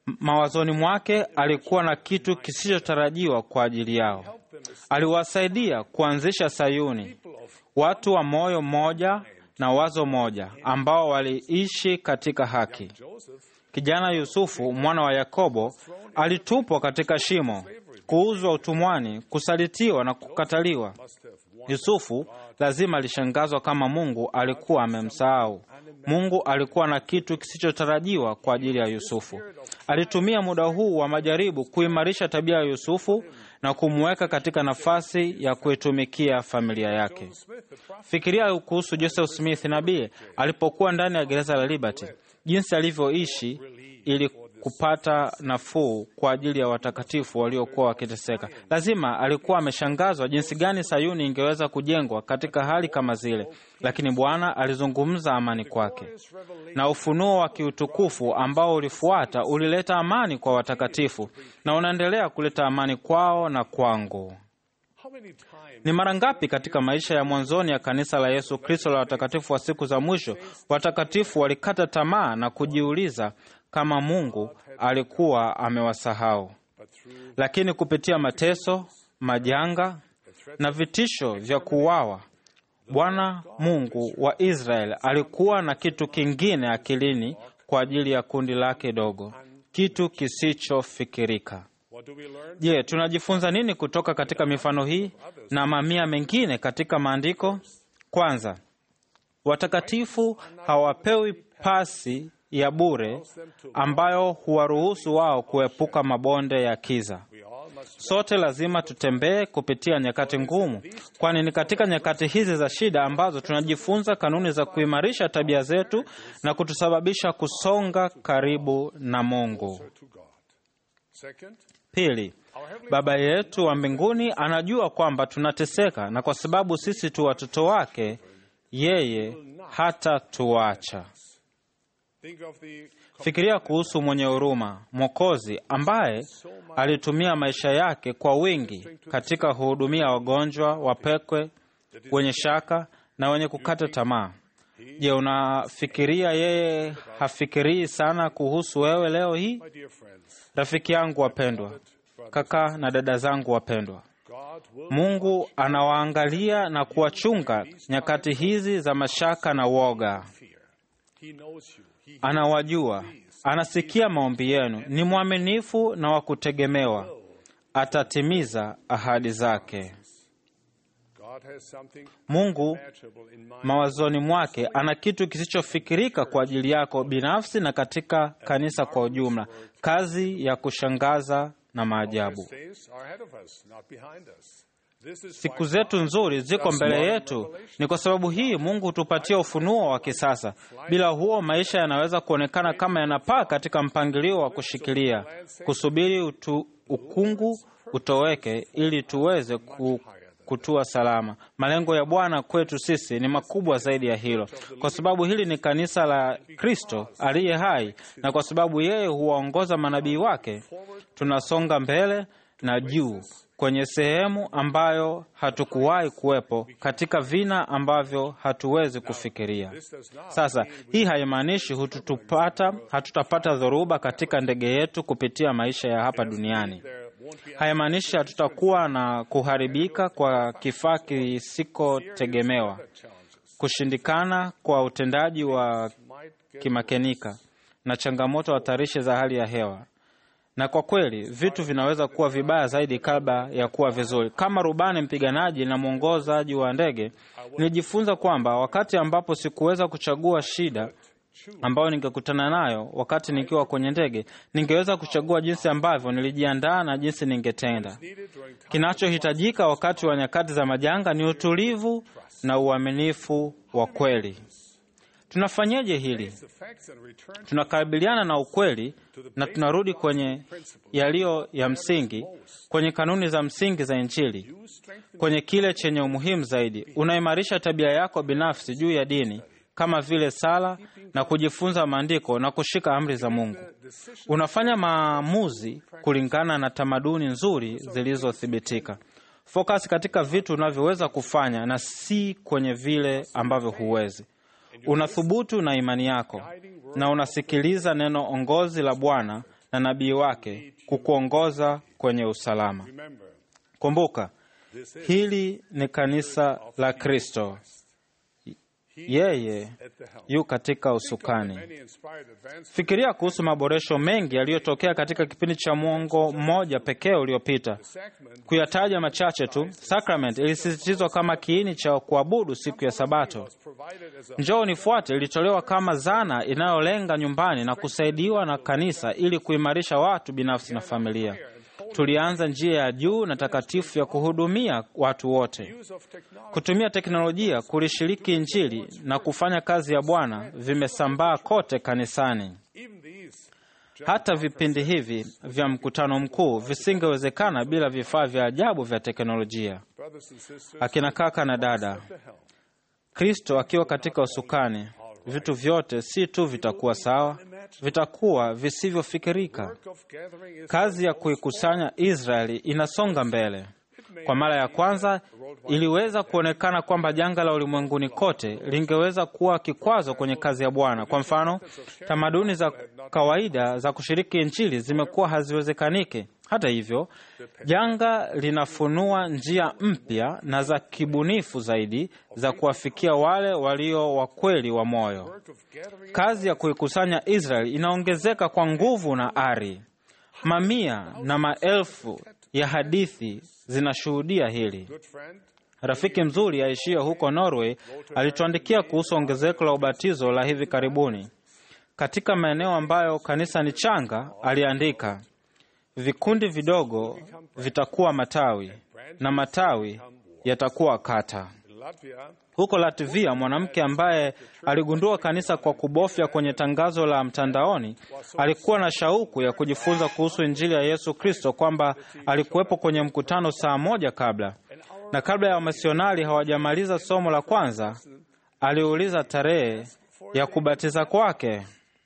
Mawazoni mwake alikuwa na kitu kisichotarajiwa kwa ajili yao. Aliwasaidia kuanzisha Sayuni, watu wa moyo mmoja na wazo moja, ambao waliishi katika haki. Kijana Yusufu mwana wa Yakobo alitupwa katika shimo, kuuzwa utumwani, kusalitiwa na kukataliwa. Yusufu lazima alishangazwa kama Mungu alikuwa amemsahau. Mungu alikuwa na kitu kisichotarajiwa kwa ajili ya Yusufu. Alitumia muda huu wa majaribu kuimarisha tabia ya Yusufu na kumweka katika nafasi ya kuitumikia familia yake. Fikiria kuhusu Joseph Smith nabii alipokuwa ndani ya gereza la Liberty, jinsi alivyoishi ili kupata nafuu kwa ajili ya watakatifu waliokuwa wakiteseka. Lazima alikuwa ameshangazwa jinsi gani Sayuni ingeweza kujengwa katika hali kama zile, lakini Bwana alizungumza amani kwake, na ufunuo wa kiutukufu ambao ulifuata ulileta amani kwa watakatifu na unaendelea kuleta amani kwao na kwangu. Ni mara ngapi katika maisha ya mwanzoni ya kanisa la Yesu Kristo la watakatifu wa siku za mwisho watakatifu walikata tamaa na kujiuliza kama Mungu alikuwa amewasahau. Lakini kupitia mateso, majanga na vitisho vya kuuawa, Bwana Mungu wa Israeli alikuwa na kitu kingine akilini kwa ajili ya kundi lake dogo, kitu kisichofikirika. Je, tunajifunza nini kutoka katika mifano hii na mamia mengine katika maandiko? Kwanza, watakatifu hawapewi pasi ya bure ambayo huwaruhusu wao kuepuka mabonde ya kiza. Sote lazima tutembee kupitia nyakati ngumu, kwani ni katika nyakati hizi za shida ambazo tunajifunza kanuni za kuimarisha tabia zetu na kutusababisha kusonga karibu na Mungu. Pili, Baba yetu wa mbinguni anajua kwamba tunateseka, na kwa sababu sisi tu watoto wake, yeye hata tuacha. Fikiria kuhusu mwenye huruma, Mwokozi ambaye alitumia maisha yake kwa wingi katika kuhudumia wagonjwa, wapekwe, wenye shaka na wenye kukata tamaa. Je, unafikiria yeye hafikirii sana kuhusu wewe leo hii? Rafiki yangu wapendwa, kaka na dada zangu wapendwa, Mungu anawaangalia na kuwachunga nyakati hizi za mashaka na woga. Anawajua, anasikia maombi yenu, ni mwaminifu na wa kutegemewa, atatimiza ahadi zake. Mungu mawazoni mwake ana kitu kisichofikirika kwa ajili yako binafsi na katika kanisa kwa ujumla, kazi ya kushangaza na maajabu. Siku zetu nzuri ziko mbele yetu. Ni kwa sababu hii Mungu hutupatia ufunuo wa kisasa. Bila huo, maisha yanaweza kuonekana kama yanapaa katika mpangilio wa kushikilia, kusubiri utu, ukungu utoweke ili tuweze ku, kutua salama. Malengo ya Bwana kwetu sisi ni makubwa zaidi ya hilo, kwa sababu hili ni kanisa la Kristo aliye hai, na kwa sababu yeye huwaongoza manabii wake, tunasonga mbele na juu kwenye sehemu ambayo hatukuwahi kuwepo katika vina ambavyo hatuwezi kufikiria. Sasa hii haimaanishi hututupata hatutapata dhoruba katika ndege yetu kupitia maisha ya hapa duniani. Haimaanishi hatutakuwa na kuharibika kwa kifaa kisikotegemewa, kushindikana kwa utendaji wa kimakenika na changamoto hatarishi za hali ya hewa na kwa kweli vitu vinaweza kuwa vibaya zaidi kabla ya kuwa vizuri. Kama rubani mpiganaji na mwongozaji wa ndege, nilijifunza kwamba wakati ambapo sikuweza kuchagua shida ambayo ningekutana nayo wakati nikiwa kwenye ndege, ningeweza kuchagua jinsi ambavyo nilijiandaa na jinsi ningetenda. Kinachohitajika wakati wa nyakati za majanga ni utulivu na uaminifu wa kweli. Tunafanyaje hili? Tunakabiliana na ukweli na tunarudi kwenye yaliyo ya msingi, kwenye kanuni za msingi za Injili, kwenye kile chenye umuhimu zaidi. Unaimarisha tabia yako binafsi juu ya dini kama vile sala na kujifunza maandiko na kushika amri za Mungu. Unafanya maamuzi kulingana na tamaduni nzuri zilizothibitika. Focus katika vitu unavyoweza kufanya na si kwenye vile ambavyo huwezi. Unathubutu na imani yako na unasikiliza neno ongozi la Bwana na nabii wake kukuongoza kwenye usalama. Kumbuka, hili ni kanisa la Kristo. Yeye yu katika usukani. Fikiria kuhusu maboresho mengi yaliyotokea katika kipindi cha mwongo mmoja pekee uliopita. Kuyataja machache tu, sacrament ilisisitizwa kama kiini cha kuabudu siku ya Sabato. Njoo nifuate ilitolewa kama zana inayolenga nyumbani na kusaidiwa na kanisa ili kuimarisha watu binafsi na familia. Tulianza njia ya juu na takatifu ya kuhudumia watu wote. Kutumia teknolojia kulishiriki Injili na kufanya kazi ya Bwana vimesambaa kote kanisani. Hata vipindi hivi vya mkutano mkuu visingewezekana bila vifaa vya ajabu vya teknolojia. Akina kaka na dada, Kristo akiwa katika usukani, vitu vyote si tu vitakuwa sawa, vitakuwa visivyofikirika. Kazi ya kuikusanya Israeli inasonga mbele. Kwa mara ya kwanza iliweza kuonekana kwamba janga la ulimwenguni kote lingeweza kuwa kikwazo kwenye kazi ya Bwana. Kwa mfano, tamaduni za kawaida za kushiriki Injili zimekuwa haziwezekaniki. Hata hivyo, janga linafunua njia mpya na za kibunifu zaidi za kuwafikia wale walio wakweli wa moyo. Kazi ya kuikusanya Israeli inaongezeka kwa nguvu na ari. Mamia na maelfu ya hadithi zinashuhudia hili. Rafiki mzuri aishie huko Norway alituandikia kuhusu ongezeko la ubatizo la hivi karibuni katika maeneo ambayo kanisa ni changa. Aliandika, vikundi vidogo vitakuwa matawi na matawi yatakuwa kata. Huko Latvia, mwanamke ambaye aligundua kanisa kwa kubofya kwenye tangazo la mtandaoni alikuwa na shauku ya kujifunza kuhusu Injili ya Yesu Kristo, kwamba alikuwepo kwenye mkutano saa moja kabla, na kabla ya wamisionari hawajamaliza somo la kwanza, aliuliza tarehe ya kubatiza kwake.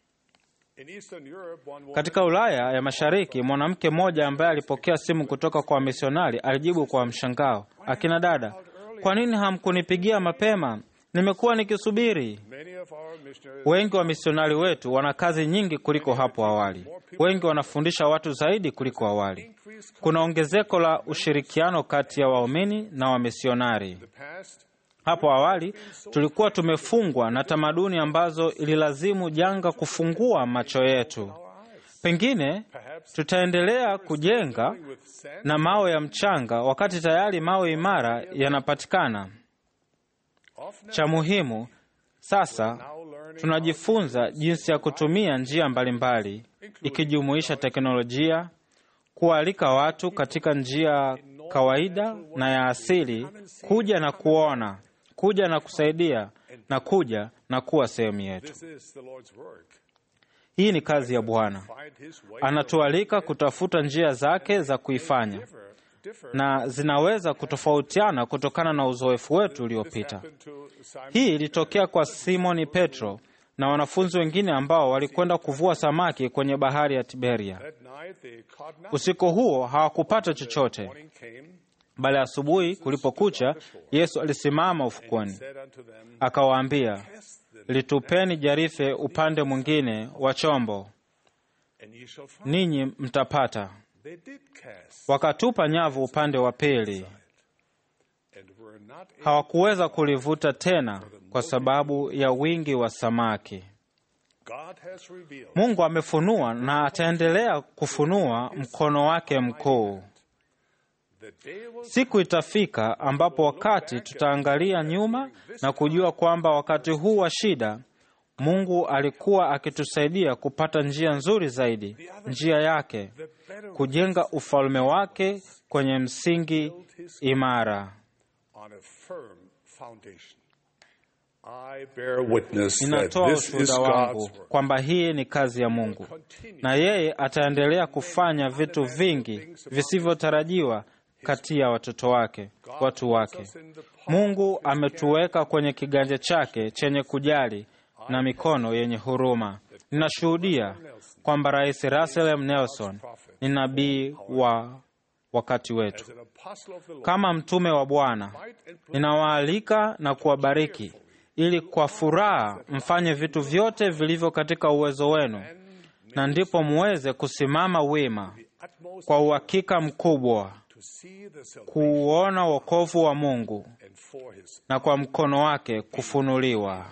Katika Ulaya ya Mashariki, mwanamke mmoja ambaye alipokea simu kutoka kwa wamisionari alijibu kwa mshangao, akina dada, kwa nini hamkunipigia mapema? Nimekuwa nikisubiri. Wengi wa misionari wetu wana kazi nyingi kuliko hapo awali. Wengi wanafundisha watu zaidi kuliko awali. Kuna ongezeko la ushirikiano kati ya waumini na wamisionari. Hapo awali tulikuwa tumefungwa na tamaduni ambazo ililazimu janga kufungua macho yetu. Pengine tutaendelea kujenga na mawe ya mchanga wakati tayari mawe imara yanapatikana. Cha muhimu sasa, tunajifunza jinsi ya kutumia njia mbalimbali, ikijumuisha teknolojia, kualika watu katika njia kawaida na ya asili, kuja na kuona, kuja na kusaidia, na kuja na kuwa sehemu yetu. Hii ni kazi ya Bwana. Anatualika kutafuta njia zake za kuifanya, na zinaweza kutofautiana kutokana na uzoefu wetu uliopita. Hii ilitokea kwa Simoni Petro na wanafunzi wengine ambao walikwenda kuvua samaki kwenye bahari ya Tiberia. Usiku huo hawakupata chochote, bali asubuhi kulipokucha, Yesu alisimama ufukweni akawaambia, litupeni jarife upande mwingine wa chombo, ninyi mtapata. Wakatupa nyavu upande wa pili, hawakuweza kulivuta tena kwa sababu ya wingi wa samaki. Mungu amefunua na ataendelea kufunua mkono wake mkuu. Siku itafika ambapo wakati tutaangalia nyuma na kujua kwamba wakati huu wa shida Mungu alikuwa akitusaidia kupata njia nzuri zaidi, njia yake, kujenga ufalme wake kwenye msingi imara. Ninatoa ushuhuda wangu kwamba hii ni kazi ya Mungu, na yeye ataendelea kufanya vitu vingi visivyotarajiwa kati ya watoto wake, watu wake. Mungu ametuweka kwenye kiganja chake chenye kujali na mikono yenye huruma. Ninashuhudia kwamba Rais Russell M. Nelson ni nabii wa wakati wetu. Kama mtume wa Bwana, ninawaalika na kuwabariki ili kwa furaha mfanye vitu vyote vilivyo katika uwezo wenu na ndipo muweze kusimama wima kwa uhakika mkubwa kuuona wokovu wa Mungu na kwa mkono wake kufunuliwa.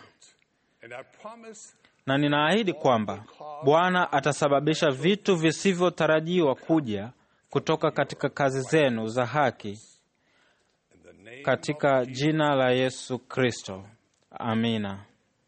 Na ninaahidi kwamba Bwana atasababisha vitu visivyotarajiwa kuja kutoka katika kazi zenu za haki katika jina la Yesu Kristo. Amina.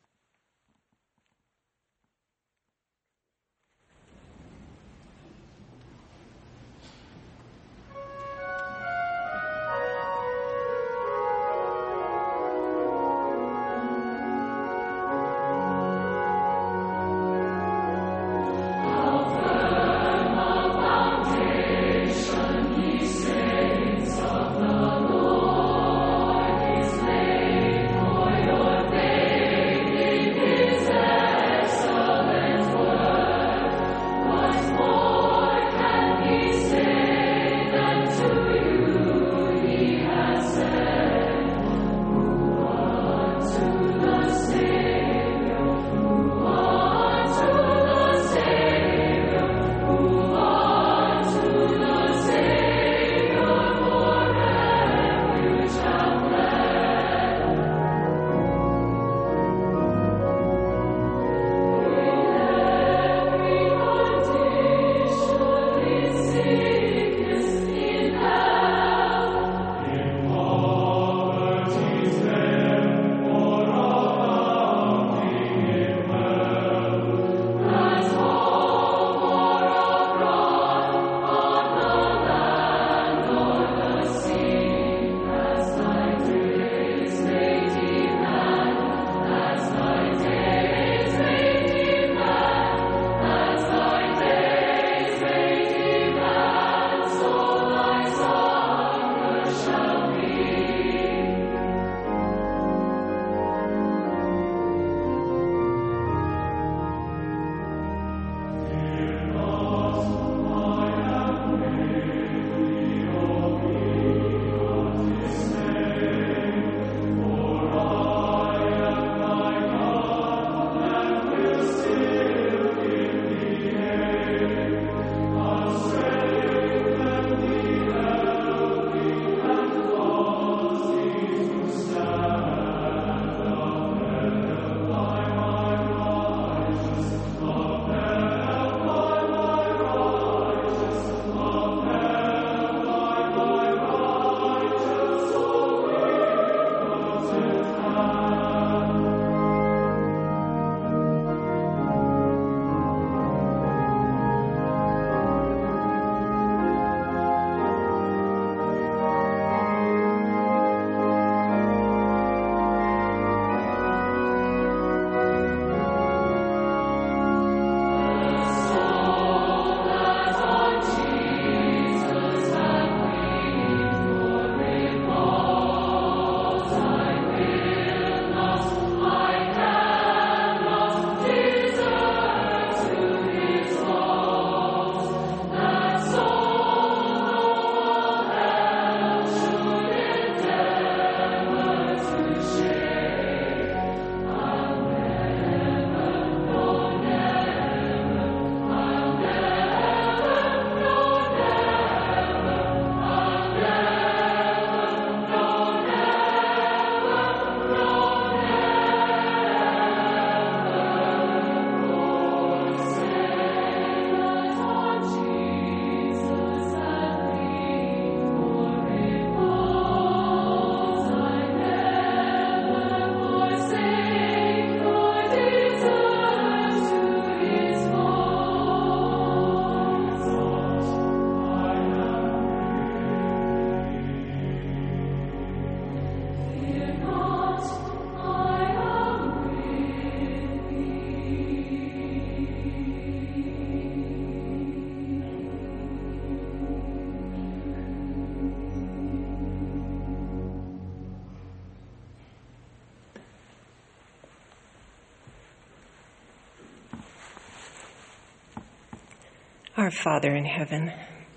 Our Father in heaven,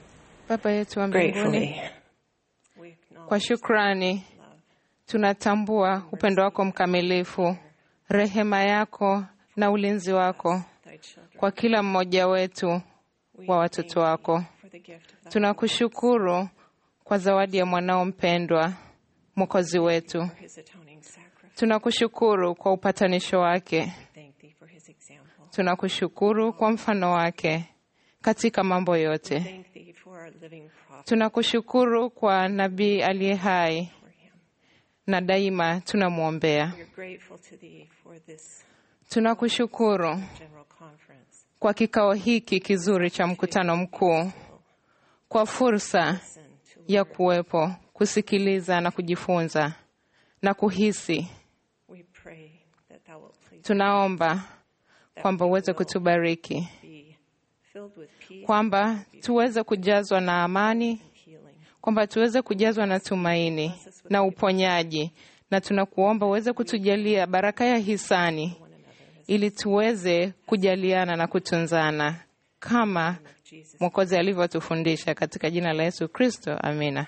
Baba yetu wa mbinguni, gratefully, kwa shukrani tunatambua upendo wako mkamilifu, rehema yako na ulinzi wako kwa kila mmoja wetu wa watoto wako. Tunakushukuru kwa zawadi ya mwanao mpendwa, Mwokozi wetu. Tunakushukuru kwa upatanisho wake. Tunakushukuru kwa mfano wake katika mambo yote. Tunakushukuru kwa nabii aliye hai na daima tunamwombea. Tunakushukuru kwa kikao hiki kizuri cha mkutano mkuu, kwa fursa ya kuwepo, kusikiliza na kujifunza na kuhisi. Tunaomba kwamba uweze kutubariki, kwamba tuweze kujazwa na amani, kwamba tuweze kujazwa na tumaini na uponyaji, na tunakuomba uweze kutujalia baraka ya hisani ili tuweze kujaliana na kutunzana kama Mwokozi alivyotufundisha katika jina la Yesu Kristo, amina.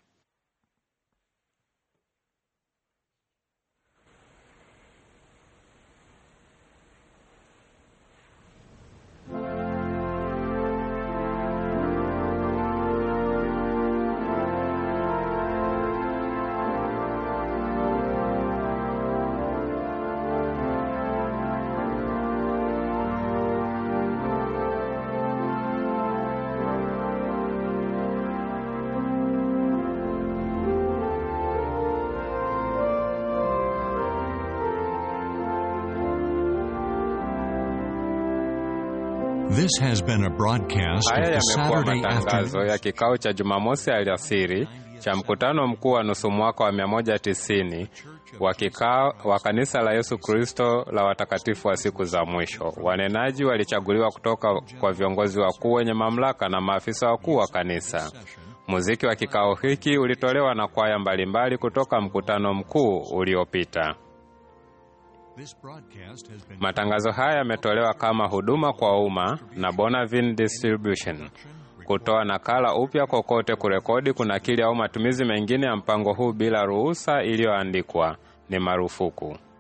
This has been a broadcast of Haya the yamekuwa Saturday matangazo afternoon. ya kikao cha Jumamosi alasiri cha mkutano mkuu wa nusu mwaka wa 190 wa kikao wa kanisa la Yesu Kristo la watakatifu wa siku za mwisho. Wanenaji walichaguliwa kutoka kwa viongozi wakuu wenye mamlaka na maafisa wakuu wa kanisa. Muziki wa kikao hiki ulitolewa na kwaya mbalimbali kutoka mkutano mkuu uliopita. This broadcast has been Matangazo haya yametolewa kama huduma kwa umma na Bonavin Distribution. Kutoa nakala upya kokote, kurekodi, kunakili au matumizi mengine ya mpango huu bila ruhusa iliyoandikwa ni marufuku.